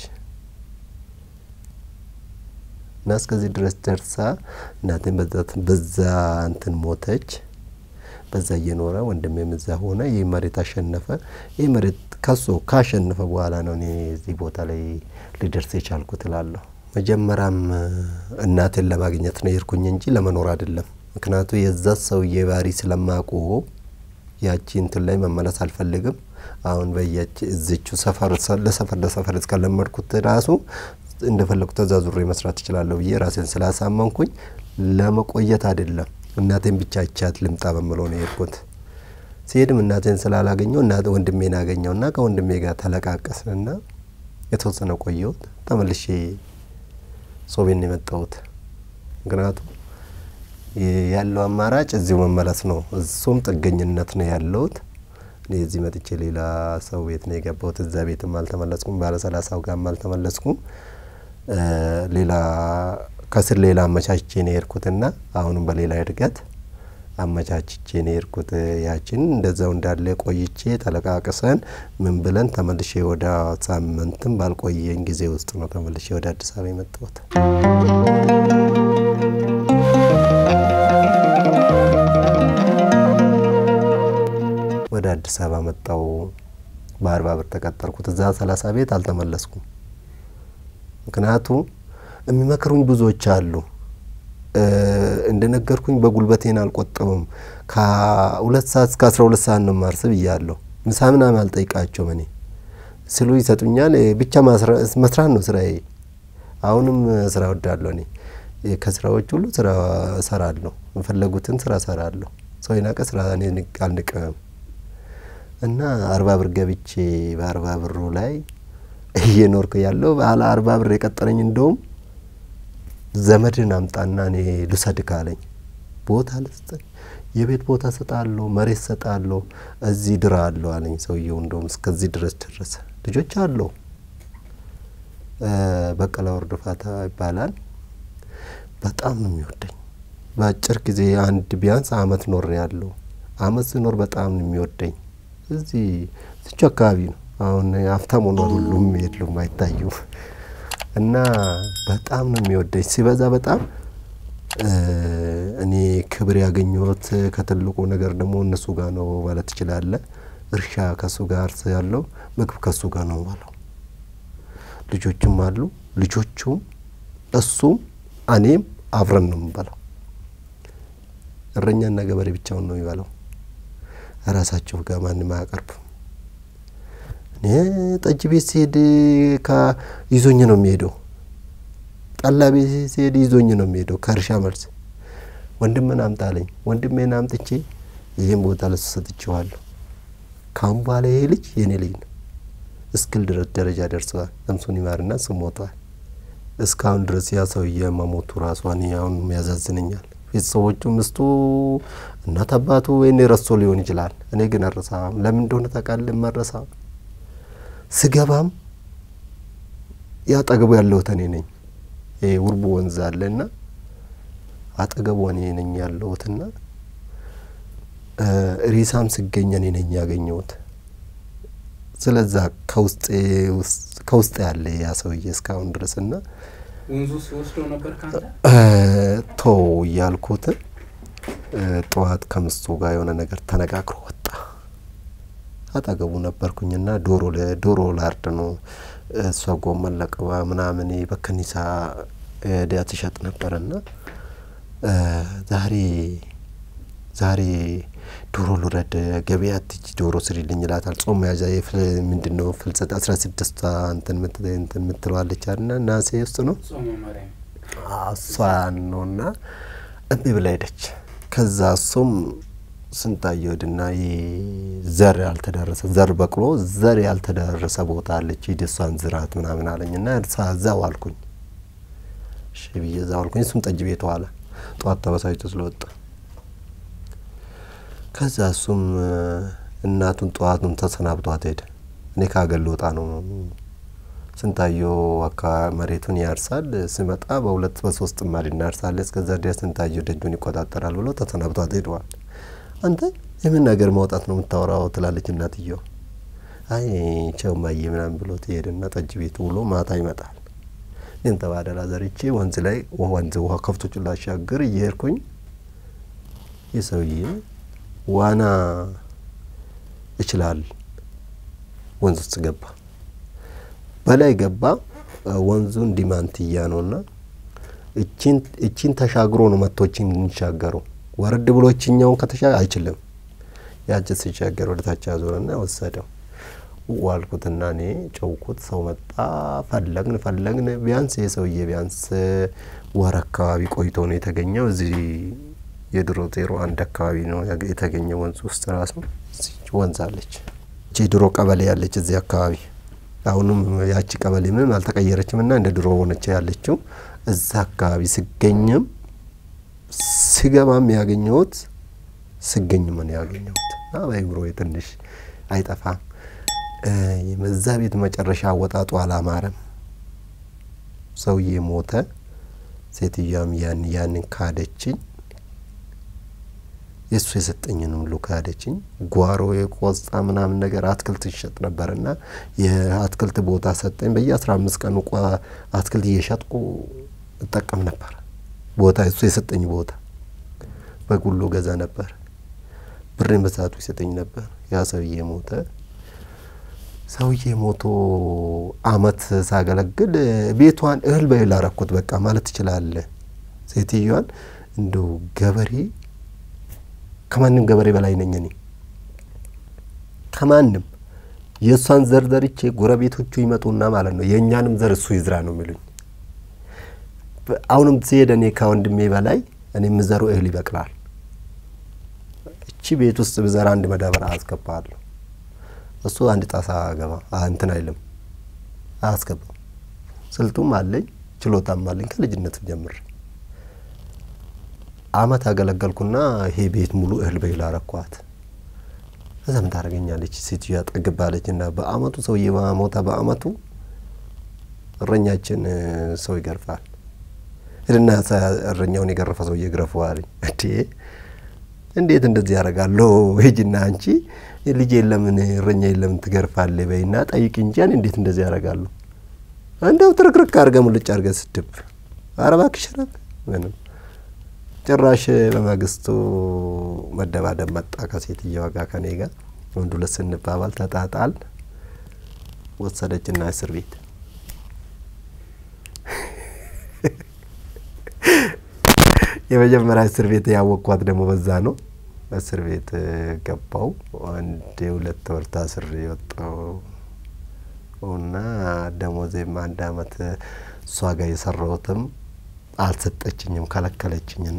እና እስከዚህ ድረስ ደርሳ እናቴን በዛ እንትን ሞተች። በዛ እየኖረ ወንድሜም እዛ ሆነ። ይህ መሬት አሸነፈ። ይህ መሬት ከሶ ካሸነፈ በኋላ ነው እኔ እዚህ ቦታ ላይ ሊደርስ የቻልኩት እላለሁ። መጀመሪያም እናቴን ለማግኘት ነው የሄድኩኝ እንጂ ለመኖር አይደለም። ምክንያቱ የዛ ሰውዬ ባህሪ ስለማቆ ያቺ እንትን ላይ መመለስ አልፈልግም። አሁን በያች እዝቹ ሰፈር ለሰፈር ለሰፈር እስከለመድኩት ራሱ እንደፈለጉ ተዛዙሬ መስራት እችላለሁ ብዬ ራሴን ስላሳመንኩኝ ለመቆየት አይደለም። እናቴን ብቻ ይቻት ልምጣ በምለው ነው የሄድኩት። ሲሄድም እናቴን ስላላገኘው እና ወንድሜን አገኘውና ከወንድሜ ጋር ተለቃቀስንና የተወሰነ ቆየሁት። ተመልሼ ሶቤን የመጣሁት ምክንያቱም ያለው አማራጭ እዚሁ መመለስ ነው። እሱም ጥገኝነት ነው ያለሁት። እኔ እዚህ መጥቼ ሌላ ሰው ቤት ነው የገባሁት። እዛ ቤትም አልተመለስኩም። ባለ ሰላሳው ጋርም አልተመለስኩም። ሌላ ከስር ሌላ አመቻችቼ ነው የሄድኩትና አሁንም በሌላ እድገት አመቻችቼ ነው የሄድኩት። ያችን እንደዛው እንዳለ ቆይቼ ተለቃቅሰን ምን ብለን ተመልሼ ወደ ሳምንትም ባልቆየኝ ጊዜ ውስጥ ነው ተመልሼ ወደ አዲስ አበባ የመጣሁት። ወደ አዲስ አበባ መጣው። በአርባ ብር ተቀጠርኩት። እዛ ሰላሳ ቤት አልተመለስኩም። ምክንያቱም የሚመክሩኝ ብዙዎች አሉ። እንደነገርኩኝ በጉልበቴን አልቆጥብም። ከሁለት ሰዓት እስከ አስራ ሁለት ሰዓት ነው ማርስ ብያለሁ። ምሳ ምናምን አልጠይቃቸውም። እኔ ስሉ ይሰጡኛል። ብቻ መስራት ነው ስራዬ። አሁንም ስራ ወዳለሁ። እኔ ከስራዎች ሁሉ ስራ እሰራለሁ። የፈለጉትን ስራ እሰራለሁ። ሰው የናቀ ስራ እኔ አልንቅም። እና አርባ ብር ገብቼ በአርባ ብሩ ላይ እየኖርኩ ያለው ባለ አርባ ብር የቀጠረኝ እንደውም ዘመድን አምጣና እኔ ልውሰድህ አለኝ። ቦታ ልስጠኝ፣ የቤት ቦታ ሰጣለሁ፣ መሬት ሰጣለሁ፣ እዚህ ድራ አለሁ አለኝ ሰውየው። እንደውም እስከዚህ ድረስ ደረሰ። ልጆች አለው በቀለ ወርድ ፋታ ይባላል። በጣም ነው የሚወደኝ። በአጭር ጊዜ አንድ ቢያንስ አመት ኖር ያለው አመት ስኖር በጣም ነው የሚወደኝ። እዚህ እዚቹ አካባቢ ነው። አሁን ሀብታም ሆኗል። ሁሉም የሉም አይታዩም። እና በጣም ነው የሚወደኝ ሲበዛ በጣም እኔ ክብር ያገኘሁት ከትልቁ ነገር ደግሞ እነሱ ጋር ነው ማለት ትችላለህ። እርሻ ከሱ ጋር ያለው ምግብ ከሱ ጋር ነው ባለው ልጆችም አሉ። ልጆቹም እሱም እኔም አብረን ነው የምንበላው። እረኛና ገበሬ ብቻውን ነው የሚበላው። ራሳቸው ጋር ማንም አያቀርብም። እኔ ጠጅ ቤት ሲሄድ ይዞኝ ነው የሚሄደው። ጠላ ቤት ሲሄድ ይዞኝ ነው የሚሄደው። ከእርሻ መልስ ወንድምን አምጣለኝ። ወንድሜን አምጥቼ ይህን ቦታ ለሱ ሰጥቼዋለሁ። ካሁን በኋላ ይሄ ልጅ የኔ ልጅ ነው እስክል ድረስ ደረጃ ደርሰዋል። ነፍሱን ይማርና እሱ ሞቷል። እስካሁን ድረስ ያ ሰውዬ መሞቱ ራሷ እኔ አሁን ያዛዝነኛል። ቤተሰቦቹ ምስቱ፣ እናት አባቱ ወይኔ ረሶ ሊሆን ይችላል። እኔ ግን አረሳም። ለምን እንደሆነ ታውቃለህ? መረሳ ስገባም ያጠገቡ ያለሁት እኔ ነኝ። ይሄ ውርቡ ወንዝ አለና አጠገቡ እኔ ነኝ ያለሁትና ሬሳም ስገኝ እኔ ነኝ ያገኘሁት። ስለዛ ከውስጥ ያለ ያ ሰውዬ እስካሁን ድረስ እና ወንዙ ሲወስደው ነበር ካንተ ቶ እያልኩት ጠዋት ከምስቱ ጋር የሆነ ነገር ተነጋግሮ ወጣ። አጠገቡ ነበርኩኝና ዶሮ ዶሮ ላርድ ነው እሷ ጎመን ለቅባ ምናምን በከኒሳ ዲያ ትሸጥ ነበርና ዛሬ ዛሬ ዶሮ ልውረድ ገበያ ትጅ ዶሮ ስሪልኝ ይላታል። ጾም መያዣ ምንድን ነው ፍልሰት አስራ ስድስቷ እንትን የምትለዋለች አና ናሴ ውስጥ ነው ጾመ ማርያም እሷ ነውና እምቢ ብላ ሄደች። ከዛ እሱም ስንታየ ወድና ዘር ያልተዳረሰ ዘር በቅሎ ዘር ያልተዳረሰ ቦታ አለች ሂድ እሷን ዝራት ምናምን አለኝና እዛው አልኩኝ። እሺ ብዬ እዛው አልኩኝ። እሱም ጠጅ ቤት ዋለ። ጠዋት ተበሳጭቶ ስለወጣ ከዛ እሱም እናቱን ጠዋቱን ተሰናብቷት ሄደ። እኔ ከሀገር ልወጣ ነው። ስንታየው አካባቢ መሬቱን ያርሳል። ስመጣ በሁለት በሶስት ጥማድ እናርሳለን። እስከዛ ድረስ ስንታየው ደጁን ይቆጣጠራል ብሎ ተሰናብቷት ሄደዋል። አንተ የምን ነገር ማውጣት ነው የምታወራው? ትላለች እናትየው። አይ ቸው ማየ ምናምን ብሎ ትሄድና ጠጅ ቤት ውሎ ማታ ይመጣል። ይህን ተባደላ ዘርቼ ወንዝ ላይ ወንዝ ውሃ ከብቶቹ ላሻግር እየሄድኩኝ ይህ ሰውዬ ዋና ይችላል። ወንዝ ውስጥ ገባ፣ በላይ ገባ። ወንዙ እንዲማንትያ ነውና እቺን ተሻግሮ ነው መቶችን እንሻገረው ወረድ ብሎ እችኛውን ከተሻ አይችልም። ያች ሲሻገር ወደ ታች ያዞረና ወሰደው። ዋልኩትና እኔ ጨውኩት። ሰው መጣ። ፈለግን ፈለግን። ቢያንስ የሰውዬ ቢያንስ ወር አካባቢ ቆይቶ ነው የተገኘው። እዚህ የድሮ ዜሮ አንድ አካባቢ ነው የተገኘው ወንዝ ውስጥ ራሱ ወንዝ አለች። እቺ ድሮ ቀበሌ ያለች እዚህ አካባቢ አሁንም ያቺ ቀበሌ ምንም አልተቀየረችም እና እንደ ድሮ ሆነች ያለችው እዛ አካባቢ ስገኝም ስገባም ያገኘሁት ስገኝ ምን ያገኘሁት እና በአይምሮ ትንሽ አይጠፋም። የመዛ ቤት መጨረሻ አወጣጡ አላማረም። ሰውዬ ሞተ። ሴትዮዋም ያን ያንን ካደችኝ። የእሱ የሰጠኝንም ሁሉ ካደችኝ። ጓሮ የቆስጣ ምናምን ነገር አትክልት ይሸጥ ነበርና የአትክልት ቦታ ሰጠኝ። በየአስራ አምስት ቀኑ አትክልት እየሸጥኩ እጠቀም ነበር። ቦታ እሱ የሰጠኝ ቦታ በጉሎ ገዛ ነበር። ብሬን በሰዓቱ ይሰጠኝ ነበር። ያ ሰውዬ ሞተ። ሰውዬ ሞቶ አመት ሳገለግል ቤቷን እህል በእህል አረኩት። በቃ ማለት ትችላለህ። ሴትዮዋን እንደው ገበሬ ከማንም ገበሬ በላይ ነኝ እኔ ከማንም የእሷን ዘር ዘርቼ ጎረቤቶቹ ይመጡና ማለት ነው የእኛንም ዘር እሱ ይዝራ ነው የሚሉኝ። አሁንም ሲሄድ እኔ ከወንድሜ በላይ እኔ የምዘሩ እህል ይበቅላል። እቺ ቤት ውስጥ ብዘራ አንድ መዳበሪያ አስገባለሁ። እሱ አንድ ጣሳ ገባ እንትን አይልም አያስገባም። ስልቱም አለኝ ችሎታም አለኝ ከልጅነቱ ጀምር አመት አገለገልኩና ይሄ ቤት ሙሉ እህል በእህል አረኳት። እዛ ምን ታደርገኛለች ሴትዮዋ ጠግባለች። እና በአመቱ ሰውዬ ሞታ በአመቱ እረኛችን ሰው ይገርፋል ሂድና እረኛውን የገረፈ ሰውዬ ግረፈዋልኝ። እንዴ እንዴት እንደዚህ ያደርጋለሁ? ሂጂና አንቺ ልጅ የለምን እረኛ የለምን ትገርፋለ በይና ጠይቅ እንጂ እንዴት እንደዚህ ያደርጋለሁ? እንደው ትርክርክ አድርገ ሙልጭ አድርገ ስድብ ኧረ እባክሽ ረብ ምንም ጭራሽ በማግስቱ መደባደብ መጣ ከሴትየዋ ጋር ከኔ ጋር ወንድ ሁለት ስንባባል ተጣጣል ወሰደችና እስር ቤት የመጀመሪያ እስር ቤት ያወቅኳት ደግሞ በዛ ነው። እስር ቤት ገባው አንድ ሁለት ወር ታስሬ የወጣው እና ደሞዜም አንድ አመት እሷ ጋር የሰራሁትም አልሰጠችኝም፣ ከለከለችኝና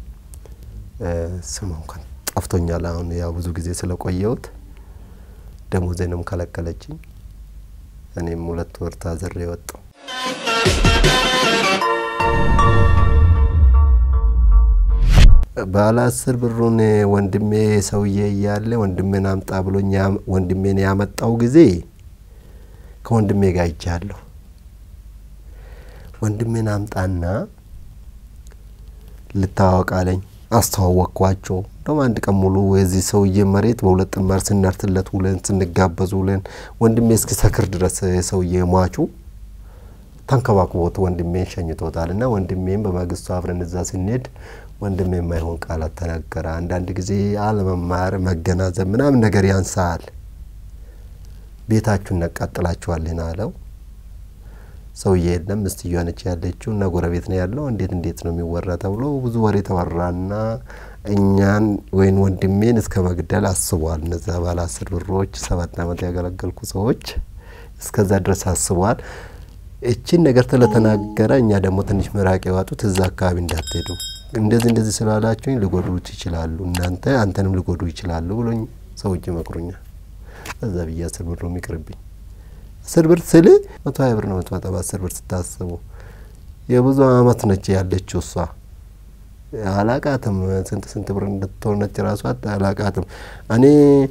ስም እንኳን ጠፍቶኛል። አሁን ያው ብዙ ጊዜ ስለቆየሁት ደሞዜንም ከለከለችኝ። እኔም ሁለት ወር ታዝሬ የወጣው ባለ አስር ብሩን ወንድሜ ሰውዬ እያለ ወንድሜን አምጣ ብሎኝ ወንድሜን ያመጣው ጊዜ ከወንድሜ ጋር ይጃለሁ። ወንድሜን አምጣና ልታዋወቅ አለኝ። አስተዋወቅኳቸው። እንደውም አንድ ቀን ሙሉ የዚህ ሰውዬ መሬት በሁለት ጥማር ስናርትለት ውለን ስንጋበዝ ውለን ወንድሜ እስኪሰክር ድረስ የሰውዬ ሟቹ ተንከባክቦት ወንድሜን ሸኝቶታል። እና ወንድሜም በማግስቱ አብረን እዛ ስንሄድ ወንድሜ የማይሆን ቃላት ተናገረ። አንዳንድ ጊዜ አለመማር፣ መገናዘብ ምናምን ነገር ያንሳል። ቤታችሁን እናቃጥላችኋለን አለው። ሰውዬ የለም ሚስትየዋ ነች ያለችው እና ጎረቤት ነው ያለው። እንዴት እንዴት ነው የሚወራ ተብሎ ብዙ ወሬ ተወራና እኛን ወይም ወንድሜን እስከ መግደል አስቧል። እነዛ ባለ አስር ብሮች ሰባት አመት ያገለገልኩ ሰዎች እስከዛ ድረስ አስቧል። እችን ነገር ስለተናገረ እኛ ደግሞ ትንሽ ምራቅ የዋጡት እዛ አካባቢ እንዳትሄዱ እንደዚህ እንደዚህ ስላላችሁኝ ሊጎዱት ይችላሉ፣ እናንተ አንተንም ሊጎዱ ይችላሉ ብሎኝ ሰዎች ይመክሩኛል። እዛ ብዬ አስር ብር ነው የሚቅርብኝ። አስር ብር ስል መቶ ሀያ ብር ነው የምትመጣው። በአስር ብር ስታስቡ የብዙ አመት ነች ያለችው እሷ አላቃትም። ስንት ስንት ብር እንድትሆነች ራሷ አላቃትም። እኔ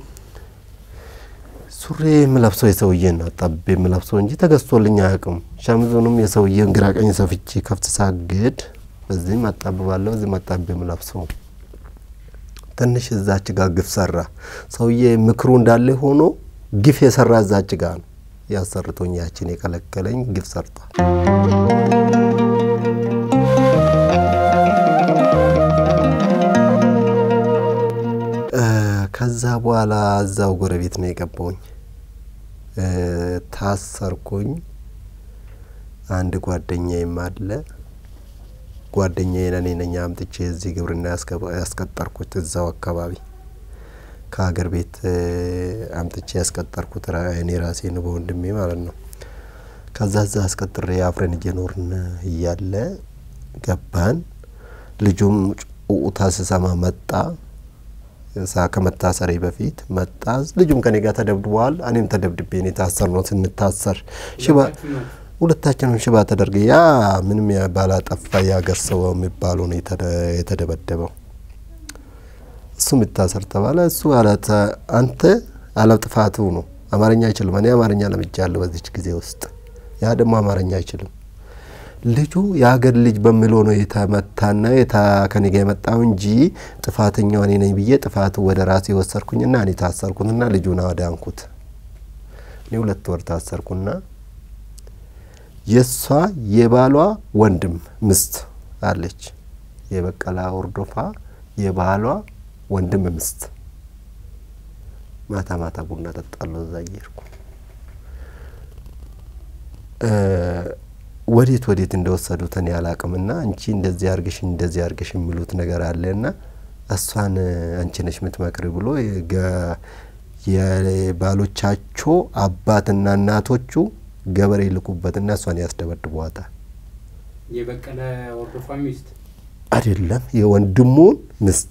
ሱሪ የምለብሰው የሰውዬን ነው አጣቤ የምለብሰው እንጂ ተገዝቶልኝ አያውቅም። ሸምዙንም የሰውዬን ግራ ቀኝ ሰፍቼ ከፍት ሳግድ በዚህም አጣብባለሁ፣ በዚህም አጣቤ የምለብሰው ትንሽ እዛች ጋር ግፍ ሰራ ሰውዬ። ምክሩ እንዳለ ሆኖ ግፍ የሰራ እዛች ጋር ነው ያሰርቶኝ ያችን የከለከለኝ ግፍ ሰርቷል። ከዛ በኋላ እዛው ጎረቤት ነው የገባውኝ። ታሰርኩኝ። አንድ ጓደኛዬም አለ። ጓደኛዬን እኔ ነኝ አምጥቼ እዚህ ግብርና ያስቀጠርኩት እዛው አካባቢ ከሀገር ቤት አምጥቼ ያስቀጠርኩት እኔ ራሴ ነው በወንድሜ ማለት ነው። ከዛ እዛ አስቀጥሬ አብረን እየኖርን እያለ ገባን። ልጁም ኡታ ስሰማ መጣ። ሳ ከመታሰሬ በፊት መጣ። ልጁም ከኔ ጋር ተደብድበዋል። እኔም ተደብድቤ ነው የታሰር ነው ስንታሰር ሽባ ሁለታችንም ሽባ ተደርገ ያ ምንም ባላጠፋ የሀገር ሰው የሚባሉ ነው የተደበደበው። እሱ የሚታሰር ተባለ። እሱ አለት አንተ አለጥፋቱ ነው አማርኛ አይችልም። እኔ አማርኛ ለምጃለሁ በዚች ጊዜ ውስጥ፣ ያ ደግሞ አማርኛ አይችልም። ልጁ የሀገር ልጅ በሚለው ነው የተመታና ከኔ ጋ የመጣው እንጂ ጥፋተኛው እኔ ነኝ ብዬ ጥፋቱ ወደ ራሴ ወሰድኩኝና እኔ ታሰርኩትና ልጁን አዳንኩት። እኔ ሁለት ወር ታሰርኩና የእሷ የባሏ ወንድም ምስት አለች። የበቀላ ወርዶፋ የባሏ ወንድም ምስት ማታ ማታ ቡና ጠጣለሁ እዛ እየሄድኩ ወዴት ወዴት እንደወሰዱት እኔ አላቅምና አንቺ እንደዚህ አርግሽ እንደዚህ አርግሽ የሚሉት ነገር አለና እሷን አንቺ ነሽ የምትመክሪ ብሎ የባሎቻቸው አባትና እናቶቹ ገበሬ ይልኩበትና እሷን ያስደበድቧታል። የበቀለ ወርዶፋ ሚስት አይደለም የወንድሙን ምስት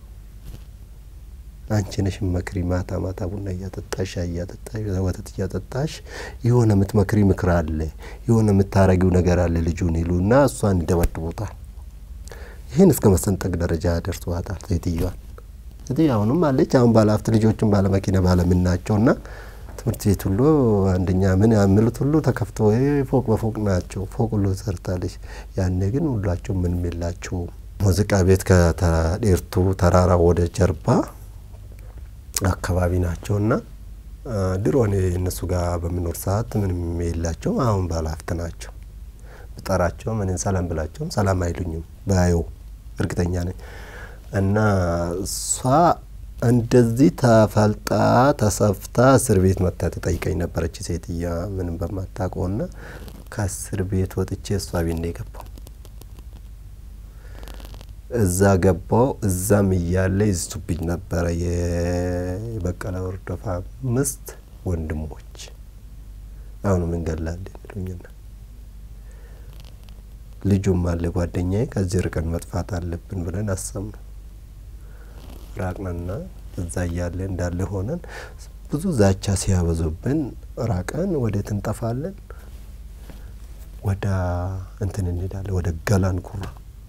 አንቺ ነሽ መክሪ። ማታ ማታ ቡና እያጠጣሽ ሻይ እያጠጣሽ ወተት እያጠጣሽ የሆነ የምትመክሪ ምክር አለ፣ የሆነ የምታረጊው ነገር አለ ልጁን ይሉና እሷን ይደበድቡታል። ይህን እስከ መሰንጠቅ ደረጃ ያደርሷታል ሴትዮዋን። ሴትዮ አሁንም አለች። አሁን ባለሀብት ልጆችን ባለመኪና ባለምን ናቸውና ትምህርት ቤት ሁሉ አንደኛ ምን ያምሉት ሁሉ ተከፍቶ ፎቅ በፎቅ ናቸው። ፎቅ ሁሉ ሰርታለች። ያኔ ግን ሁላቸው ምንም የላቸውም። ሙዚቃ ቤት ከዴርቱ ተራራ ወደ ጀርባ አካባቢ ናቸውና ድሮ እኔ እነሱ ጋር በምኖር ሰዓት ምንም የላቸውም። አሁን ባለሀብት ናቸው። ብጠራቸውም እኔን ሰላም ብላቸውም ሰላም አይሉኝም። ባየው እርግጠኛ ነኝ። እና እሷ እንደዚህ ተፈልጣ ተሰፍታ እስር ቤት መታ ተጠይቀኝ ነበረች ሴትያ ምንም በማታውቀውና ከእስር ቤት ወጥቼ እሷ ቤት ነው የገባው። እዛ ገባው። እዛም እያለ ይዝቱብኝ ነበረ የበቀለ ወርዶፋ ምስት ወንድሞች አሁንም እንገላለን ይሉኝና ልጁም አለ ጓደኛዬ ከዚህ ርቀን መጥፋት አለብን ብለን አሰብነው። ራቅንና እዛ እያለ እንዳለ ሆነን ብዙ ዛቻ ሲያበዙብን ራቀን። ወዴት እንጠፋለን? ወደ እንትን እንሄዳለን፣ ወደ ገላን ጉራ።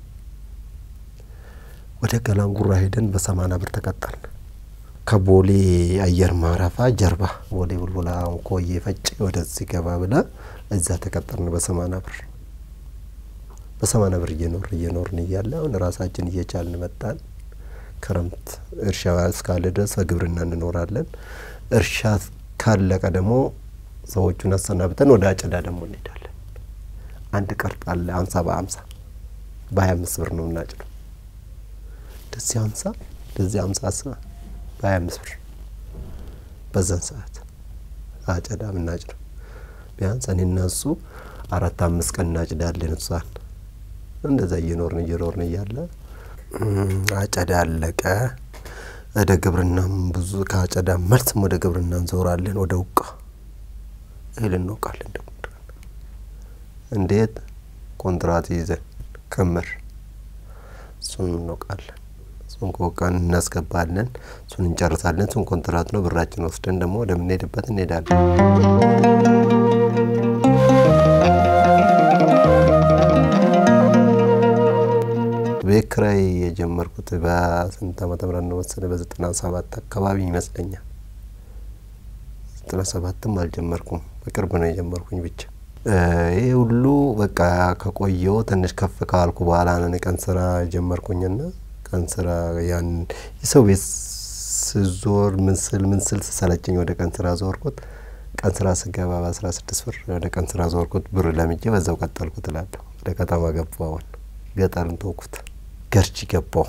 ወደ ገላን ጉራ ሄደን በሰማና ብር ተቀጠርን። ከቦሌ አየር ማረፊያ ጀርባ ቦሌ ቡልቡላ ኮዬ ፈጭ ወደዚህ ገባ ብላ እዛ ተቀጠርን በሰማና ብር። በሰማና ብር እየኖር እየኖርን እያለ አሁን ራሳችን እየቻልን መጣን። ክረምት እርሻ እስካለ ድረስ በግብርና እንኖራለን። እርሻ ካለቀ ደግሞ ሰዎቹን አሰናብተን ወደ አጨዳ ደግሞ እንሄዳለን። አንድ ቀርጥ አለ አምሳ በአምሳ በሀያ አምስት ብር ነው እናጭደው። እንደዚህ አምሳ እንደዚህ አምሳ አስበ በሀያ አምስት ብር በዛን ሰዓት አጨዳ ምናጭደው ቢያንስ እኔና እሱ አራት አምስት ቀን እናጭዳለን። እሷን እንደዛ እየኖርን እየኖርን እያለ አጨዳ አለቀ። ወደ ግብርናም ብዙ ከአጨዳ መልስም ወደ ግብርና እንዞራለን። ወደ ውቃ እህል እንወቃለን። ደግሞ እንዴት ኮንትራት ይዘን ክምር እሱን እንወቃለን። እሱን ከወቃን እናስገባለን። እሱን እንጨርሳለን። እሱን ኮንትራት ነው። ብራችን ወስደን ደግሞ ወደምንሄድበት እንሄዳለን። ቤት ኪራይ የጀመርኩት በስንት ዓመተ ምህረት ነው መሰለህ? በዘጠና ሰባት አካባቢ ይመስለኛል። ዘጠና ሰባትም አልጀመርኩም፣ በቅርብ ነው የጀመርኩኝ። ብቻ ይህ ሁሉ በቃ ከቆየው ትንሽ ከፍ ካልኩ በኋላ ነው ቀን ስራ ጀመርኩኝና ቀን ስራ ያን የሰው ቤት ስዞር ምንስል ምንስል ስሰለቸኝ ወደ ቀን ስራ ዞርኩት። ቀን ስራ ስገባ በአስራ ስድስት ብር ወደ ቀን ስራ ዞርኩት። ብር ለምጄ በዛው ቀጠልኩት እላለሁ። ወደ ከተማ ገባሁ። አሁን ገጠርን ተውኩት። ገርጂ ገባሁ።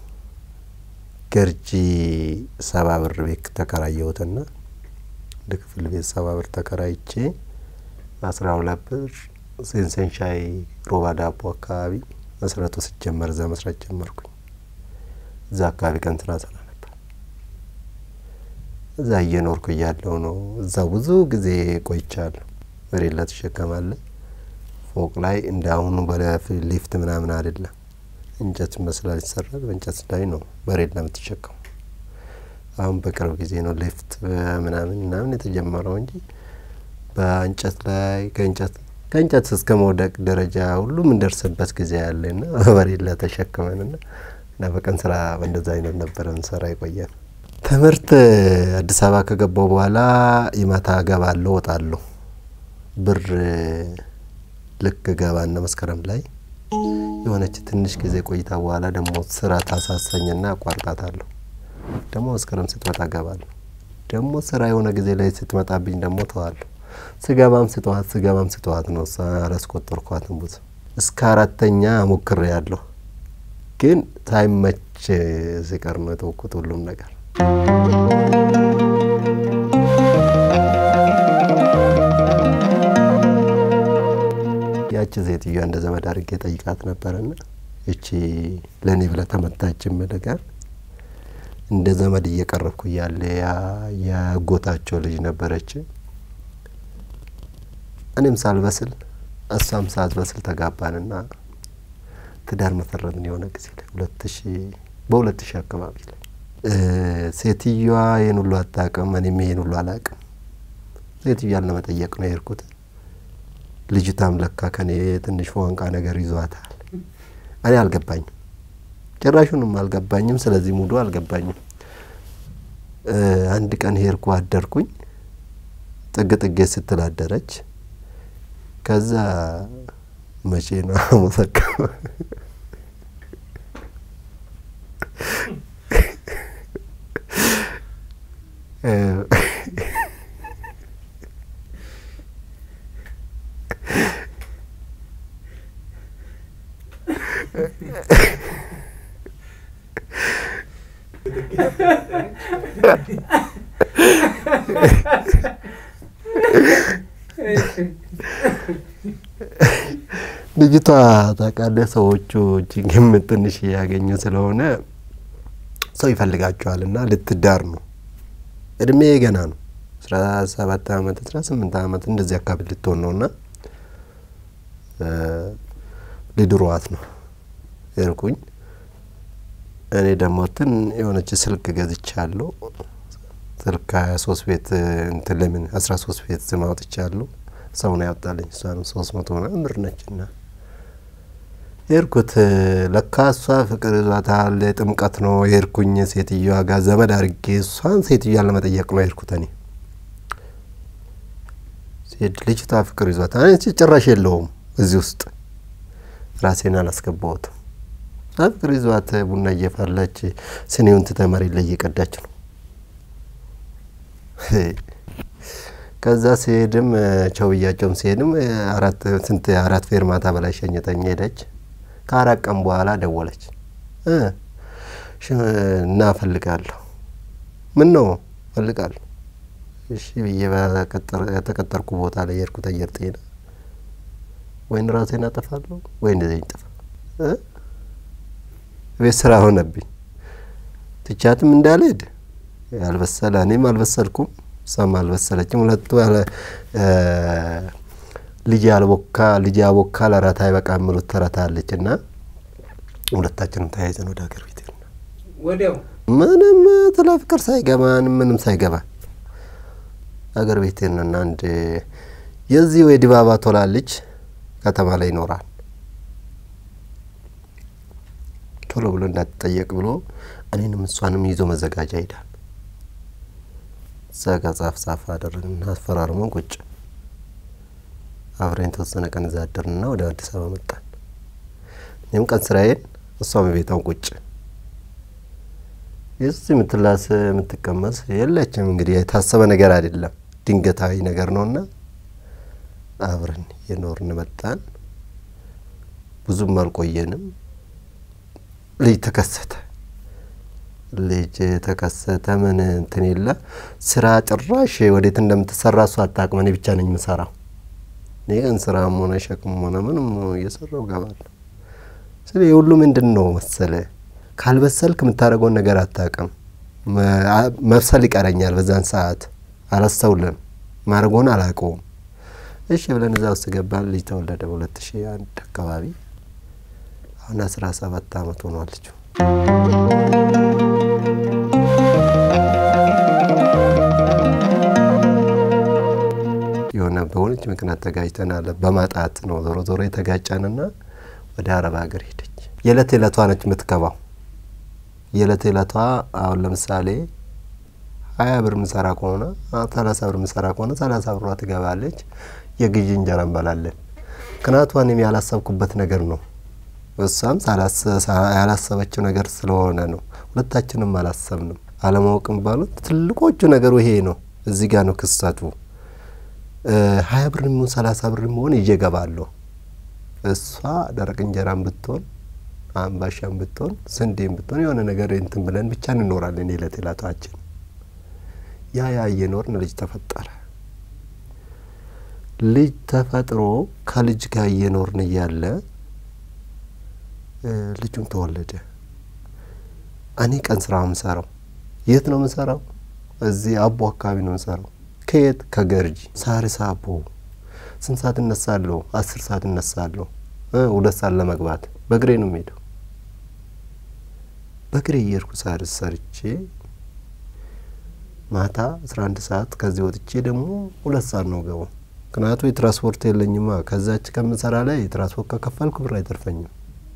ገርጂ ሰባ ብር ቤት ተከራየሁትና እንደ ክፍል ቤት ሰባ ብር ተከራይቼ አስራ ሁለት ብር ሴንሰን ሻይ ሮባ ዳቦ አካባቢ መስረቱ ሲጀመር እዛ መስራት ጀመርኩኝ። እዛ አካባቢ ቀን ስራ ስራ ነበር። እዛ እየኖርኩ እያለሁ ነው። እዛ ብዙ ጊዜ ቆይቻለሁ። መሬት ላይ ትሸከማለህ። ፎቅ ላይ እንደ አሁኑ በሊፍት ምናምን አይደለም። እንጨት መስላል ይሰራል። በእንጨት ላይ ነው መሬት ላይ የምትሸከሙ። አሁን በቅርብ ጊዜ ነው ሊፍት ምናምን ምናምን የተጀመረው እንጂ በእንጨት ላይ ከእንጨት ከእንጨት እስከ መውደቅ ደረጃ ሁሉ የምንደርስበት ጊዜ ያለና መሬት ላይ ተሸክመንና እና በቀን ስራ በእንደዛ አይነት ነበረ እንሰራ የቆየን። ትምህርት አዲስ አበባ ከገባው በኋላ የማታ እገባለሁ እወጣለሁ። ብር ልክ ገባና መስከረም ላይ የሆነች ትንሽ ጊዜ ቆይታ በኋላ ደግሞ ስራ ታሳሰኝና አቋርጣታለሁ። ደግሞ መስከረም ስትመጣ እገባለሁ። ደግሞ ስራ የሆነ ጊዜ ላይ ስትመጣብኝ ደግሞ ተዋለሁ። ስገባም ስተዋት ስገባም ስተዋት ነው። እሷ አላስቆጠርኳትም ብዙ እስከ አራተኛ ሞክሬ ያለሁ ግን ሳይመች ሲቀር ነው የተወኩት ሁሉም ነገር። ያቺ ሴትዮዋ እንደ ዘመድ አድርጌ ጠይቃት ነበረና እቺ ለእኔ ብላ ተመታችን መደጋር እንደ ዘመድ እየቀረብኩ እያለ ያጎታቸው ልጅ ነበረች። እኔም ሳልበስል እሷም ሳትበስል ተጋባንና ትዳር መሰረትን። የሆነ ጊዜ ላይ ሁለት ሺ በሁለት ሺህ አካባቢ ላይ ሴትዮዋ ይህን ሁሉ አታውቅም፣ እኔም ይህን ሁሉ አላውቅም። ሴትዮዋን ለመጠየቅ ነው የሄድኩት። ልጅቷም ለካ ከኔ ትንሽ ፎንቃ ነገር ይዟታል። እኔ አልገባኝም፣ ጭራሹንም አልገባኝም። ስለዚህ ሙሉ አልገባኝም። አንድ ቀን ሄድኩ፣ አደርኩኝ። ጥግ ጥጌ ስትል አደረች። ከዛ መቼ ነው አመሰካ ልጅቷ ታውቃለህ፣ ሰዎቹ እጅግም ትንሽ ያገኙ ስለሆነ ሰው ይፈልጋቸዋል እና ልትዳር ነው። እድሜ ገና ነው። አስራ ሰባት አመት አስራ ስምንት አመት እንደዚህ አካባቢ ልትሆን ነው እና ሊድሯት ነው ሄድኩኝ። እኔ ደግሞ ትን የሆነች ስልክ ገዝቻለሁ። ስልክ ሀያ ሶስት ቤት እንትን ለምን አስራ ሶስት ቤት ስም አውጥቻለሁ። ሰው ነው ያወጣልኝ። እሷንም ሶስት መቶ ምናምን ብር ነች እና ሄድኩት። ለካ እሷ ፍቅር ይዟታል። ጥምቀት ነው ሄድኩኝ። ሴትዮዋ ጋር ዘመድ አድርጌ እሷን ሴትዮዋን ለመጠየቅ ነው ሄድኩት። እኔ ሴት ልጅቷ ፍቅር ይዟታል። እኔ ጭራሽ የለውም እዚህ ውስጥ ራሴን አላስገባሁትም። ፍቅር ይዟት ቡና እየፈላች ስኔውን ትታ መሬት ላይ እየቀዳች ነው። ከዛ ሲሄድም ቸው ብያቸውም ሲሄድም አራት ስንት አራት ፌርማታ በላይ ሸኝተኝ ሄደች። ከአራት ቀን በኋላ ደወለች እና እፈልጋለሁ። ምን ነው እፈልጋለሁ። እሺ ብዬ በተቀጠርኩ ቦታ ላይ የሄድኩት አየር ጤና ወይን ራሴን አጠፋለሁ ወይ እንደዚህ ጠፋ ቤት ስራ ሆነብኝ። ትቻትም እንዳልሄድ ያልበሰለ እኔም አልበሰልኩም እሷም አልበሰለችም። ሁለቱ ልጅ ያልቦካ ልጅ ያቦካ ለራት አይበቃ የሚሉት ተረት አለች እና ሁለታችንም ተያይዘን ወደ ሀገር ቤት ሄድን። ወዲያው ምንም ስለ ፍቅር ሳይገባን ምንም ሳይገባን ሀገር ቤት ሄድንና አንድ የዚህ ወይ ዲባባ ቶላ ልጅ ከተማ ላይ ይኖራል። ቶሎ ብሎ እንዳትጠየቅ ብሎ እኔንም እሷንም ይዞ መዘጋጃ ሄዳል። እዛ ጋ ጻፍ ጻፍ አደረግንና አስፈራርሞን ቁጭ አብረን የተወሰነ ቀን እዛ አደርንና ወደ አዲስ አበባ መጣን። እኔም ቀን ስራዬን እሷም ቤታውን ቁጭ የዚህ የምትላስ የምትቀመስ የለችም። እንግዲህ የታሰበ ነገር አይደለም፣ ድንገታዊ ነገር ነውና አብረን የኖርን መጣን። ብዙም አልቆየንም። ልጅ ተከሰተ። ልጅ ተከሰተ። ምን እንትን የለ ስራ ጭራሽ ወዴት እንደምትሰራ እሱ አታውቅም። እኔ ብቻ ነኝ የምሰራው። እኔ ቀን ስራም ሆነ ሸክም ሆነ ምንም እየሰራው እገባለሁ። ስለ የሁሉ ምንድን ነው መሰለ ካልበሰልክ የምታደርገውን ነገር አታውቅም። መብሰል ይቀረኛል። በዛን ሰዓት አላስተውልም። ማድረጎን አላውቀውም። እሺ ብለን እዛ ውስጥ ገባን። ልጅ ተወለደ በሁለት ሺህ አንድ አካባቢ አሁን አስራ ሰባት አመት ሆኗል ልጁ። የሆነ በሆነች ምክንያት ተጋጭተናል። በማጣት ነው ዞሮ ዞሮ የተጋጨንና ወደ አረብ ሀገር ሄደች። የዕለት ዕለቷ ነች የምትገባው። የዕለት ዕለቷ አሁን ለምሳሌ ሀያ ብር ምሰራ ከሆነ ሰላሳ ብር ምሰራ ከሆነ ሰላሳ ብሯ ትገባለች። የግዢ እንጀራ እንበላለን። ምክንያቱ እኔም ያላሰብኩበት ነገር ነው። እሷም ያላሰበችው ነገር ስለሆነ ነው። ሁለታችንም አላሰብንም። አለማወቅም ባሉት ትልቆቹ ነገሩ ይሄ ነው። እዚህ ጋር ነው ክስተቱ። ሀያ ብር የሚሆን ሰላሳ ብር የሚሆን ይዤ እገባለሁ። እሷ ደረቅ እንጀራም ብትሆን አምባሻም ብትሆን ስንዴም ብትሆን የሆነ ነገር እንትን ብለን ብቻ እንኖራለን። የዕለት ዕለታችን ያ ያ እየኖርን ልጅ ተፈጠረ። ልጅ ተፈጥሮ ከልጅ ጋር እየኖርን እያለ ልጁም ተወለደ። እኔ ቀን ስራ የምሰራው የት ነው የምሰራው? እዚህ አቦ አካባቢ ነው የምሰራው። ከየት ከገርጂ ሳሪስ አቦ። ስንት ሰዓት እነሳለሁ? አስር ሰዓት እነሳለሁ። ሁለት ሰዓት ለመግባት በእግሬ ነው የምሄደው። በእግሬ እየሄድኩ ሳሪስ ሰርቼ ማታ አስራ አንድ ሰዓት ከዚህ ወጥቼ ደግሞ ሁለት ሰዓት ነው ገባው። ምክንያቱ የትራንስፖርት የለኝማ። ከዛች ከምሰራ ላይ የትራንስፖርት ከከፈልኩ ብር አይተርፈኝም።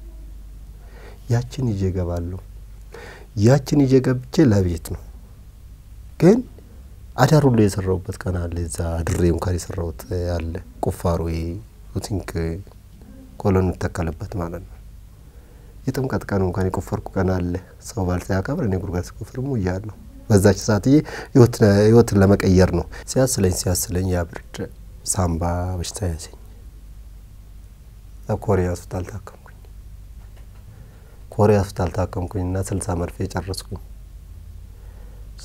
ያችን ይዤ እገባለሁ። ያችን ይዤ ገብቼ ለቤት ነው ግን አዳር ሁሉ የሰራሁበት ቀን አለ። እዛ አድሬ እንኳን የሰራሁት አለ። ቁፋሮ ቲንክ ኮሎን ተከለበት ማለት ነው። የጥምቀት ቀን እንኳን የቆፈርኩ ቀን አለ። ሰው ባል ሲያከብር እኔ ጉድጓድ ሲቆፍር እያለሁ በዛች ሰዓትዬ ህይወትን ለመቀየር ነው። ሲያስለኝ ሲያስለኝ ያ ብርድ ሳምባ በሽታ ያዘኝ። ኮሪያ ሆስፒታል ታከምኩኝ። ኮሪያ ሆስፒታል ታከምኩኝ እና ስልሳ መርፌ ጨረስኩኝ።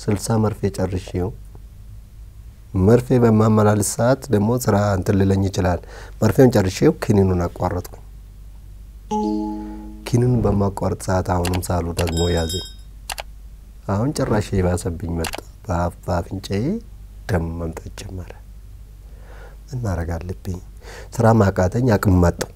ስልሳ መርፌ ጨርሼው መርፌ በማመላልስ ሰዓት ደግሞ ስራ እንትን ልለኝ ይችላል። መርፌውን ጨርሼው ክኒኑን አቋረጥኩኝ። ኪኒኑን በማቋረጥ ሰዓት አሁንም ሳሉ ደግሞ ያዘኝ። አሁን ጭራሽ የባሰብኝ መጣ። በአፍ በአፍንጫዬ ደም መምጣት ጀመረ። ምን ማድረግ አለብኝ? ስራ ማቃተኝ፣ አቅም ማጣው።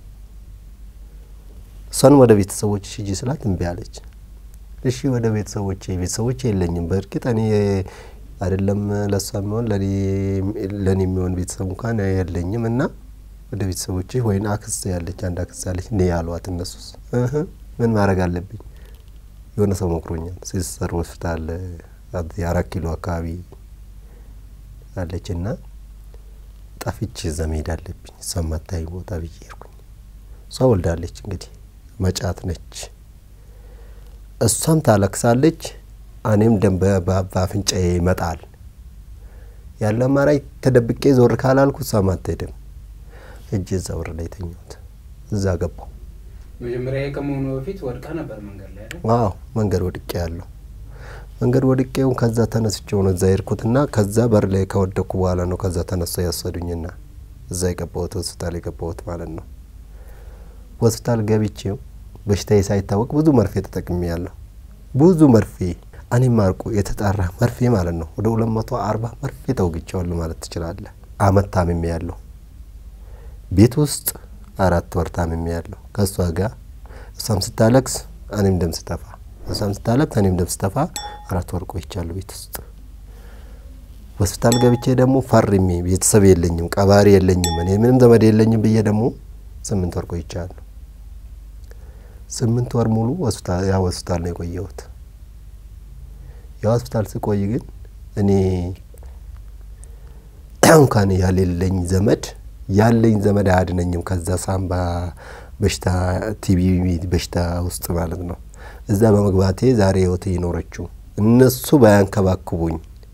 እሷን ወደ ቤተሰቦች ሂጂ ስላት እምቢ አለች። እሺ ወደ ቤተሰቦቼ ቤተሰቦቼ የለኝም። በእርግጥ እኔ አይደለም ለእሷ የሚሆን ለእኔ የሚሆን ቤተሰብ እንኳን የለኝም እና ወደ ቤተሰቦቼ ወይን አክስት ያለች አንድ አክስት ያለች እኔ ያሏት እነሱስ እህ ምን ማድረግ አለብኝ? የሆነ ሰው መክሮኛል። ሲስተር ሆስፒታል የአራት ኪሎ አካባቢ አለች እና ጠፍቼ እዛ መሄድ አለብኝ እሷ ማታይ ቦታ ብዬ ሄድኩኝ። እሷ ወልዳለች እንግዲህ መጫት ነች። እሷም ታለቅሳለች፣ እኔም ደም በአፍንጫዬ ይመጣል። ያለ አማራጭ ተደብቄ ዞር ካላልኩ እሷም አትሄድም። እጅ እዛ በር ላይ ተኛሁት። እዛ ገባሁ። መጀመሪያ ከመሆኑ በፊት ወድቃ ነበር መንገድ ላይ አይደል? አዎ መንገድ ወድቄ ያለሁ መንገድ ወድቄውን ከዛ ተነስቼው ነው እዛ ሄድኩትና ከዛ በር ላይ ከወደቅኩ በኋላ ነው ከዛ ተነስተው ያሰዱኝና እዛ የገባሁት ሆስፒታል የገባሁት ማለት ነው። ሆስፒታል ገብቼው በሽታዬ ሳይታወቅ ብዙ መርፌ ተጠቅሜ ያለሁ ብዙ መርፌ እኔ ማርቁ የተጣራ መርፌ ማለት ነው። ወደ ሁለት መቶ አርባ መርፌ ተወግቼዋለሁ ማለት ትችላለህ። አመት ታምሜ ያለሁ ቤት ውስጥ አራት ወር ታምሜ ያለሁ ከእሷ ጋር እሷም ስታለቅስ እኔም ደም ስተፋ እሷም ስታለቅስ እኔም ደም ስተፋ አራት ወር ቆይቻለሁ ቤት ውስጥ። ሆስፒታል ገብቼ ደግሞ ፈርሜ ቤተሰብ የለኝም፣ ቀባሪ የለኝም፣ እኔ ምንም ዘመድ የለኝም ብዬ ደግሞ ስምንት ወር ቆይቻለሁ። ስምንት ወር ሙሉ ያ ሆስፒታል ነው የቆየሁት። ያ ሆስፒታል ስቆይ ግን እኔ እንኳን ያሌለኝ ዘመድ ያለኝ ዘመድ አያድነኝም ከዛ ሳምባ በሽታ ቲቢ በሽታ ውስጥ ማለት ነው። እዛ በመግባቴ ዛሬ ህይወት የኖረችው እነሱ ባያንከባክቡኝ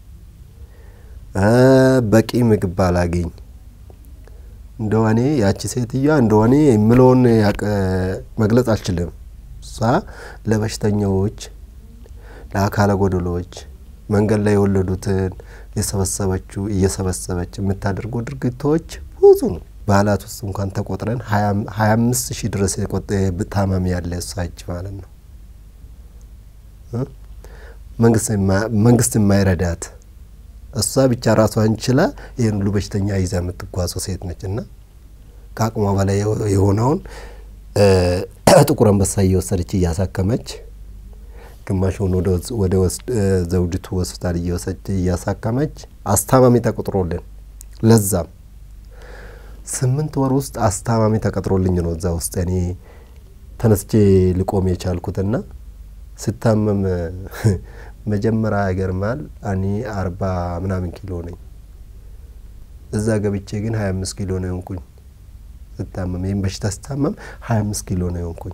በቂ ምግብ ባላገኝ እንደሆኔ ያቺ ሴትዮዋ እንደሆኔ የምለውን መግለጽ አልችልም። እሷ ለበሽተኛዎች፣ ለአካለ ጎደሎች መንገድ ላይ የወለዱትን የሰበሰበችው እየሰበሰበች የምታደርጉ ድርጊቶች ብዙ ነው። ባህላት ውስጥ እንኳን ተቆጥረን ሀያ አምስት ሺህ ድረስ ታማሚ ያለ እሷ እጅ ማለት ነው። መንግስት የማይረዳት እሷ ብቻ ራሷን ችላ ይህን ሁሉ በሽተኛ ይዛ የምትጓዘው ሴት ነች እና ከአቅሟ በላይ የሆነውን ጥቁር አንበሳ እየወሰደች እያሳከመች ግማሹን ወደ ዘውዲቱ ሆስፒታል እየወሰደች እያሳከመች አስታማሚ ተቆጥሮልን ለዛም ስምንት ወር ውስጥ አስታማሚ ተቀጥሮልኝ ነው እዛ ውስጥ እኔ ተነስቼ ልቆም የቻልኩትና ስታመም መጀመሪያ ይገርማል። እኔ አርባ ምናምን ኪሎ ነኝ። እዛ ገብቼ ግን ሀያ አምስት ኪሎ ነው የሆንኩኝ። ስታመም ይህም በሽታ ስታመም ሀያ አምስት ኪሎ ነው የሆንኩኝ።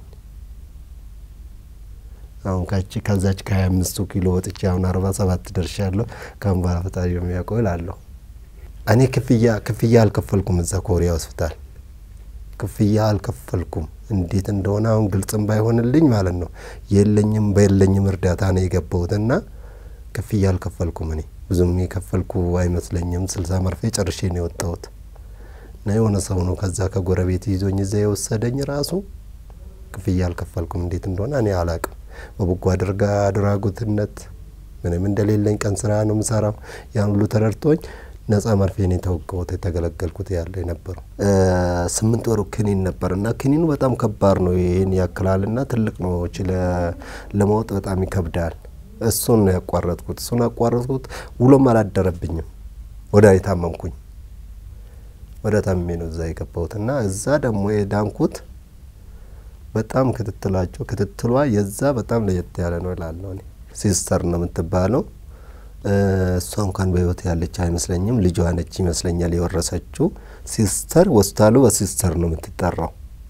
አሁን ካቺ ከዛች ከሀያ አምስቱ ኪሎ ወጥቼ አሁን አርባ ሰባት ደርሻለሁ። ካሁን በኋላ ፈጣሪ የሚያውቀው እላለሁ። እኔ ክፍያ ክፍያ አልከፈልኩም። እዛ ኮሪያ ሆስፒታል ክፍያ አልከፈልኩም። እንዴት እንደሆነ አሁን ግልጽም ባይሆንልኝ ማለት ነው የለኝም በየለኝም እርዳታ ነው የገባሁትና ክፍያ አልከፈልኩም። እኔ ብዙም የከፈልኩ አይመስለኝም። ስልሳ መርፌ ጨርሼ ነው የወጣሁት እና የሆነ ሰው ነው ከዛ ከጎረቤት ይዞኝ እዛ የወሰደኝ ራሱ ክፍያ አልከፈልኩም። እንዴት እንደሆነ እኔ አላቅም። በበጎ አድርጋ አድራጎትነት ምንም እንደሌለኝ ቀን ስራ ነው የምሰራው። ያን ሁሉ ተረድቶኝ ነጻ መርፌ ነው የተወጋሁት የተገለገልኩት ያለ የነበረው ስምንት ወሩ ክኒን ነበር እና ክኒኑ በጣም ከባድ ነው። ይህን ያክላል ና ትልቅ ነው ለማወጥ በጣም ይከብዳል። እሱን ነው ያቋረጥኩት። እሱን ያቋረጥኩት ውሎም አላደረብኝም። ወደ የታመምኩኝ ወደ ታምሜ ነው እዛ የገባሁት እና እዛ ደግሞ የዳንኩት በጣም ክትትላቸው ክትትሏ የዛ በጣም ለየት ያለ ነው እላለሁ። እኔ ሲስተር ነው የምትባለው እሷ እንኳን በህይወት ያለች አይመስለኝም። ልጇ ነች ይመስለኛል የወረሰችው። ሲስተር ሆስፒታሉ በሲስተር ነው የምትጠራው።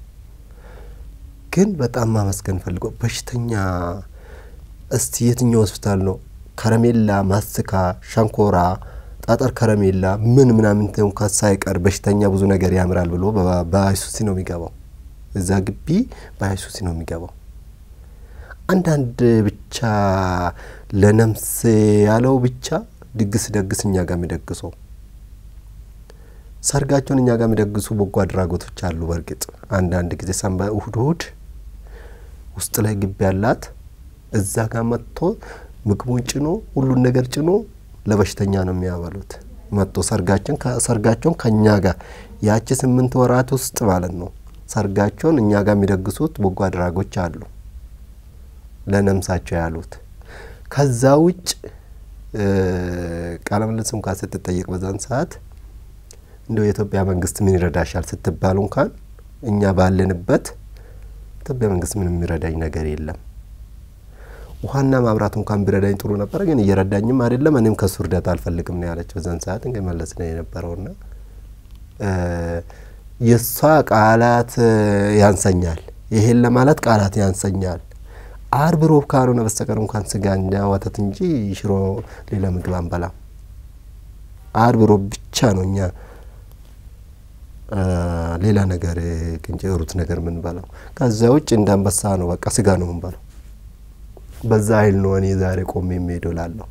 ግን በጣም ማመስገን ፈልገው በሽተኛ እስቲ የትኛው ሆስፒታል ነው ከረሜላ፣ ማስካ፣ ሸንኮራ፣ ጣጠር ከረሜላ ምን ምናምን እንኳን ሳይቀር በሽተኛ ብዙ ነገር ያምራል ብሎ በአይሱሲ ነው የሚገባው። እዛ ግቢ በአይሱሲ ነው የሚገባው። አንዳንድ ብቻ ለነፍስ ያለው ብቻ ድግስ ደግስ እኛ ጋር የሚደግሰው ሰርጋቸውን እኛ ጋር የሚደግሱ በጎ አድራጎቶች አሉ። በእርግጥ አንዳንድ ጊዜ ሰንበ እሁድ እሁድ ውስጥ ላይ ግቢ ያላት እዛ ጋር መጥቶ ምግቡን ጭኖ ሁሉን ነገር ጭኖ ለበሽተኛ ነው የሚያበሉት። መጥቶ ሰርጋችን ሰርጋቸውን ከእኛ ጋር ያቺ ስምንት ወራት ውስጥ ማለት ነው ሰርጋቸውን እኛ ጋር የሚደግሱት በጎ አድራጎች አሉ ለነምሳቸው ያሉት። ከዛ ውጭ ቃለ ምልልስ እንኳን ስትጠየቅ በዛን ሰዓት እንደው የኢትዮጵያ መንግስት ምን ይረዳሻል ስትባሉ እንኳን እኛ ባለንበት ኢትዮጵያ መንግስት ምንም የሚረዳኝ ነገር የለም። ውሀና ማብራት እንኳን ቢረዳኝ ጥሩ ነበረ፣ ግን እየረዳኝም አይደለም። እኔም ከሱ እርዳታ አልፈልግም ነው ያለች በዛን ሰዓት እንግዲህ መለስ ነው የነበረውና የእሷ ቃላት ያንሰኛል። ይሄን ለማለት ቃላት ያንሰኛል። አርብ ሮብ ካልሆነ በስተቀር እንኳን ስጋና ወተት እንጂ ሽሮ ሌላ ምግብ አንበላም። አርብ ሮብ ብቻ ነው እኛ ሌላ ነገር ቅንጭ ሩት ነገር የምንበላው። ከዚያ ውጭ እንደ አንበሳ ነው በቃ ስጋ ነው የምንበላው። በዛ ኃይል ነው እኔ ዛሬ ቆሜ የሚሄደው ላለሁ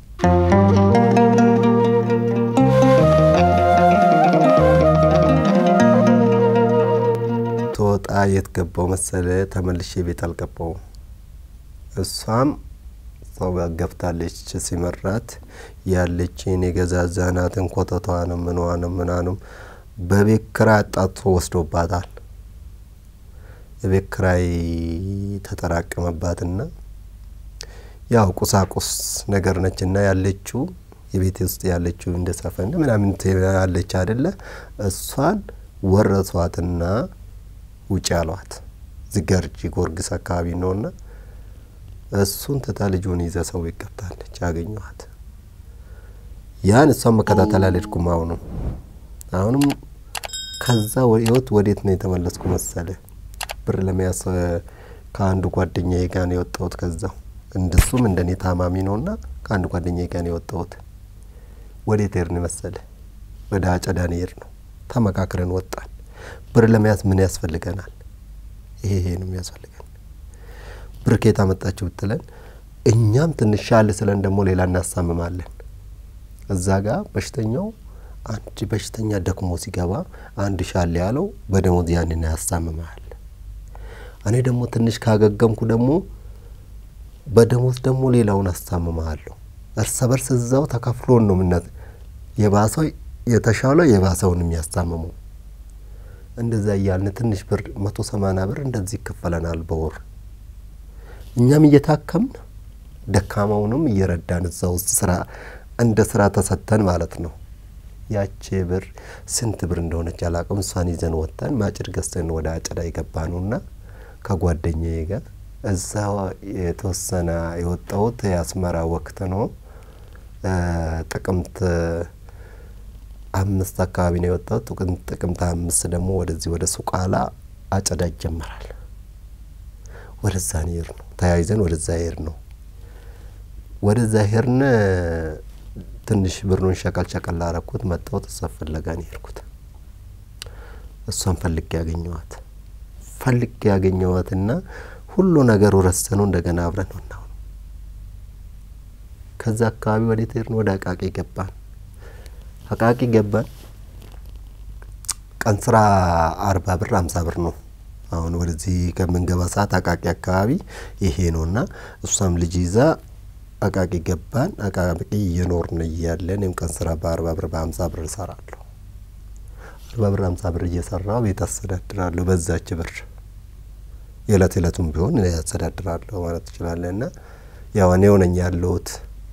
ተወጣ የት ገባው መሰለ ተመልሼ ቤት አልገባውም። እሷም ሰው ጋር ገብታለች። ሲመራት ያለችን የገዛዛናትን ኮተቷንም ምንዋንም ምናንም በቤት ኪራይ አጣጥፎ ወስዶባታል። የቤት ኪራይ ተጠራቀመባትና ያው ቁሳቁስ ነገር ነችና ያለችው የቤት ውስጥ ያለችው እንደ ሰፈን ምናምን ያለች አይደለ እሷን ወረሷትና ውጭ አሏት። ዝገርጂ ጎርግስ አካባቢ ነውና እሱን ትታ ልጁን ይዘ ሰው ቤት ገብታለች። ያገኘኋት ያን እሷን መከታተል አልሄድኩም። አሁንም አሁንም ከዛ ህይወት ወዴት ነው የተመለስኩ መሰለ? ብር ለመያዝ ከአንዱ ጓደኛዬ ጋር ነው የወጣሁት። ከዛው እንደሱም እንደኔ ታማሚ ነውና ከአንዱ ጓደኛዬ ጋር ነው የወጣሁት። ወዴት ሄድን መሰለ? ወደ አጨዳ ነው የሄድነው። ተመካክረን ወጣን። ብር ለመያዝ ምን ያስፈልገናል? ይሄ ይሄ ነው የሚያስፈልገን። ብር ከየት አመጣችሁ ብትለን እኛም ትንሽ ሻል ስለን ደግሞ ሌላ እናሳምማለን። እዛ ጋር በሽተኛው አንድ በሽተኛ ደክሞ ሲገባ አንድ ሻል ያለው በደሞዝ ያንን ያሳምማል። እኔ ደግሞ ትንሽ ካገገምኩ ደግሞ በደሞዝ ደግሞ ሌላውን አሳምመሃለሁ። እርስ በርስ እዛው ተከፍሎን ነው ምነት የባሰው የተሻለው የባሰውን የሚያስታምሙ እንደዛ እያልን ትንሽ ብር መቶ ሰማንያ ብር እንደዚህ ይከፈለናል በወር እኛም እየታከምን ደካማውንም እየረዳን እዛ ውስጥ ስራ እንደ ስራ ተሰተን ማለት ነው። ያቺ ብር ስንት ብር እንደሆነች አላቅም። እሷን ይዘን ወጥተን ማጭድ ገዝተን ወደ አጨዳ የገባ ነውና ከጓደኛዬ ጋር እዛ የተወሰነ የወጣሁት የአስመራ ወቅት ነው። ጥቅምት አምስት አካባቢ ነው የወጣሁት። ጥቅምት አምስት ደግሞ ወደዚህ ወደ ሱቃላ አጨዳ ይጀመራል። ወደዛ ሄር ነው ተያይዘን ወደዛ ሄር ነው ወደዛ ሄርን። ትንሽ ብሩን ሸቀል ሸቀል ላረኩት መጣሁት። እሷ ፍለጋ ነው የሄድኩት። እሷን ፈልጌ ያገኘዋት ፈልጌ ያገኘዋትና ሁሉ ነገሩ ረስተኑ እንደገና አብረን ነው። ከዛ አካባቢ ወዴት ሄድን? ወደ አቃቂ ገባን። አቃቂ ገባን። ቀን ስራ አርባ ብር አምሳ ብር ነው። አሁን ወደዚህ ከምንገባ ሰዓት አቃቂ አካባቢ ይሄ ነው እና እሷም ልጅ ይዛ አቃቂ ገባን። አቃቂ እየኖርን እያለ እኔም ቀን ስራ በአርባ ብር በሀምሳ ብር እሰራለሁ። አርባ ብር ሀምሳ ብር እየሰራው ቤት አስተዳድራለሁ። በዛች ብር የዕለት ዕለቱም ቢሆን ያስተዳድራለሁ ማለት ትችላለህ። እና ያው እኔ ሆነኝ ያለሁት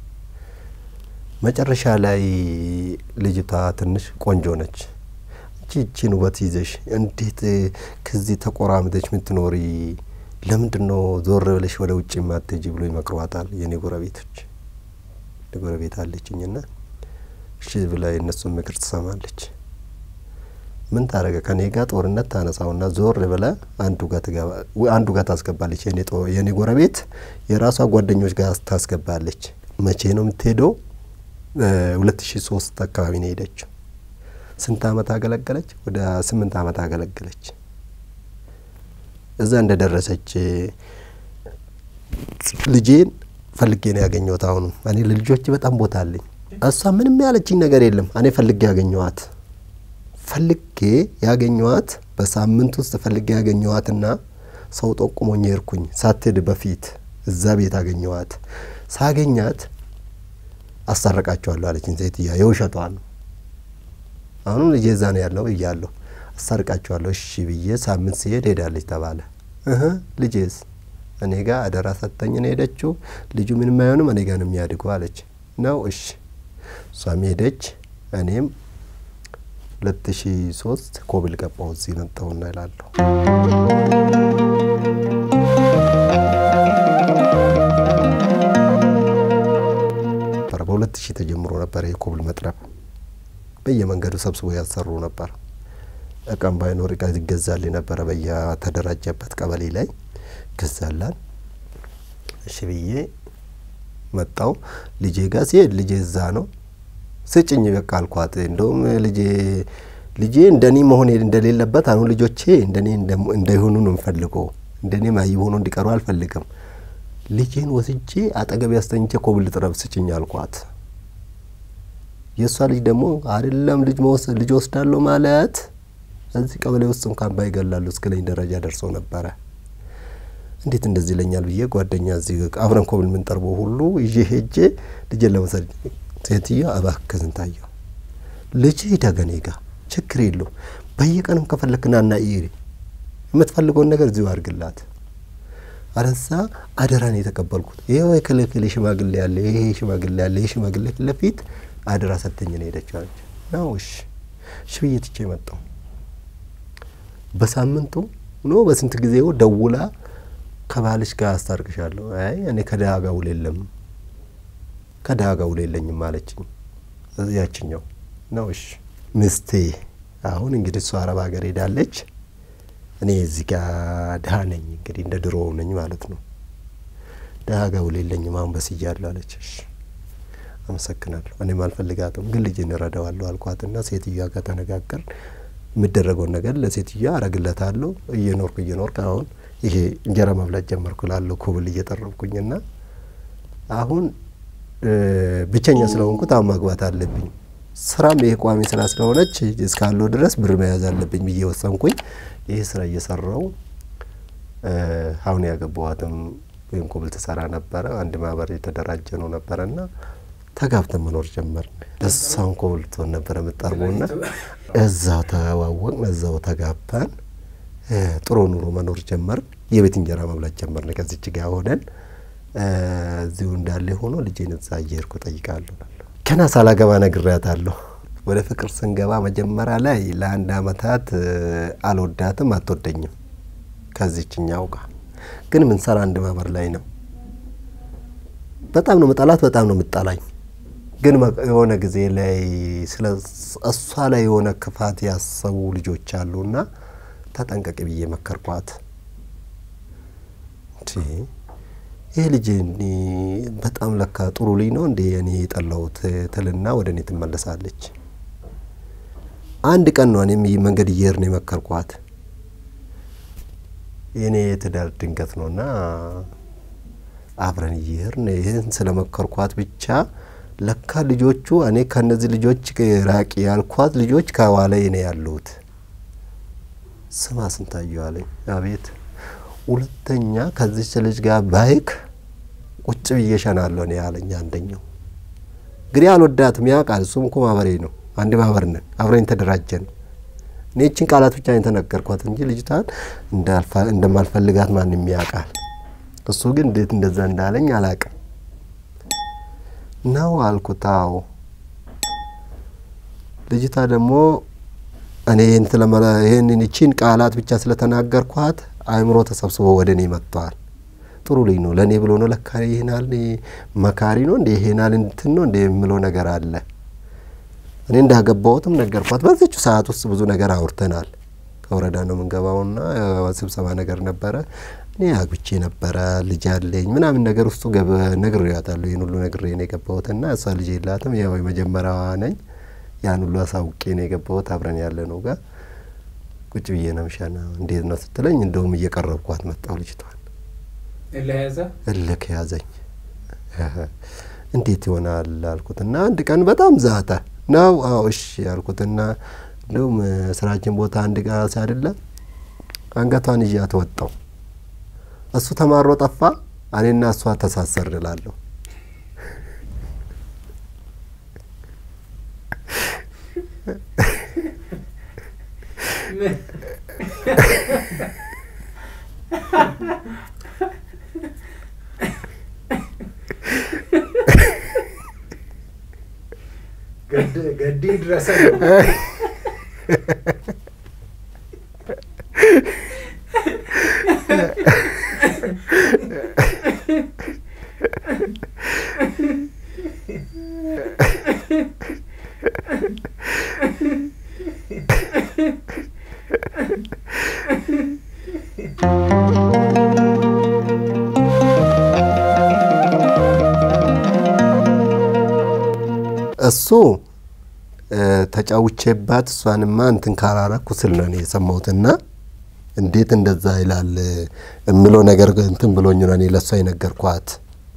መጨረሻ ላይ ልጅቷ ትንሽ ቆንጆ ነች። እቺ እቺን ውበት ይዘሽ እንዴት ከዚህ ተቆራምደች ምትኖሪ ለምንድን ነው ዞር ብለሽ ወደ ውጭ ማትሄጂ ብሎ ይመክሯታል። የኔ ጎረቤቶች ጎረቤት አለችኝና እሺ ብላ የእነሱን ምክር ትሰማለች። ምን ታደረገ? ከኔ ጋር ጦርነት ታነሳውና ዞር ብላ አንዱ ጋር ትገባ አንዱ ጋር ታስገባለች። የኔ የኔ ጎረቤት የራሷ ጓደኞች ጋር ታስገባለች። መቼ ነው የምትሄደው? ሁለት ሺ ሶስት አካባቢ ነው ሄደችው። ስንት አመት አገለገለች? ወደ ስምንት አመት አገለገለች። እዛ እንደ ደረሰች ልጄን ፈልጌ ነው ያገኘሁት። አሁንም እኔ ለልጆች በጣም ቦታ አለኝ። እሷ ምንም ያለችኝ ነገር የለም። እኔ ፈልጌ ያገኘኋት ፈልጌ ያገኘኋት በሳምንት ውስጥ ፈልጌ ያገኘኋትና ሰው ጠቁሞኝ ሄድኩኝ። ሳትሄድ በፊት እዛ ቤት አገኘኋት። ሳገኛት አስታርቃቸዋለሁ አለችኝ ሴትያ። የውሸቷ ነው። አሁንም ልጄ እዛ ነው ያለው እያለሁ አስታርቃቸዋለሁ። እሺ ብዬ ሳምንት ሲሄድ ሄዳለች ተባለ። እህ ልጄስ እኔ ጋር አደራ ሰጠኝ ነው ሄደችው። ልጁ ምንም አይሆንም እኔ ጋር ነው የሚያድገው አለች። ነው እሺ። እሷም ሄደች። እኔም ሁለት ሺ ሶስት ኮብል ገባሁ እዚህ መጣሁና ይላለሁ። በሁለት ሺህ ተጀምሮ ነበር የኮብል መጥረብ በየመንገዱ ሰብስቦ ያሰሩ ነበር። እቃም ባይኖር እቃ ይገዛልኝ ነበረ። በየተደራጀበት ቀበሌ ላይ ገዛላን። እሺ ብዬ መጣው። ልጄ ጋር ሲሄድ ልጄ እዛ ነው። ስጭኝ በቃ አልኳት። እንደውም ልጄ ልጄ እንደኔ መሆን እንደሌለበት አሁን ልጆቼ እንደኔ እንዳይሆኑ ነው የምፈልገው። እንደኔ ማይ ሆኖ እንዲቀሩ አልፈልግም። ልጄን ወስጄ አጠገብ ያስተኝቼ ኮብል ጥረብ ስጭኝ አልኳት። የእሷ ልጅ ደግሞ አይደለም ልጅ መወሰድ ልጅ ወስዳለሁ ማለት እዚህ ቀበሌ ውስጥ እንኳን ባይገላሉ እስክለኝ ደረጃ ደርሶ ነበረ። እንዴት እንደዚህ ይለኛል ብዬ ጓደኛ እዚህ አብረን ኮብል የምንጠርበው ሁሉ ይዤ ሄጄ ልጄን ለመውሰድ ሴትዮ እባክህ ስንታየው ልጅ ደገኔ ጋ ችግር የለው በየቀንም ከፈለክና ና ኢሪ የምትፈልገውን ነገር እዚሁ አድርግላት። አረሳ አደራን የተቀበልኩት ይኸው የክልክል ሽማግሌ ያለ ይሄ ሽማግሌ ያለ ይሄ ሽማግሌ ፊት ለፊት አደራ ሰተኝ ነው ሄደች አለች። ነው እሺ እሺ ብዬ ትቼ መጣሁ። በሳምንቱ ኖ በስንት ጊዜው ደውላ ከባልሽ ጋር አስታርቅሻለሁ። አይ እኔ ከድሀ ጋር ውል የለም ከድሀ ጋር ውል የለኝም አለችኝ። ያችኛው ነው እሺ ምስቴ አሁን እንግዲህ እሷ አረብ ሀገር ሄዳለች። እኔ እዚህ ጋር ድሀ ነኝ እንግዲህ እንደ ድሮ ነኝ ማለት ነው። ድሀ ጋር ውል የለኝም አሁን በስያለሁ አለች። እሺ አመሰግናለሁ። እኔም አልፈልጋትም ግን ልጄን እረዳዋለሁ አልኳትና ሴትዮዋ ጋር ተነጋገርን። የሚደረገውን ነገር ለሴትዮዋ አረግለታለሁ። እየኖርኩ እየኖርኩ አሁን ይሄ እንጀራ መብላት ጀመርኩ ላለሁ ኮብል እየጠረብኩኝና አሁን ብቸኛ ስለሆንኩት አሁን ማግባት አለብኝ። ስራም ይሄ ቋሚ ስራ ስለሆነች እስካለው ድረስ ብር መያዝ አለብኝ ብዬ ወሰንኩኝ። ይህ ስራ እየሰራው አሁን ያገባዋትም ወይም ኮብል ትሰራ ነበረ። አንድ ማህበር የተደራጀ ነው ነበረና ተጋብተን መኖር ጀመርን። እሷን ኮብል ትሆን ነበረ የምጠርበውና እዛው ተዋወቅን፣ እዛው ተጋባን። ጥሩ ኑሮ መኖር ጀመርን። የቤት እንጀራ መብላት ጀመርን። ከዚች ጋር ሆነን እዚሁ እንዳለ ሆኖ ልጄን እዛ እየሄድኩ ጠይቃለሁ። ገና ሳላገባ ነግሬያታለሁ። ወደ ፍቅር ስንገባ መጀመሪያ ላይ ለአንድ አመታት አልወዳትም፣ አትወደኝም። ከዚችኛው ጋር ግን ምንሰራ አንድ ማህበር ላይ ነው። በጣም ነው መጣላት፣ በጣም ነው የምጠላኝ። ግን የሆነ ጊዜ ላይ ስለ እሷ ላይ የሆነ ክፋት ያሰቡ ልጆች አሉና ተጠንቀቂ ብዬ መከርኳት። ይህ ልጅ በጣም ለካ ጥሩ ልጅ ነው እንዴ እኔ የጠላሁት ትልና ወደ እኔ ትመለሳለች። አንድ ቀን ነው እኔም መንገድ እየሄድን የመከርኳት። የእኔ የትዳር ድንገት ነውና አብረን እየሄድን ይህን ስለ መከርኳት ብቻ ለካ ልጆቹ እኔ ከእነዚህ ልጆች ራቂ ያልኳት ልጆች ከኋላዬ ነው ያሉት። ስማ ስንታየው አለኝ። አቤት ሁለተኛ ከዚች ልጅ ጋር ባይክ ቁጭ ብዬ እሸናለሁ እኔ ያለኝ አንደኛው። እንግዲህ አልወዳትም ያውቃል። እሱም እኮ ማህበሬ ነው፣ አንድ ማህበር ነን፣ አብረን ተደራጀን። እኔ ይህችን ቃላት ብቻ የተነገርኳት እንጂ ልጅቷን እንደማልፈልጋት ማንም ያውቃል። እሱ ግን እንዴት እንደዛ እንዳለኝ አላውቅም። ነው አልኩት። አዎ ልጅቷ ደግሞ እኔ ይህንን ይቺን ቃላት ብቻ ስለተናገርኳት አእምሮ ተሰብስቦ ወደ እኔ መጥተዋል። ጥሩ ልጅ ነው ለእኔ ብሎ ነው ለካ ይሄናል መካሪ ነው እንደ ይሄናል እንትን ነው እንደ የምለው ነገር አለ። እኔ እንዳገባሁትም ነገርኳት። በዚች ሰዓት ውስጥ ብዙ ነገር አውርተናል። ከወረዳ ነው የምንገባውና ስብሰባ ነገር ነበረ። እኔ አግብቼ ነበረ ልጅ አለኝ ምናምን ነገር ውስጡ ነግሬያታለሁ። ይህን ሁሉ ነግሬ ነው የገባሁትና እሷ ልጅ የላትም። ያው የመጀመሪያዋ ነኝ። ያን ሁሉ አሳውቄ ነው የገባሁት። አብረን ያለ ነው ጋር ቁጭ ብዬ ነው ምሻና እንዴት ነው ስትለኝ፣ እንደውም እየቀረብኳት መጣሁ ልጅቷን ለያዘ እልክ ያዘኝ። እንዴት ይሆናል አልኩትና አንድ ቀን በጣም ዛተ ነው። አዎ እሺ አልኩትና እንዲሁም ስራችን ቦታ አንድ ጋ ሲያደለ አንገቷን ይዣት ወጣው። እሱ ተማሮ ጠፋ፣ እኔና እሷ ተሳሰርን እላለሁ። ገዲ ድረሰ እሱ ተጫውቼባት እሷንማ እንትን ካላረኩ ስል ነው እኔ የሰማሁትና እንዴት እንደዛ ይላል የምለው ነገር እንትን ብሎኝ ነው እኔ ለእሷ የነገርኳት።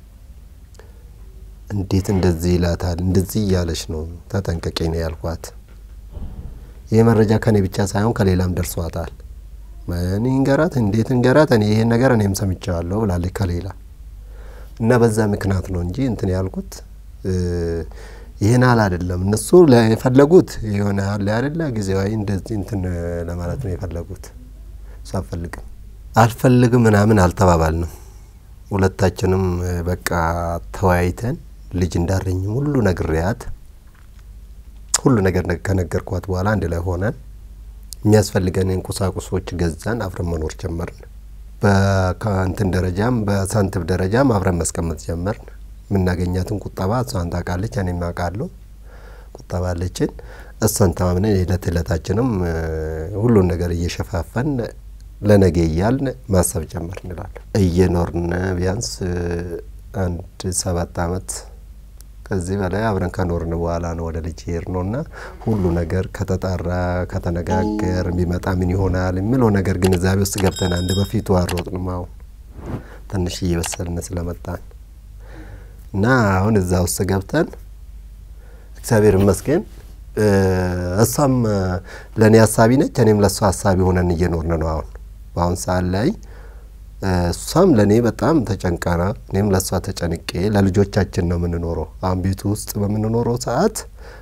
እንዴት እንደዚህ ይላታል? እንደዚህ እያለች ነው ተጠንቀቂ ነው ያልኳት። ይህ መረጃ ከኔ ብቻ ሳይሆን ከሌላም ደርሷታል። እኔ እንገራት እንዴት እንገራት እኔ ይሄን ነገር እኔም ሰምቻለሁ ብላለች ከሌላ እና በዛ ምክንያት ነው እንጂ እንትን ያልኩት ይህን አል አይደለም። እነሱ የፈለጉት የሆነ ያለ አይደለ ጊዜያዊ እንደዚህ እንትን ለማለት ነው የፈለጉት። እሱ አልፈልግም አልፈልግም ምናምን አልተባባልንም። ሁለታችንም በቃ ተወያይተን ልጅ እንዳረኝም ሁሉ ነግሬያት ሁሉ ነገር ከነገርኳት በኋላ አንድ ላይ ሆነን የሚያስፈልገንን ቁሳቁሶች ገዛን፣ አብረን መኖር ጀመርን። በእንትን ደረጃም በሳንቲም ደረጃም አብረን ማስቀመጥ ጀመርን። የምናገኛትን ቁጠባ እሷን ታውቃለች፣ እኔም አውቃለሁ። ቁጠባ አለችን። እሷን ተማምነን የዕለት ዕለታችንም ሁሉን ነገር እየሸፋፈን ለነገ እያልን ማሰብ ጀመር እንላለን። እየኖርን ቢያንስ አንድ ሰባት አመት ከዚህ በላይ አብረን ከኖርን በኋላ ነው ወደ ልጅ ሄድ ነው እና ሁሉ ነገር ከተጣራ ከተነጋገር የሚመጣ ምን ይሆናል የሚለው ነገር ግንዛቤ ውስጥ ገብተን አንድ በፊቱ አልሮጥንም። አሁን ትንሽ እየበሰልን ስለመጣን እና አሁን እዛ ውስጥ ገብተን እግዚአብሔር ይመስገን እሷም ለእኔ ሀሳቢ ነች፣ እኔም ለእሷ ሀሳቢ ሆነን እየኖርን ነው። አሁን በአሁን ሰዓት ላይ እሷም ለእኔ በጣም ተጨንቀና እኔም ለእሷ ተጨንቄ ለልጆቻችን ነው የምንኖረው። አሁን ቤቱ ውስጥ በምንኖረው ሰዓት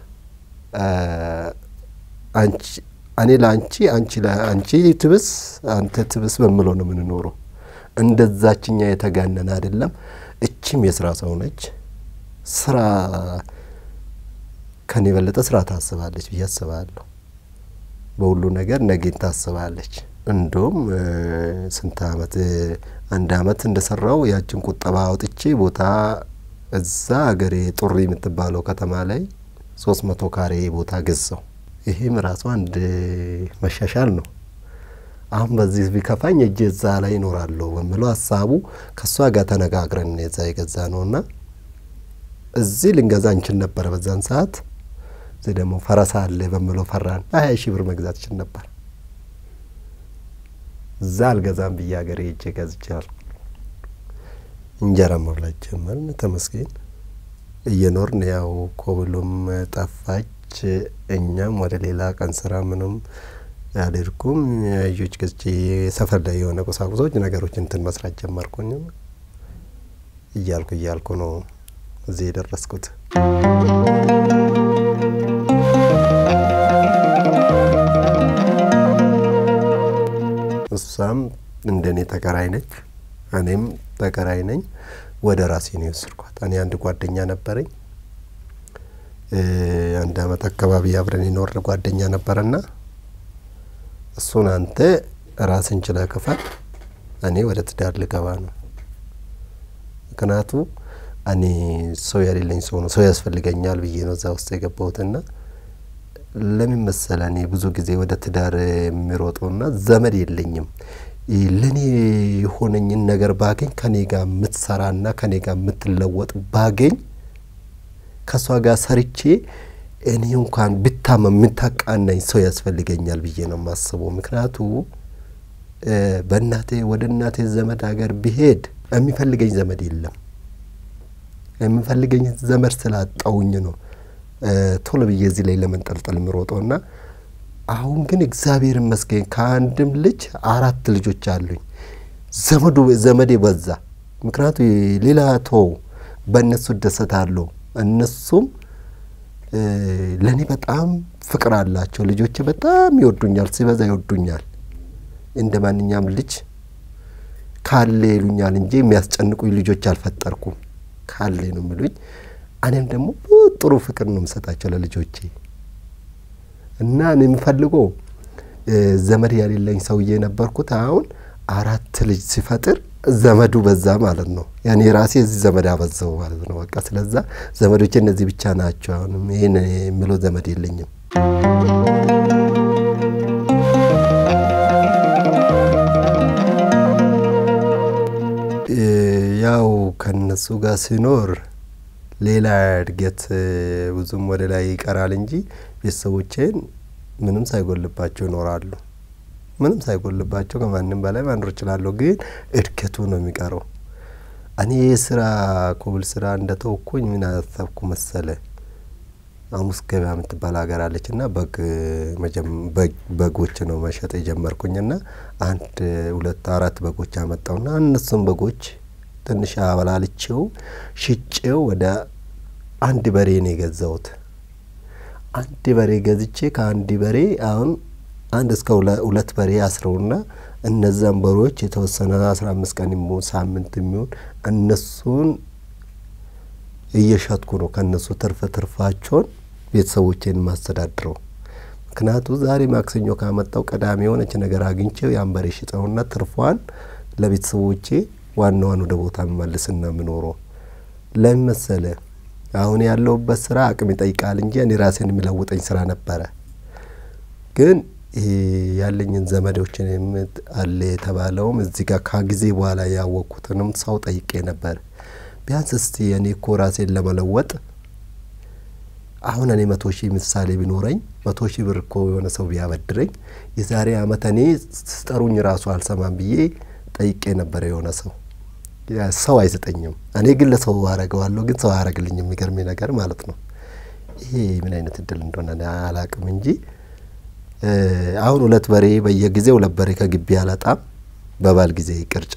አንቺ እኔ ለአንቺ አንቺ ለአንቺ ትብስ አንተ ትብስ በምለው ነው የምንኖረው። እንደዛችኛ የተጋነነ አይደለም። እችም የስራ ሰው ነች። ስራ ከኔ የበለጠ ስራ ታስባለች ብዬ አስባለሁ። በሁሉ ነገር ነገን ታስባለች። እንዲሁም ስንት አመት አንድ አመት እንደሰራው ያችን ቁጠባ አውጥቼ ቦታ እዛ ሀገሬ ጡሪ የምትባለው ከተማ ላይ ሶስት መቶ ካሬ ቦታ ገዛው። ይሄም ራሱ አንድ መሻሻል ነው። አሁን በዚህ ቢከፋኝ እጅ እዛ ላይ ይኖራለሁ በምለው ሀሳቡ ከእሷ ጋር ተነጋግረን የዛ የገዛ ነው እና እዚህ ልንገዛ እንችል ነበረ በዛን ሰዓት። እዚህ ደግሞ ፈረሳ አለ በምለው ፈራን። ሀያ ሺህ ብር መግዛት ይችል ነበር። እዛ አልገዛም ብዬ ሀገሬ ሄጄ ገዝቻል። እንጀራ መብላት ጀመርን። ተመስገን እየኖርን ያው ኮብሉም ጠፋች። እኛም ወደ ሌላ ቀን ስራ ምንም አልሄድኩም። ልጆች ገዝቼ ሰፈር ላይ የሆነ ቁሳቁሶች ነገሮች እንትን መስራት ጀመርኩኝ። እያልኩ እያልኩ ነው እዚህ የደረስኩት። እሷም እንደኔ ተከራይ ነች፣ እኔም ተከራይ ነኝ። ወደ ራሴ ነው የወሰድኳት። እኔ አንድ ጓደኛ ነበረኝ። አንድ አመት አካባቢ አብረን የኖርን ጓደኛ ነበረና እሱን አንተ ራስን ችለህ ክፈል፣ እኔ ወደ ትዳር ልገባ ነው። ምክንያቱ እኔ ሰው የሌለኝ ሰው ነው፣ ሰው ያስፈልገኛል ብዬ ነው እዛ ውስጥ የገባሁትና ለምን መሰለ እኔ ብዙ ጊዜ ወደ ትዳር የሚሮጠውና ዘመድ የለኝም። ለእኔ የሆነኝን ነገር ባገኝ ከኔ ጋር የምትሰራና ከኔ ጋር የምትለወጥ ባገኝ ከእሷ ጋር ሰርቼ እኔ እንኳን ብታመም የምታቃናኝ ሰው ያስፈልገኛል ብዬ ነው የማስበው። ምክንያቱ በእናቴ ወደ እናቴ ዘመድ ሀገር ብሄድ የሚፈልገኝ ዘመድ የለም። የሚፈልገኝ ዘመድ ስላጣውኝ ነው ቶሎ ብዬ እዚህ ላይ ለመንጠልጠል የምሮጠው እና አሁን ግን እግዚአብሔር ይመስገን ከአንድም ልጅ አራት ልጆች አሉኝ። ዘመዱ ዘመዴ በዛ። ምክንያቱ ሌላ ተው በእነሱ እደሰታለሁ። እነሱም ለእኔ በጣም ፍቅር አላቸው። ልጆቼ በጣም ይወዱኛል፣ ሲበዛ ይወዱኛል። እንደ ማንኛውም ልጅ ካለ ይሉኛል እንጂ የሚያስጨንቁኝ ልጆች አልፈጠርኩም። ካለ ነው የሚሉኝ። እኔም ደግሞ ጥሩ ፍቅር ነው የምሰጣቸው ለልጆቼ እና እኔ የምፈልገው ዘመድ ያሌለኝ ሰውዬ ነበርኩት። አሁን አራት ልጅ ሲፈጥር ዘመዱ በዛ ማለት ነው። ያኔ ራሴ እዚህ ዘመድ አበዛው ማለት ነው። በቃ ስለዛ ዘመዶቼ እነዚህ ብቻ ናቸው። አሁንም ይህን የምለው ዘመድ የለኝም። ያው ከነሱ ጋር ሲኖር ሌላ እድገት ብዙም ወደ ላይ ይቀራል እንጂ ቤተሰቦቼን ምንም ሳይጎልባቸው ይኖራሉ። ምንም ሳይጎልባቸው ከማንም በላይ ማኖር እችላለሁ። ግን እድገቱ ነው የሚቀረው። እኔ የስራ ኮብል ስራ እንደተወኩኝ ምን አሰብኩ መሰለ፣ ሐሙስ ገበያ የምትባል ሀገር አለች እና በግ በጎች ነው መሸጥ የጀመርኩኝና አንድ ሁለት አራት በጎች አመጣውና እነሱም በጎች ትንሽ አበላልቼው ሽጬው ወደ አንድ በሬ ነው የገዛሁት። አንድ በሬ ገዝቼ ከአንድ በሬ አሁን አንድ እስከ ሁለት በሬ አስረውና እነዛን በሬዎች የተወሰነ አስራ አምስት ቀን የሚሆን ሳምንት የሚሆን እነሱን እየሸጥኩ ነው ከእነሱ ትርፍ ትርፋቸውን ቤተሰቦቼን ማስተዳድረው። ምክንያቱ ዛሬ ማክሰኞ ካመጣው ቅዳሜ የሆነች ነገር አግኝቼው ያን በሬ ሽጠውና ትርፏን ለቤተሰቦቼ ዋናዋን ወደ ቦታ መመልስና የምኖረው ለምን መሰለ? አሁን ያለሁበት ስራ አቅም ይጠይቃል እንጂ እኔ ራሴን የሚለውጠኝ ስራ ነበረ። ግን ይሄ ያለኝን ዘመዶችን አለ የተባለውም እዚህ ጋር ከጊዜ በኋላ ያወቅኩትንም ሰው ጠይቄ ነበር። ቢያንስ እስቲ እኔ እኮ ራሴን ለመለወጥ አሁን እኔ መቶ ሺህ ምሳሌ ቢኖረኝ መቶ ሺህ ብር እኮ የሆነ ሰው ቢያበድረኝ የዛሬ አመት እኔ ስጠሩኝ ራሱ አልሰማም ብዬ ጠይቄ ነበረ የሆነ ሰው ሰው አይሰጠኝም። እኔ ግን ለሰው አረገዋለሁ፣ ግን ሰው አያረግልኝ። የሚገርመኝ ነገር ማለት ነው። ይሄ ምን አይነት እድል እንደሆነ አላቅም እንጂ አሁን ሁለት በሬ በየጊዜው ሁለት በሬ ከግቢ አላጣም። በባል ጊዜ ቅርጫ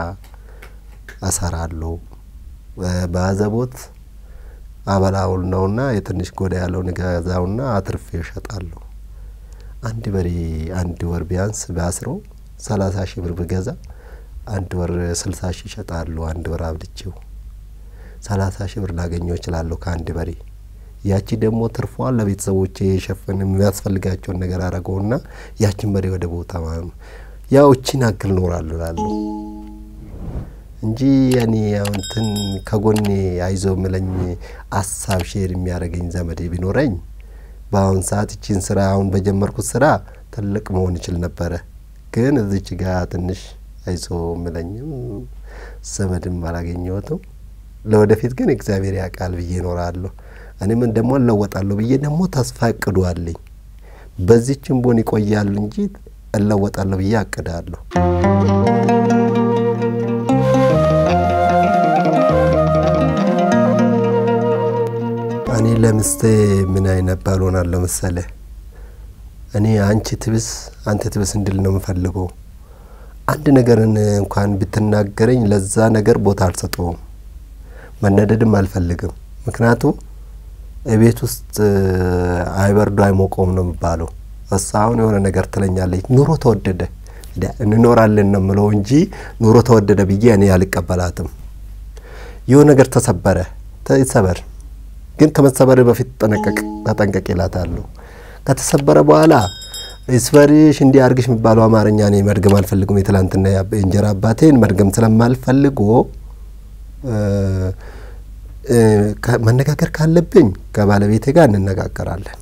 አሰራለሁ። በአዘቦት አበላውል ነውና የትንሽ ጎዳ ያለውን ገዛውና አትርፌ እሸጣለሁ። አንድ በሬ አንድ ወር ቢያንስ ባስረው ሰላሳ ሺህ ብር ብገዛ አንድ ወር ስልሳ ሺህ እሸጣለሁ። አንድ ወር አብልቼው ሰላሳ ሺህ ብር ላገኘው እችላለሁ ከአንድ በሬ። ያቺ ደግሞ ትርፏን ለቤተሰቦቼ የሸፍን የሚያስፈልጋቸውን ነገር አረገውና ያችን በሬ ወደ ቦታ ማለት ነው ያው እቺን አክል ኖራለሁ እላለሁ እንጂ እኔ አሁን እንትን ከጎኔ አይዞ ምለኝ አሳብ ሼር የሚያደርገኝ ዘመዴ ቢኖረኝ በአሁን ሰዓት እቺን ስራ አሁን በጀመርኩት ስራ ትልቅ መሆን ይችል ነበረ። ግን እዚች ጋር ትንሽ አይዞ ምለኝም ዘመድም አላገኘሁትም። ለወደፊት ግን እግዚአብሔር ያውቃል ብዬ እኖራለሁ። እኔም ደግሞ እለወጣለሁ ብዬ ደግሞ ተስፋ እቅዱ አለኝ። በዚችም ቦን ይቆያሉ እንጂ እለወጣለሁ ብዬ አቅዳለሁ። እኔ ለምስቴ ምን አይነት ባል ሆናለሁ መሰለህ? እኔ አንቺ ትብስ አንተ ትብስ እንድል ነው የምፈልገው። አንድ ነገርን እንኳን ብትናገረኝ ለዛ ነገር ቦታ አልሰጠውም። መነደድም አልፈልግም። ምክንያቱም ቤት ውስጥ አይበርዶ አይሞቀውም ነው የሚባለው። እሷ አሁን የሆነ ነገር ትለኛለች፣ ኑሮ ተወደደ እንኖራለን ነው የምለው እንጂ ኑሮ ተወደደ ብዬ እኔ አልቀበላትም። የሆነ ነገር ተሰበረ፣ ይሰበር ግን ከመሰበር በፊት ጠነቀቅ ተጠንቀቅ ይላታለሁ። ከተሰበረ በኋላ ስበርሽ እንዲህ አርግሽ የሚባለው አማርኛ እኔ መድገም አልፈልግም። የትላንትና የእንጀራ አባቴን መድገም ስለማልፈልጎ መነጋገር ካለብኝ ከባለቤቴ ጋር እንነጋገራለን።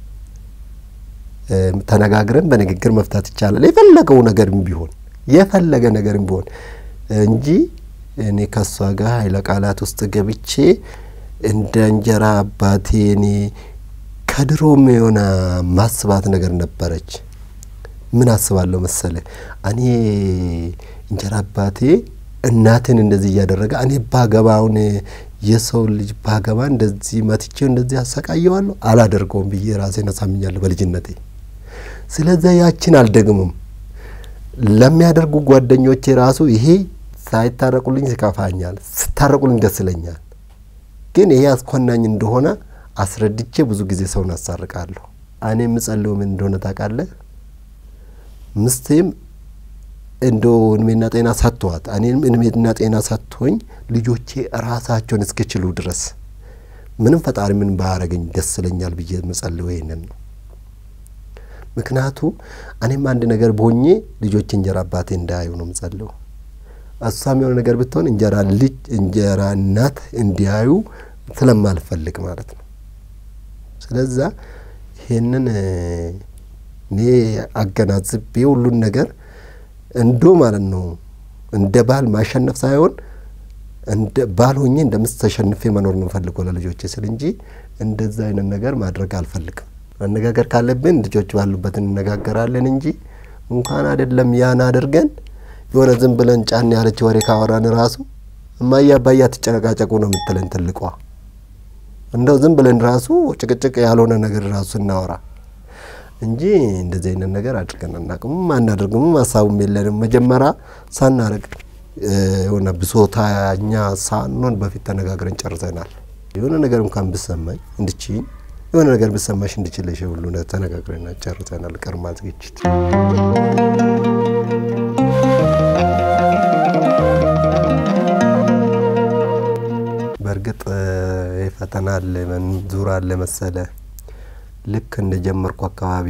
ተነጋግረን በንግግር መፍታት ይቻላል። የፈለገው ነገርም ቢሆን የፈለገ ነገርም ቢሆን እንጂ እኔ ከእሷ ጋር ኃይለ ቃላት ውስጥ ገብቼ እንደ እንጀራ አባቴ እኔ ከድሮም የሆነ ማስባት ነገር ነበረች። ምን አስባለሁ መሰለ እኔ እንጀራ አባቴ እናትን እንደዚህ እያደረገ እኔ ባገባውን የሰው ልጅ ባገባ እንደዚህ መትቼው እንደዚህ አሰቃየዋለሁ አላደርገውም ብዬ ራሴን አሳምኛለሁ በልጅነቴ። ስለዚያ ያችን አልደግምም። ለሚያደርጉ ጓደኞቼ ራሱ ይሄ ሳይታረቁልኝ ይከፋኛል፣ ስታረቁልኝ ደስ ይለኛል። ግን ይሄ አስኮናኝ እንደሆነ አስረድቼ ብዙ ጊዜ ሰውን አሳርቃለሁ። እኔ የምጸልው ምን እንደሆነ ታውቃለህ? ምስቴም እንደ እድሜና ጤና ሰጥቷት እኔም እድሜና ጤና ሰጥቶኝ ልጆቼ ራሳቸውን እስኪችሉ ድረስ ምንም ፈጣሪ ምን ባያረገኝ ደስ ይለኛል ብዬ የምጸልው ይሄንን ነው። ምክንያቱ እኔም አንድ ነገር በሆኜ ልጆች እንጀራ አባቴ እንዳያዩ ነው የምጸልው። እሷም የሆነ ነገር ብትሆን እንጀራ ልጅ እንጀራ እናት እንዲያዩ ስለማልፈልግ ማለት ነው። ስለዛ ይሄንን እኔ አገናዝቤ ሁሉን ነገር እንዶ ማለት ነው እንደ ባል ማሸነፍ ሳይሆን እንደ ባል ሆኜ እንደ ሚስት ተሸንፌ መኖር ነው ፈልገው ለልጆቼ ስል እንጂ እንደዛ አይነት ነገር ማድረግ አልፈልግም። መነጋገር ካለብን ልጆች ባሉበት እንነጋገራለን እንጂ እንኳን አይደለም ያን አድርገን የሆነ ዝም ብለን ጫን ያለች ወሬ ካወራን ራሱ እማዬ አባዬ አትጨቃጨቁ ነው የምትለን ትልቋ። እንደው ዝም ብለን ራሱ ጭቅጭቅ ያልሆነ ነገር ራሱ እናወራ እንጂ እንደዚህ አይነት ነገር አድርገን አናውቅም፣ አናደርግም፣ ሀሳቡም የለንም። መጀመሪያ ሳናደርግ የሆነ ብሶታኛ ሳንሆን በፊት ተነጋግረን ጨርሰናል። የሆነ ነገር እንኳን ብሰማኝ እንድችኝ የሆነ ነገር ብሰማሽ እንድችለሽ ሁሉ ተነጋግረን ጨርሰናል። ቅድመ ዝግጅት በእርግጥ ፈተና አለ መንዙር አለ መሰለ ልክ እንደ ጀመርኩ አካባቢ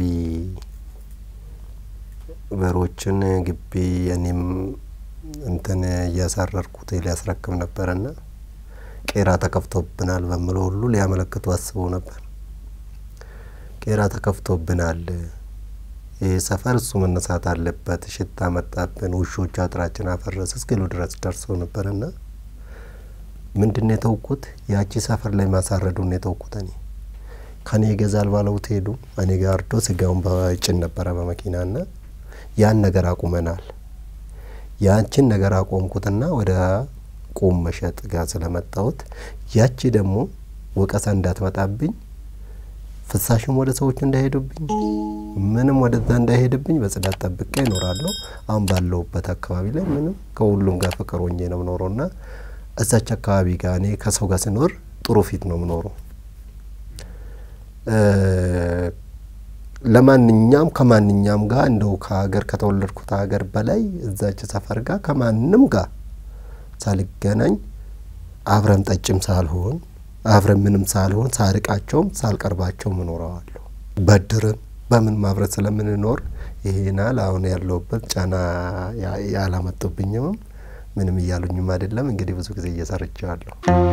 በሮችን ግቢ እኔም እንትን እያሳረርኩት ሊያስረክብ ነበረና ቄራ ተከፍቶብናል በምለው ሁሉ ሊያመለክቱ አስበው ነበር። ቄራ ተከፍቶብናል፣ ይህ ሰፈር እሱ መነሳት አለበት፣ ሽታ መጣብን፣ ውሾቹ አጥራችን አፈረስ እስኪሉ ድረስ ደርሶ ነበርና ምንድን ነው የተውኩት? ያቺ ሰፈር ላይ ማሳረዱን የተውኩት እኔ ከኔ ይገዛል ባለውት ሄዱ። እኔ ጋር አርዶ ስጋውን በጭን ነበረ በመኪና ና ያን ነገር አቁመናል። ያንችን ነገር አቆምኩትና ወደ ቁም መሸጥ ጋር ስለመጣሁት ያቺ ደግሞ ወቀሳ እንዳትመጣብኝ ፍሳሽም ወደ ሰዎቹ እንዳይሄዱብኝ ምንም ወደዛ እንዳይሄድብኝ በጽዳት ጠብቄ ይኖራለሁ። አሁን ባለሁበት አካባቢ ላይ ምንም ከሁሉም ጋር ፍቅር ሆኜ ነው ምኖረው ና እዛች አካባቢ ጋር እኔ ከሰው ጋር ስኖር ጥሩ ፊት ነው ምኖረው። ለማንኛውም ከማንኛውም ጋር እንደው ከሀገር ከተወለድኩት ሀገር በላይ እዛች ሰፈር ጋር ከማንም ጋር ሳልገናኝ አብረን ጠጭም ሳልሆን አብረን ምንም ሳልሆን ሳርቃቸውም ሳልቀርባቸውም እኖረዋለሁ። በድርም በምን ማብረት ስለምንኖር ይሄናል አሁን ያለሁበት ጫና ያላመጡብኝምም ምንም እያሉኝም አይደለም። እንግዲህ ብዙ ጊዜ እየሰርቸዋለሁ።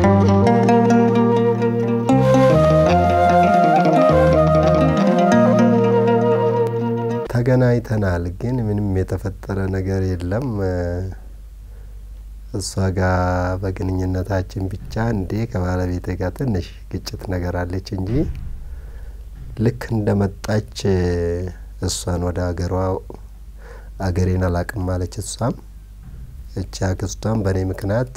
ተገናኝተናል፣ ግን ምንም የተፈጠረ ነገር የለም። እሷ ጋር በግንኙነታችን ብቻ እንዴ ከባለቤቴ ጋር ትንሽ ግጭት ነገር አለች እንጂ ልክ እንደመጣች እሷን ወደ ሀገሯ አገሬን አላቅም አለች። እሷም እቺ አክስቷም በእኔ ምክንያት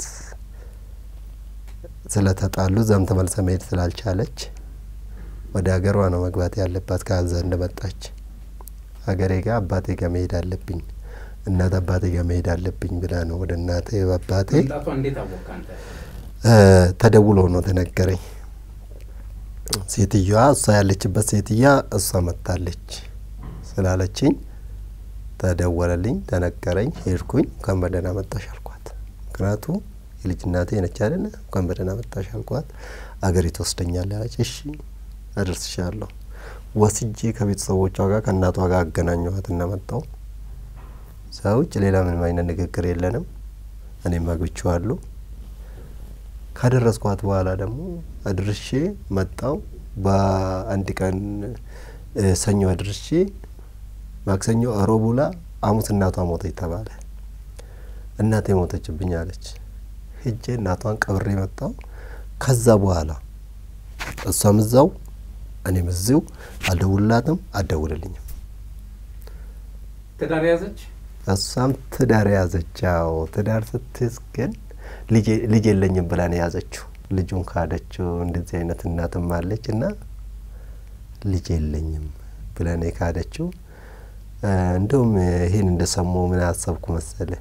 ስለተጣሉ እዛም ተመልሰ መሄድ ስላልቻለች ወደ ሀገሯ ነው መግባት ያለባት ከዛ እንደመጣች ሀገሬ ጋር አባቴ ጋር መሄድ አለብኝ እናት አባቴ ጋር መሄድ አለብኝ ብላ ነው ወደ እናቴ አባቴ መምጣቷ እንዴት አወቅ አንተ? ተደውሎ ነው ተነገረኝ። ሴትዮዋ እሷ ያለችበት ሴትዮዋ እሷ መጥታለች ስላለችኝ ተደወለልኝ፣ ተነገረኝ። ሄድኩኝ። እንኳን በደህና መጣሽ አልኳት። ምክንያቱ የልጅ እናቴ ነች አይደለ? እንኳን በደህና መጣሽ አልኳት። አገሪቱ ወስደኛል ያለች። እሺ አደርስሻለሁ። ወስጄ ከቤተሰቦቿ ጋር ከእናቷ ጋር አገናኘኋት እና መጣሁ። ሰው ውጭ ሌላ ምንም አይነት ንግግር የለንም። እኔም አግብቼዋለሁ። ካደረስኳት በኋላ ደግሞ አድርሼ መጣው። በአንድ ቀን ሰኞ አድርሼ ማክሰኞ እሮብ ውላ ሐሙስ እናቷ ሞተች ተባለ። እናቴ ሞተችብኝ አለች። ሄጄ እናቷን ቀብሬ መጣው። ከዛ በኋላ እሷም እዛው እኔም እዚሁ አልደውልላትም፣ አትደውልልኝም። ትዳር ያዘች? እሷም ትዳር ያዘች። ያው ትዳር ስትይዝ ግን ልጅ የለኝም ብላ ነው የያዘችው። ልጁን ካደችው። እንደዚህ አይነት እናትም አለች እና ልጅ የለኝም ብላ ነው የካደችው። እንደውም ይሄን እንደሰሙ ምን አሰብኩ መሰለ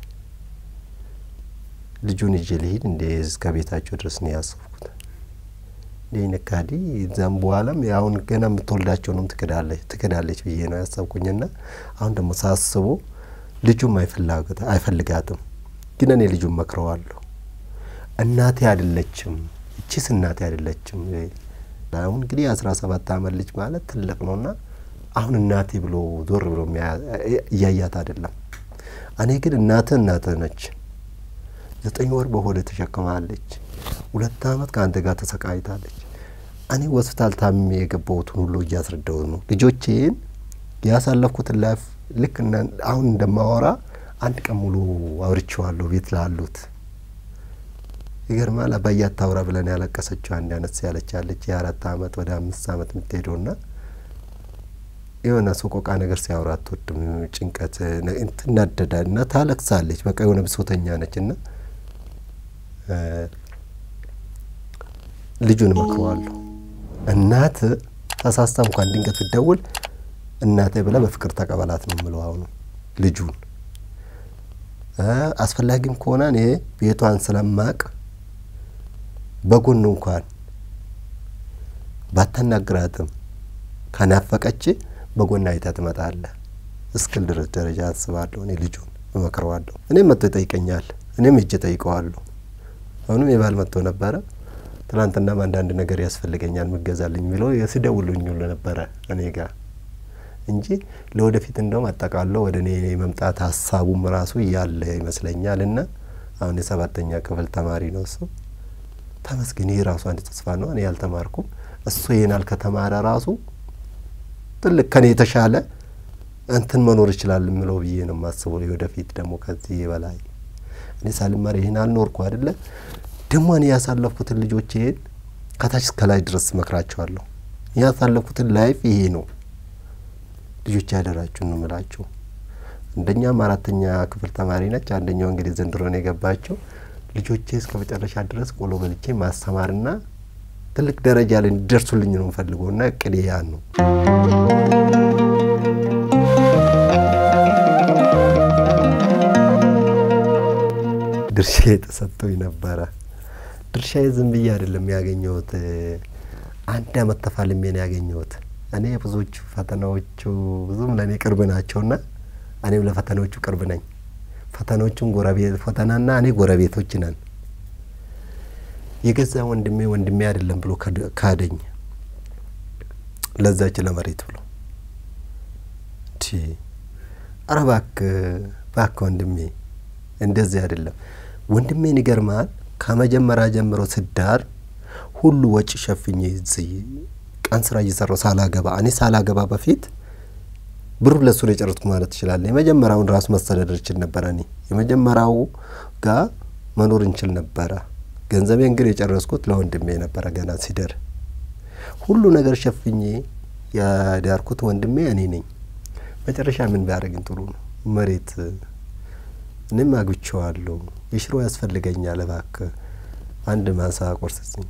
ልጁን ይዤ ልሂድ እንደ እስከ ቤታቸው ድረስ ነው ያሰብኩት። እንዲህ ነካዲ እዛም በኋላም አሁን ገና የምትወልዳቸውንም ትክዳለች ትክዳለች ብዬ ነው ያሰብኩኝና አሁን ደግሞ ሳስቡ ልጁም አይፈልጋትም። ግን እኔ ልጁን መክረዋለሁ። እናቴ አይደለችም፣ እቺስ እናቴ አይደለችም። አሁን እንግዲህ የአስራ ሰባት አመት ልጅ ማለት ትልቅ ነውና አሁን እናቴ ብሎ ዞር ብሎ እያያት አይደለም። እኔ ግን እናትህ እናትህ ነች። ዘጠኝ ወር በሆደ ተሸክማለች። ሁለት አመት ከአንተ ጋር ተሰቃይታለች። እኔ ሆስፒታል ታምሜ የገባሁትን ሁሉ እያስረዳሁት ነው። ልጆቼን ያሳለፍኩትን ላይፍ ልክ አሁን እንደማወራ አንድ ቀን ሙሉ አውርቼዋለሁ ቤት ላሉት። ይገርማል። አባዬ አታውራ ብለን ያለቀሰችው አንድ አነስ ያለች አለች የአራት አመት ወደ አምስት አመት የምትሄደው ና የሆነ ሰቆቃ ነገር ሲያወራ አትወድም። ጭንቀት ትናደዳል እና ታለቅሳለች። በቃ የሆነ ብሶተኛ ነች እና ልጁን እመክረዋለሁ። እናት ተሳስታ እንኳን ድንገት ብትደውል እናቴ ብለህ በፍቅር ተቀበላት ነው የምለው። አሁኑ ልጁን አስፈላጊም ከሆነ እኔ ቤቷን ስለማቅ በጎን እንኳን ባታናግራትም ከናፈቀች በጎን አይታ ትመጣለህ እስክል ድረስ ደረጃ አስባለሁ። እኔ ልጁን እመክረዋለሁ። እኔም መጥቶ ይጠይቀኛል፣ እኔም እጅ ጠይቀዋለሁ። አሁንም የባል መጥቶ ነበረ። ትናንትናም አንዳንድ ነገር ያስፈልገኛል ምገዛልኝ የሚለው ሲደውሉኝ ሁሉ ነበረ እኔ ጋር እንጂ ለወደፊት እንደውም አጠቃለው ወደ እኔ መምጣት ሀሳቡም ራሱ እያለ ይመስለኛል። እና አሁን የሰባተኛ ክፍል ተማሪ ነው እሱ። ተመስገን። ይህ ራሱ አንድ ተስፋ ነው። እኔ ያልተማርኩም እሱ ይህናል ከተማረ ራሱ ትልቅ ከኔ የተሻለ እንትን መኖር ይችላል የምለው ብዬ ነው የማስበው። ወደፊት ደግሞ ከዚህ በላይ እኔ ሳልማር ይህን አልኖርኩ አይደለ ደግሞ እኔ ያሳለፍኩትን ልጆች ይሄን ከታች እስከ ላይ ድረስ መክራቸዋለሁ። ያሳለፍኩትን ላይፍ ይሄ ነው። ልጆች ያደራችሁ ነው የምላችሁ። አንደኛም አራተኛ ክፍል ተማሪ ነች። አንደኛው እንግዲህ ዘንድሮ ነው የገባቸው። ልጆቼ እስከ መጨረሻ ድረስ ቆሎ በልቼ ማስተማርና ትልቅ ደረጃ ላይ እንዲደርሱልኝ ነው የምፈልገው እና እቅዴ ያን ነው። ድርሻ ተሰጥቶኝ ነበረ። ድርሻዬ ዝም ብዬ አይደለም ያገኘሁት። አንድ አመት ተፋልሜ ነው ያገኘሁት። እኔ ብዙዎቹ ፈተናዎቹ ብዙም ለእኔ ቅርብ ናቸውና እኔም ለፈተናዎቹ ቅርብ ነኝ። ፈተናዎቹን ጎረቤት ፈተናና እኔ ጎረቤቶች ነን። የገዛ ወንድሜ ወንድሜ አይደለም ብሎ ካደኝ ለዛች ለመሬት ብሎ ኧረ እባክህ እባክህ ወንድሜ እንደዚህ አይደለም። ወንድሜን ይገርማል። ከመጀመሪያ ጀምሮ ስዳር ሁሉ ወጪ ሸፍኜ እዚህ ቀን ስራ እየሰራው ሳላገባ እኔ ሳላገባ በፊት ብሩ ለሱ ነው የጨረስኩ ማለት ትችላለህ። የመጀመሪያውን ራሱ መስተዳደር እችል ነበረ። እኔ የመጀመሪያው ጋር መኖር እንችል ነበረ። ገንዘቤን ግን የጨረስኩት ለወንድሜ ነበረ። ገና ሲደር ሁሉ ነገር ሸፍኜ ያዳርኩት ወንድሜ እኔ ነኝ። መጨረሻ ምን ቢያደርግን ጥሩ ነው? መሬት እኔም አግብቼዋለሁ። የሽሮ ያስፈልገኛል፣ እባክህ አንድ ማሳ ቆርስስኝ።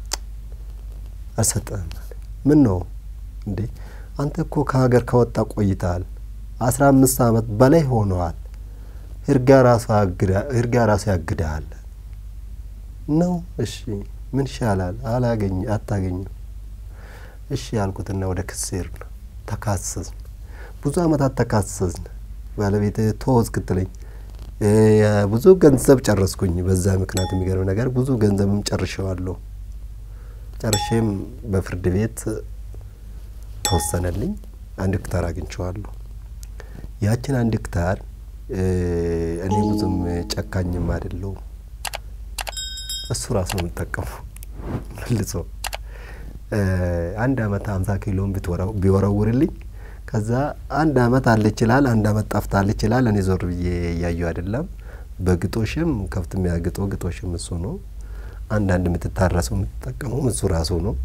አልሰጠህም አለ። ምን ነው እንዴ? አንተ እኮ ከሀገር ከወጣ ቆይተሃል። አስራ አምስት አመት በላይ ሆነዋል። ህርጋ ራሱ ህርጋ ራሱ ያግድሃል ነው። እሺ ምን ይሻላል? አላገኝ አታገኝም። እሺ ያልኩትና ወደ ክስ ሄድን። ተካሰስን። ብዙ አመታት ተካሰስን። ባለቤት ተወው እስክትለኝ ብዙ ገንዘብ ጨረስኩኝ። በዛ ምክንያት የሚገርም ነገር ብዙ ገንዘብም ጨርሼዋለሁ። ጨርሼም በፍርድ ቤት ተወሰነልኝ። አንድ ህክታር አግኝቼዋለሁ። ያችን አንድ ህክታር እኔ ብዙም ጨካኝም አይደለሁም። እሱ ራሱ ነው የምጠቀመው መልሶ አንድ አመት ሀምሳ ኪሎን ቢወረውርልኝ ከዛ አንድ አመት አለ ይችላል፣ አንድ አመት ጠፍታል ይችላል። እኔ ዞር ብዬ እያየሁ አይደለም። በግጦሽም ከብት የሚያግጦ ግጦሽም እሱ ነው። አንዳንድ የምትታረሰው የምትጠቀመውም እሱ ራሱ ነው።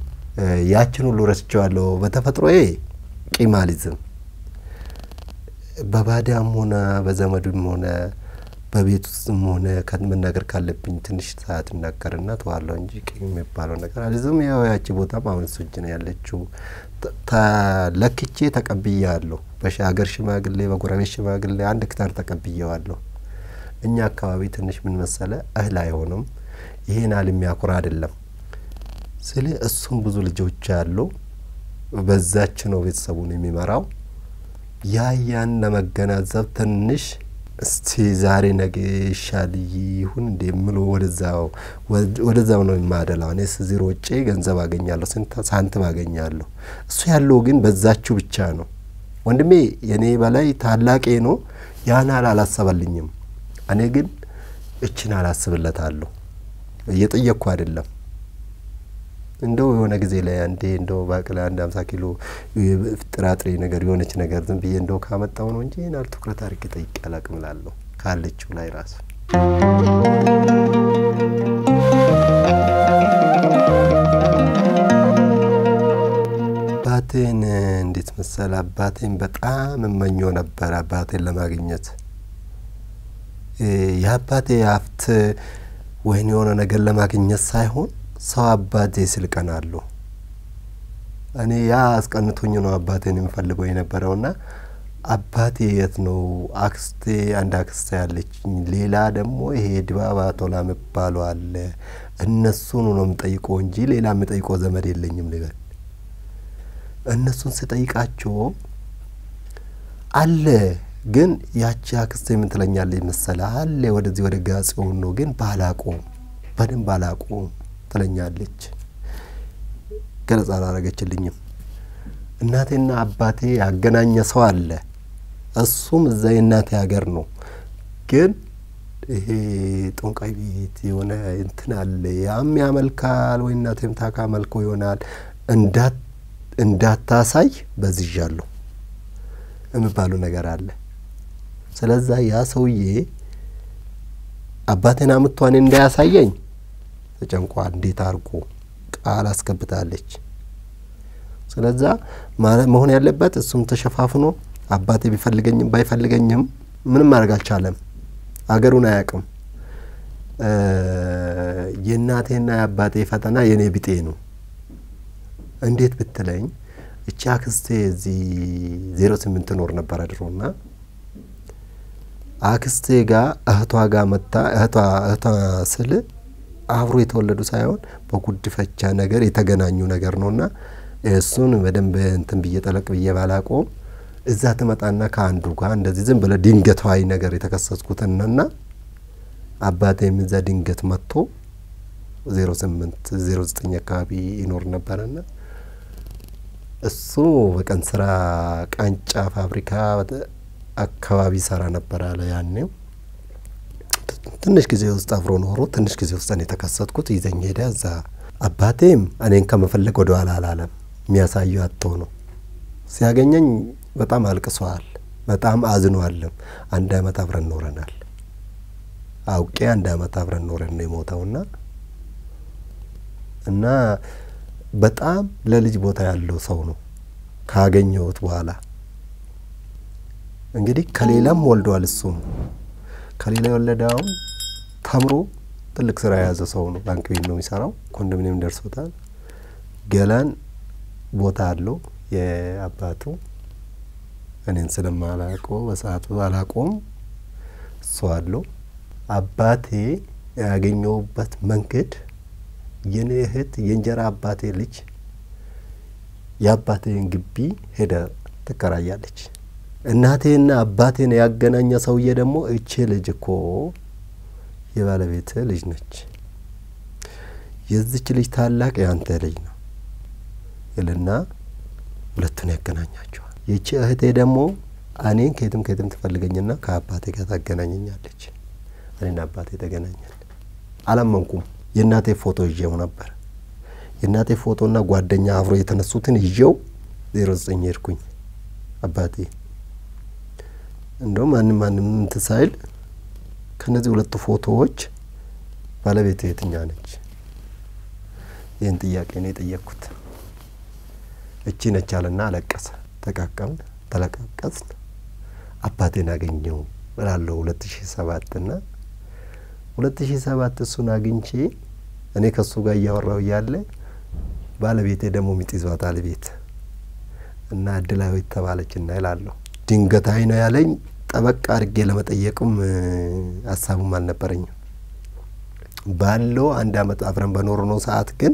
ያችን ሁሉ ረስቼዋለሁ። በተፈጥሮዬ ቂም አልይዝም። በባዳም ሆነ በዘመዱም ሆነ በቤት ውስጥም ሆነ መናገር ካለብኝ ትንሽ ሰዓት እናገርና ተዋለሁ እንጂ ቂም የሚባለው ነገር አልዝም። ያው ያቺ ቦታም አሁን እሱ እጅ ነው ያለችው። ተለክቼ ተቀብያለሁ። በሀገር ሽማግሌ፣ በጎረቤት ሽማግሌ አንድ ክታር ተቀብዬዋለሁ። እኛ አካባቢ ትንሽ ምን መሰለ እህል አይሆንም። ይሄን ያህል የሚያኩራ አይደለም። ስለ እሱም ብዙ ልጆች ያሉ በዛች ነው ቤተሰቡን የሚመራው። ያ ያን ለመገናዘብ ትንሽ እስቲ ዛሬ ነገ ይሻል ይሁን እንደ ምሎ ወደዛው ወደዛው ነው የማደላው። እኔ እዚህ ሮጬ ገንዘብ አገኛለሁ፣ ስንት ሳንቲም አገኛለሁ። እሱ ያለው ግን በዛችሁ ብቻ ነው። ወንድሜ የኔ በላይ ታላቄ ነው። ያን ያህል አላሰበልኝም። እኔ ግን እችን አላስብለታለሁ። እየጠየቅኩ አይደለም እንደው የሆነ ጊዜ ላይ አንዴ እንደው ባቅላ አንድ አምሳ ኪሎ ጥራጥሬ ነገር የሆነች ነገር ዝም ብዬ እንደው ካመጣው ነው እንጂ ናል ትኩረት አድርጌ ጠይቄ አላቅም እላለሁ ካለችው ላይ ራሱ አባቴን እንዴት መሰል አባቴን በጣም እመኘው ነበር አባቴን ለማግኘት የአባቴ ሀብት ወይን የሆነ ነገር ለማግኘት ሳይሆን ሰው አባቴ ስል ቀናለሁ። እኔ ያ አስቀንቶኝ ነው አባቴን የምፈልገው የነበረውና አባቴ የት ነው? አክስቴ አንድ አክስቴ ያለችኝ፣ ሌላ ደግሞ ይሄ ድባባ ቶላ የሚባለው አለ። እነሱን ነው የምጠይቀው እንጂ ሌላ የምጠይቀው ዘመድ የለኝም ልበል። እነሱን ስጠይቃቸው አለ ግን ያቺ አክስቴ ምን ትለኛለች መሰለህ? አለ ወደዚህ ወደ ጋጽዮን ነው ግን ባላቆም በደንብ ባላቆም ትለኛለች። ገለጻ አላረገችልኝም። እናቴና አባቴ ያገናኘ ሰው አለ። እሱም እዛ የእናቴ ሀገር ነው። ግን ይሄ ጦንቃይ ቤት የሆነ እንትን አለ። ያም ያመልካል ወይ እናቴም ታካ መልኮ ይሆናል እንዳታሳይ በዝዣለሁ የሚባሉ ነገር አለ። ስለዛ ያ ሰውዬ አባቴን አምቷን እንዳያሳየኝ ተጨንቋ እንዴት አድርጎ ቃል አስገብታለች። ስለዛ መሆን ያለበት እሱም ተሸፋፍኖ አባቴ ቢፈልገኝም ባይፈልገኝም ምንም ማድረግ አልቻለም። አገሩን አያውቅም። የእናቴና የአባቴ ፈተና የእኔ ቢጤ ነው። እንዴት ብትለኝ እቺ አክስቴ እዚህ ዜሮ ስምንት ኖር ነበረ ድሮና አክስቴ ጋር እህቷ ጋር መታ እህቷ እህቷ ስል አብሮ የተወለዱ ሳይሆን በጉድፈቻ ነገር የተገናኙ ነገር ነውና እሱን በደንብ እንትን ብዬ ጠለቅ ብዬ ባላቆም እዛ ትመጣና ከአንዱ ጋር እንደዚህ ዝም ብለ ድንገታዊ ነገር የተከሰስኩትንና አባቴም እዛ ድንገት መጥቶ ዜሮ ስምንት ዜሮ ዘጠኝ አካባቢ ይኖር ነበረና እሱ በቀን ስራ ቃንጫ ፋብሪካ አካባቢ ሰራ ነበር አለ ያኔው ትንሽ ጊዜ ውስጥ አብሮ ኖሮ ትንሽ ጊዜ ውስጥ እኔ የተከሰትኩት ይዘኝ ሄደ። እዛ አባቴም እኔን ከመፈለግ ወደ ኋላ አላለም። የሚያሳየው አጥቶ ነው። ሲያገኘኝ በጣም አልቅሰዋል። በጣም አዝኗልም። አንድ አመት አብረን ኖረናል። አውቄ አንድ አመት አብረን ኖረን ነው የሞተውና እና በጣም ለልጅ ቦታ ያለው ሰው ነው ካገኘሁት በኋላ እንግዲህ ከሌላም ወልዷል እሱም ከሌላ የወለደውን ተምሮ ትልቅ ስራ የያዘ ሰው ነው። ባንክ ቤት ነው የሚሰራው። ኮንዶሚኒየም ደርሶታል። ገላን ቦታ አለው የአባቱ እኔን ስለማላውቀው በሰዓቱ አላውቀውም። እሱ አለው። አባቴ ያገኘውበት መንገድ የኔ እህት የእንጀራ አባቴ ልጅ የአባቴን ግቢ ሄደ ትከራያለች። እናቴና አባቴን ያገናኘ ሰውዬ ደግሞ እቺ ልጅ እኮ የባለቤት ልጅ ነች፣ የዚች ልጅ ታላቅ የአንተ ልጅ ነው ይልና ሁለቱን ያገናኛቸዋል። ይቺ እህቴ ደግሞ እኔን ከየትም ከየትም ትፈልገኝና ከአባቴ ጋር ታገናኘኛለች። እኔና አባቴ ተገናኛል። አላመንኩም። የእናቴ ፎቶ ይዤው ነበር። የእናቴ ፎቶና ጓደኛ አብሮ የተነሱትን ይዤው ዜሮ ዘጠኝ ሄድኩኝ አባቴ እንደውም ማንም ማንም እንትን ሳይል ከነዚህ ሁለቱ ፎቶዎች ባለቤት የትኛ ነች? ይህን ጥያቄ ነው የጠየቅኩት። እቺ ነች አለና አለቀሰ። ተቃቀምን፣ ተለቃቀስን። አባቴን አገኘው እላለሁ ሁለት ሺ ሰባት እና ሁለት ሺ ሰባት እሱን አግኝቼ እኔ ከእሱ ጋር እያወራው እያለ ባለቤቴ ደግሞ ሚጥ ይዟታል ቤት እና እድላዊት ተባለች እና ይላለሁ ድንገታዊ ነው ያለኝ። ጠበቅ አድርጌ ለመጠየቅም ሀሳቡም አልነበረኝም። ባለው አንድ አመት አብረን በኖርነው ሰዓት ግን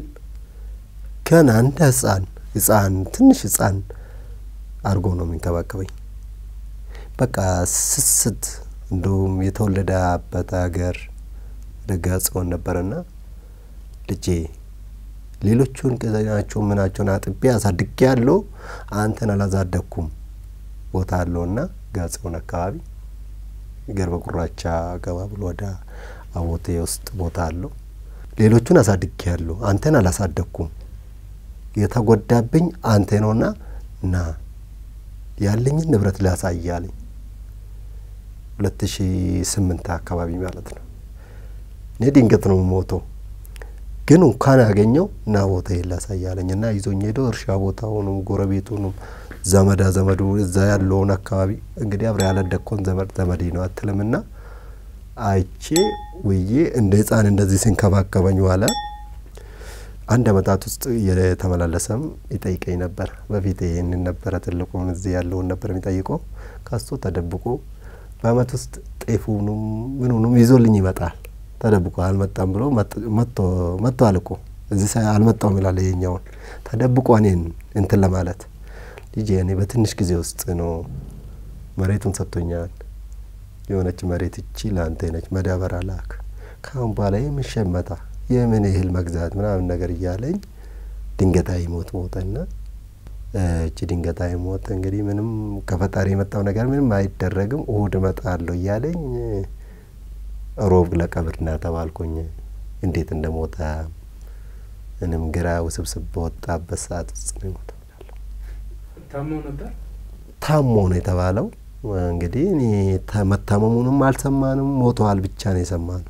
ገና እንደ ህፃን ህፃን ትንሽ ህፃን አድርጎ ነው የሚንከባከበኝ። በቃ ስስት እንደውም የተወለደበት ሀገር ደጋ ጽዮን ነበረና ልጄ ሌሎቹን ቅዘናቸው ምናቸውን አጥቤ አሳድጌ ያለው አንተን አላዛደኩም ቦታ አለውና ጋጽዮን አካባቢ ገርበ ጉራቻ ገባ ብሎ ወደ አቦቴ ውስጥ ቦታ አለው። ሌሎቹን አሳድጌ ያለሁ አንተን አላሳደግኩም። የተጎዳብኝ አንተ ነውና ና ያለኝን ንብረት ላሳይ አለኝ። ሁለት ሺ ስምንት አካባቢ ማለት ነው። እኔ ድንገት ነው ሞተው ግን እንኳን ያገኘው እና ቦታ ላሳይ አለኝ እና ይዞኝ ሄዶ እርሻ ቦታውንም ጎረቤቱንም ዘመዳ ዘመዱ እዛ ያለውን አካባቢ እንግዲህ አብረ ያለደኮን ዘመድ ዘመዴ ነው አትልምና አይቼ ውዬ እንደ ህፃን እንደዚህ ሲንከባከበኝ ዋለ። አንድ አመታት ውስጥ የተመላለሰም ይጠይቀኝ ነበር። በፊት ይህንን ነበረ ትልቁም እዚህ ያለውን ነበር የሚጠይቀው። ከሱ ተደብቆ በአመት ውስጥ ጤፉንም ምኑንም ይዞልኝ ይመጣል። ተደብቆ አልመጣም ብሎ መጥቶ አልቆ እዚህ አልመጣውም ይላል። ይሄኛውን ተደብቆ እኔን እንትን ለማለት ልጄ እኔ በትንሽ ጊዜ ውስጥ ነው መሬቱን ሰጥቶኛል። የሆነች መሬት እቺ ለአንተ ነች፣ መዳበሪያ ላክ። ካሁን በኋላ የምን ሸመታ የምን እህል መግዛት ምናምን ነገር እያለኝ ድንገታዊ ሞት ሞተና እቺ ድንገታዊ ሞት እንግዲህ ምንም ከፈጣሪ የመጣው ነገር ምንም አይደረግም። እሁድ እመጣለሁ እያለኝ ሮብ ለቀብር ና ተባልኩኝ። እንዴት እንደ ሞተ ምንም ግራ ውስብስብ በወጣበት ሰዓት ውስጥ ነው የሞተው። ታሞ ነበር። ታሞ ነው የተባለው። እንግዲህ እኔ መታመሙንም አልሰማንም፣ ሞተዋል ብቻ ነው የሰማነው።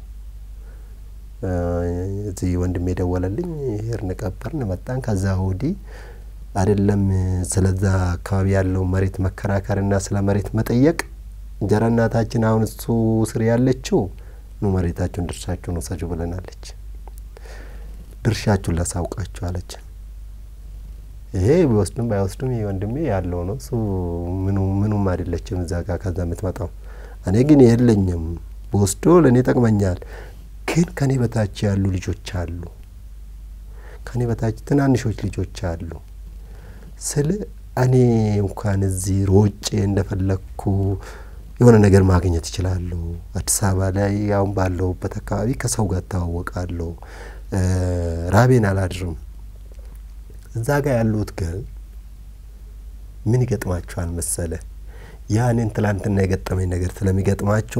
እዚህ ወንድሜ የደወለልኝ ሄድን፣ ቀበርን፣ መጣን። ከዛ ወዲህ አይደለም ስለዛ አካባቢ ያለው መሬት መከራከርና ስለ መሬት መጠየቅ እንጀራ እናታችን አሁን እሱ ስር ያለችው ኑ መሬታችሁን ድርሻችሁን ውሰጁ ብለናለች። ድርሻችሁን ላሳውቃችሁ አለችን። ይሄ ቢወስዱም ባይወስዱም ይህ ወንድሜ ያለው ነው። እሱ ምኑም አይደለችም እዛ ጋር ከዛ የምትመጣው። እኔ ግን የለኝም፣ በወስዶ ለእኔ ጠቅመኛል። ግን ከኔ በታች ያሉ ልጆች አሉ፣ ከኔ በታች ትናንሾች ልጆች አሉ። ስለ እኔ እንኳን እዚህ ሮጬ እንደፈለግኩ የሆነ ነገር ማግኘት እችላለሁ። አዲስ አበባ ላይ አሁን ባለሁበት አካባቢ ከሰው ጋር እተዋወቃለሁ። ራቤን አላድርም። እዛ ጋር ያሉት ግን ምን ይገጥማቸዋል መሰለ? ያንን ትላንትና የገጠመኝ ነገር ስለሚገጥማቸው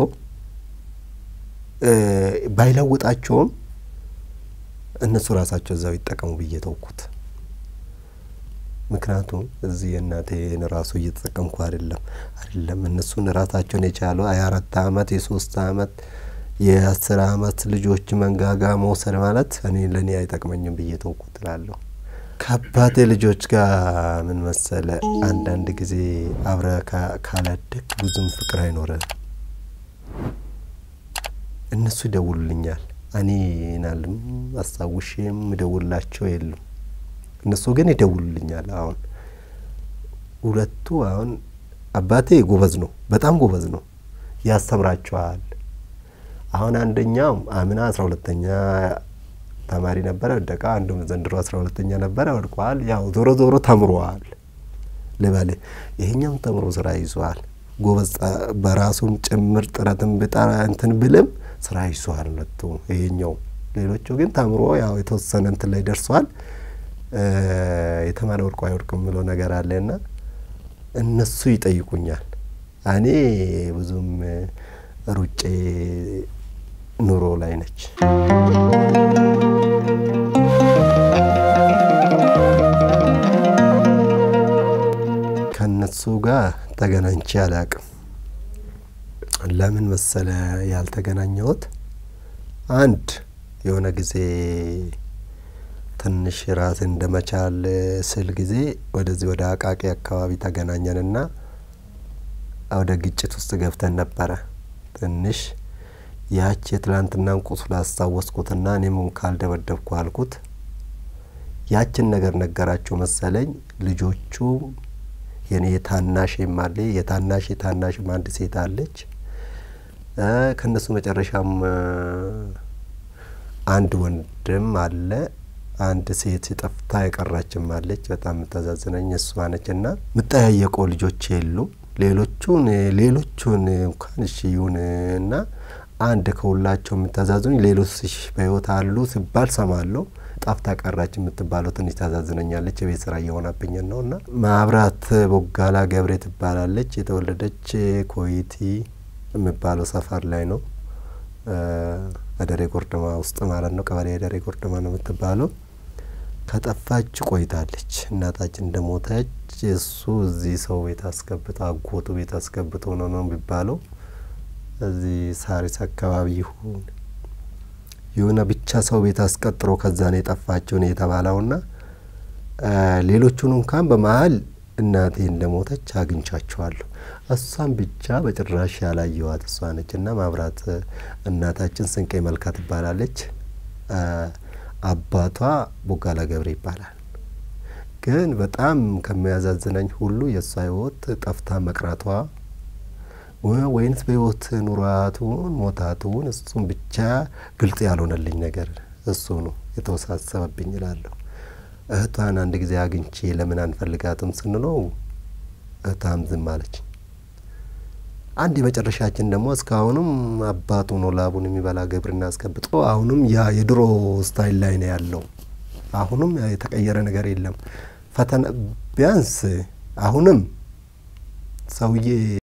ባይለውጣቸውም እነሱ ራሳቸው እዛው ይጠቀሙ ብዬ ተውኩት። ምክንያቱም እዚህ የእናቴን ራሱ እየተጠቀምኩ አይደለም አይደለም እነሱን ራሳቸውን የቻሉ የአራት አመት የሶስት አመት የአስር አመት ልጆች መንጋጋ መውሰድ ማለት እኔ ለእኔ አይጠቅመኝም ብዬ ተውኩት እላለሁ። ከአባቴ ልጆች ጋር ምን መሰለ፣ አንዳንድ ጊዜ አብረ ካላደግ ብዙም ፍቅር አይኖርም። እነሱ ይደውሉልኛል፣ እኔ ናልም አስታውሼም እደውልላቸው የሉም። እነሱ ግን ይደውሉልኛል። አሁን ሁለቱ አሁን አባቴ ጎበዝ ነው፣ በጣም ጎበዝ ነው፣ ያስተምራቸዋል። አሁን አንደኛው አምና አስራ ሁለተኛ ተማሪ ነበረ፣ ወደቃ። አንዱም ዘንድሮ አስራ ሁለተኛ ነበረ፣ ወድቋል። ያው ዞሮ ዞሮ ተምሯል ልበል። ይሄኛውም ተምሮ ስራ ይዟል። ጎበዝ በራሱም ጭምር ጥረትን ብጠራ እንትን ብልም ስራ ይዟል ሁለቱ። ይሄኛው ሌሎቹ ግን ተምሮ ያው የተወሰነ እንትን ላይ ደርሷል። የተማረ ወድቆ አይወድቅም ብሎ ነገር አለና እነሱ ይጠይቁኛል። እኔ ብዙም ሩጬ ኑሮ ላይ ነች። ከእነሱ ጋር ተገናኝቼ አላቅም። ለምን መሰለ ያልተገናኘሁት? አንድ የሆነ ጊዜ ትንሽ ራስን እንደመቻል ስል ጊዜ ወደዚህ ወደ አቃቂ አካባቢ ተገናኘንና ወደ ግጭት ውስጥ ገብተን ነበረ። ትንሽ ያች የትላንትናን ቁስል አስታወስኩትና እኔም ካልደበደብኩ አልኩት። ያችን ነገር ነገራቸው መሰለኝ። ልጆቹ የኔ የታናሽ አለ የታናሽ የታናሽም አንድ ሴት አለች። ከእነሱ መጨረሻም አንድ ወንድም አለ። አንድ ሴት ጠፍታ የቀራችም አለች። በጣም የምታዛዝነኝ እሷ ነች። እና የምጠያየቀው ልጆች የሉም። ሌሎቹን ሌሎቹን እንኳን እሺ ይሁን እና አንድ ከሁላቸው የምታዛዝኑኝ ሌሎች በህይወት አሉ ሲባል ሰማለሁ። ጠፍታ ቀራች የምትባለው ትንሽ ታዛዝነኛለች። የቤት ስራ እየሆነብኝ ነው እና ማብራት ቦጋላ ገብሬ ትባላለች። የተወለደች ኮይቲ የሚባለው ሰፈር ላይ ነው። አደሬ ጎርደማ ውስጥ ማለት ነው። ቀበሌ አደሬ ጎርደማ ነው የምትባለው። ከጠፋች ቆይታለች። እናታችን እንደሞተች እሱ እዚህ ሰው ቤት አስገብቶ አጎቱ ቤት አስገብቶ ነው ነው የሚባለው። እዚህ ሳሪስ አካባቢ ይሁን የሆነ ብቻ ሰው ቤት አስቀጥሮ ከዛ ነው የጠፋችው ነው የተባለውና ሌሎቹን እንኳን በመሀል እናቴ እንደሞተች አግኝቻቸዋለሁ። እሷን ብቻ በጭራሽ ያላየዋት እሷ ነች። እና ማብራት እናታችን ስንቄ መልካ ትባላለች። አባቷ ቦጋላ ገብሬ ይባላል። ግን በጣም ከሚያዛዝነኝ ሁሉ የእሷ ህይወት ጠፍታ መቅረቷ ወይንስ በህይወት ኑሯቱን ሞታቱን እሱም ብቻ ግልጽ ያልሆነልኝ ነገር እሱ ነው የተወሳሰበብኝ እላለሁ። እህቷን አንድ ጊዜ አግኝቼ ለምን አንፈልጋትም ስንለው እህቷም ዝም አለች። አንድ የመጨረሻችን ደግሞ እስካሁንም አባቱ ነው ላቡን የሚበላ ግብርና አስገብጦ አሁንም ያ የድሮ ስታይል ላይ ነው ያለው። አሁንም የተቀየረ ነገር የለም። ፈተና ቢያንስ አሁንም ሰውዬ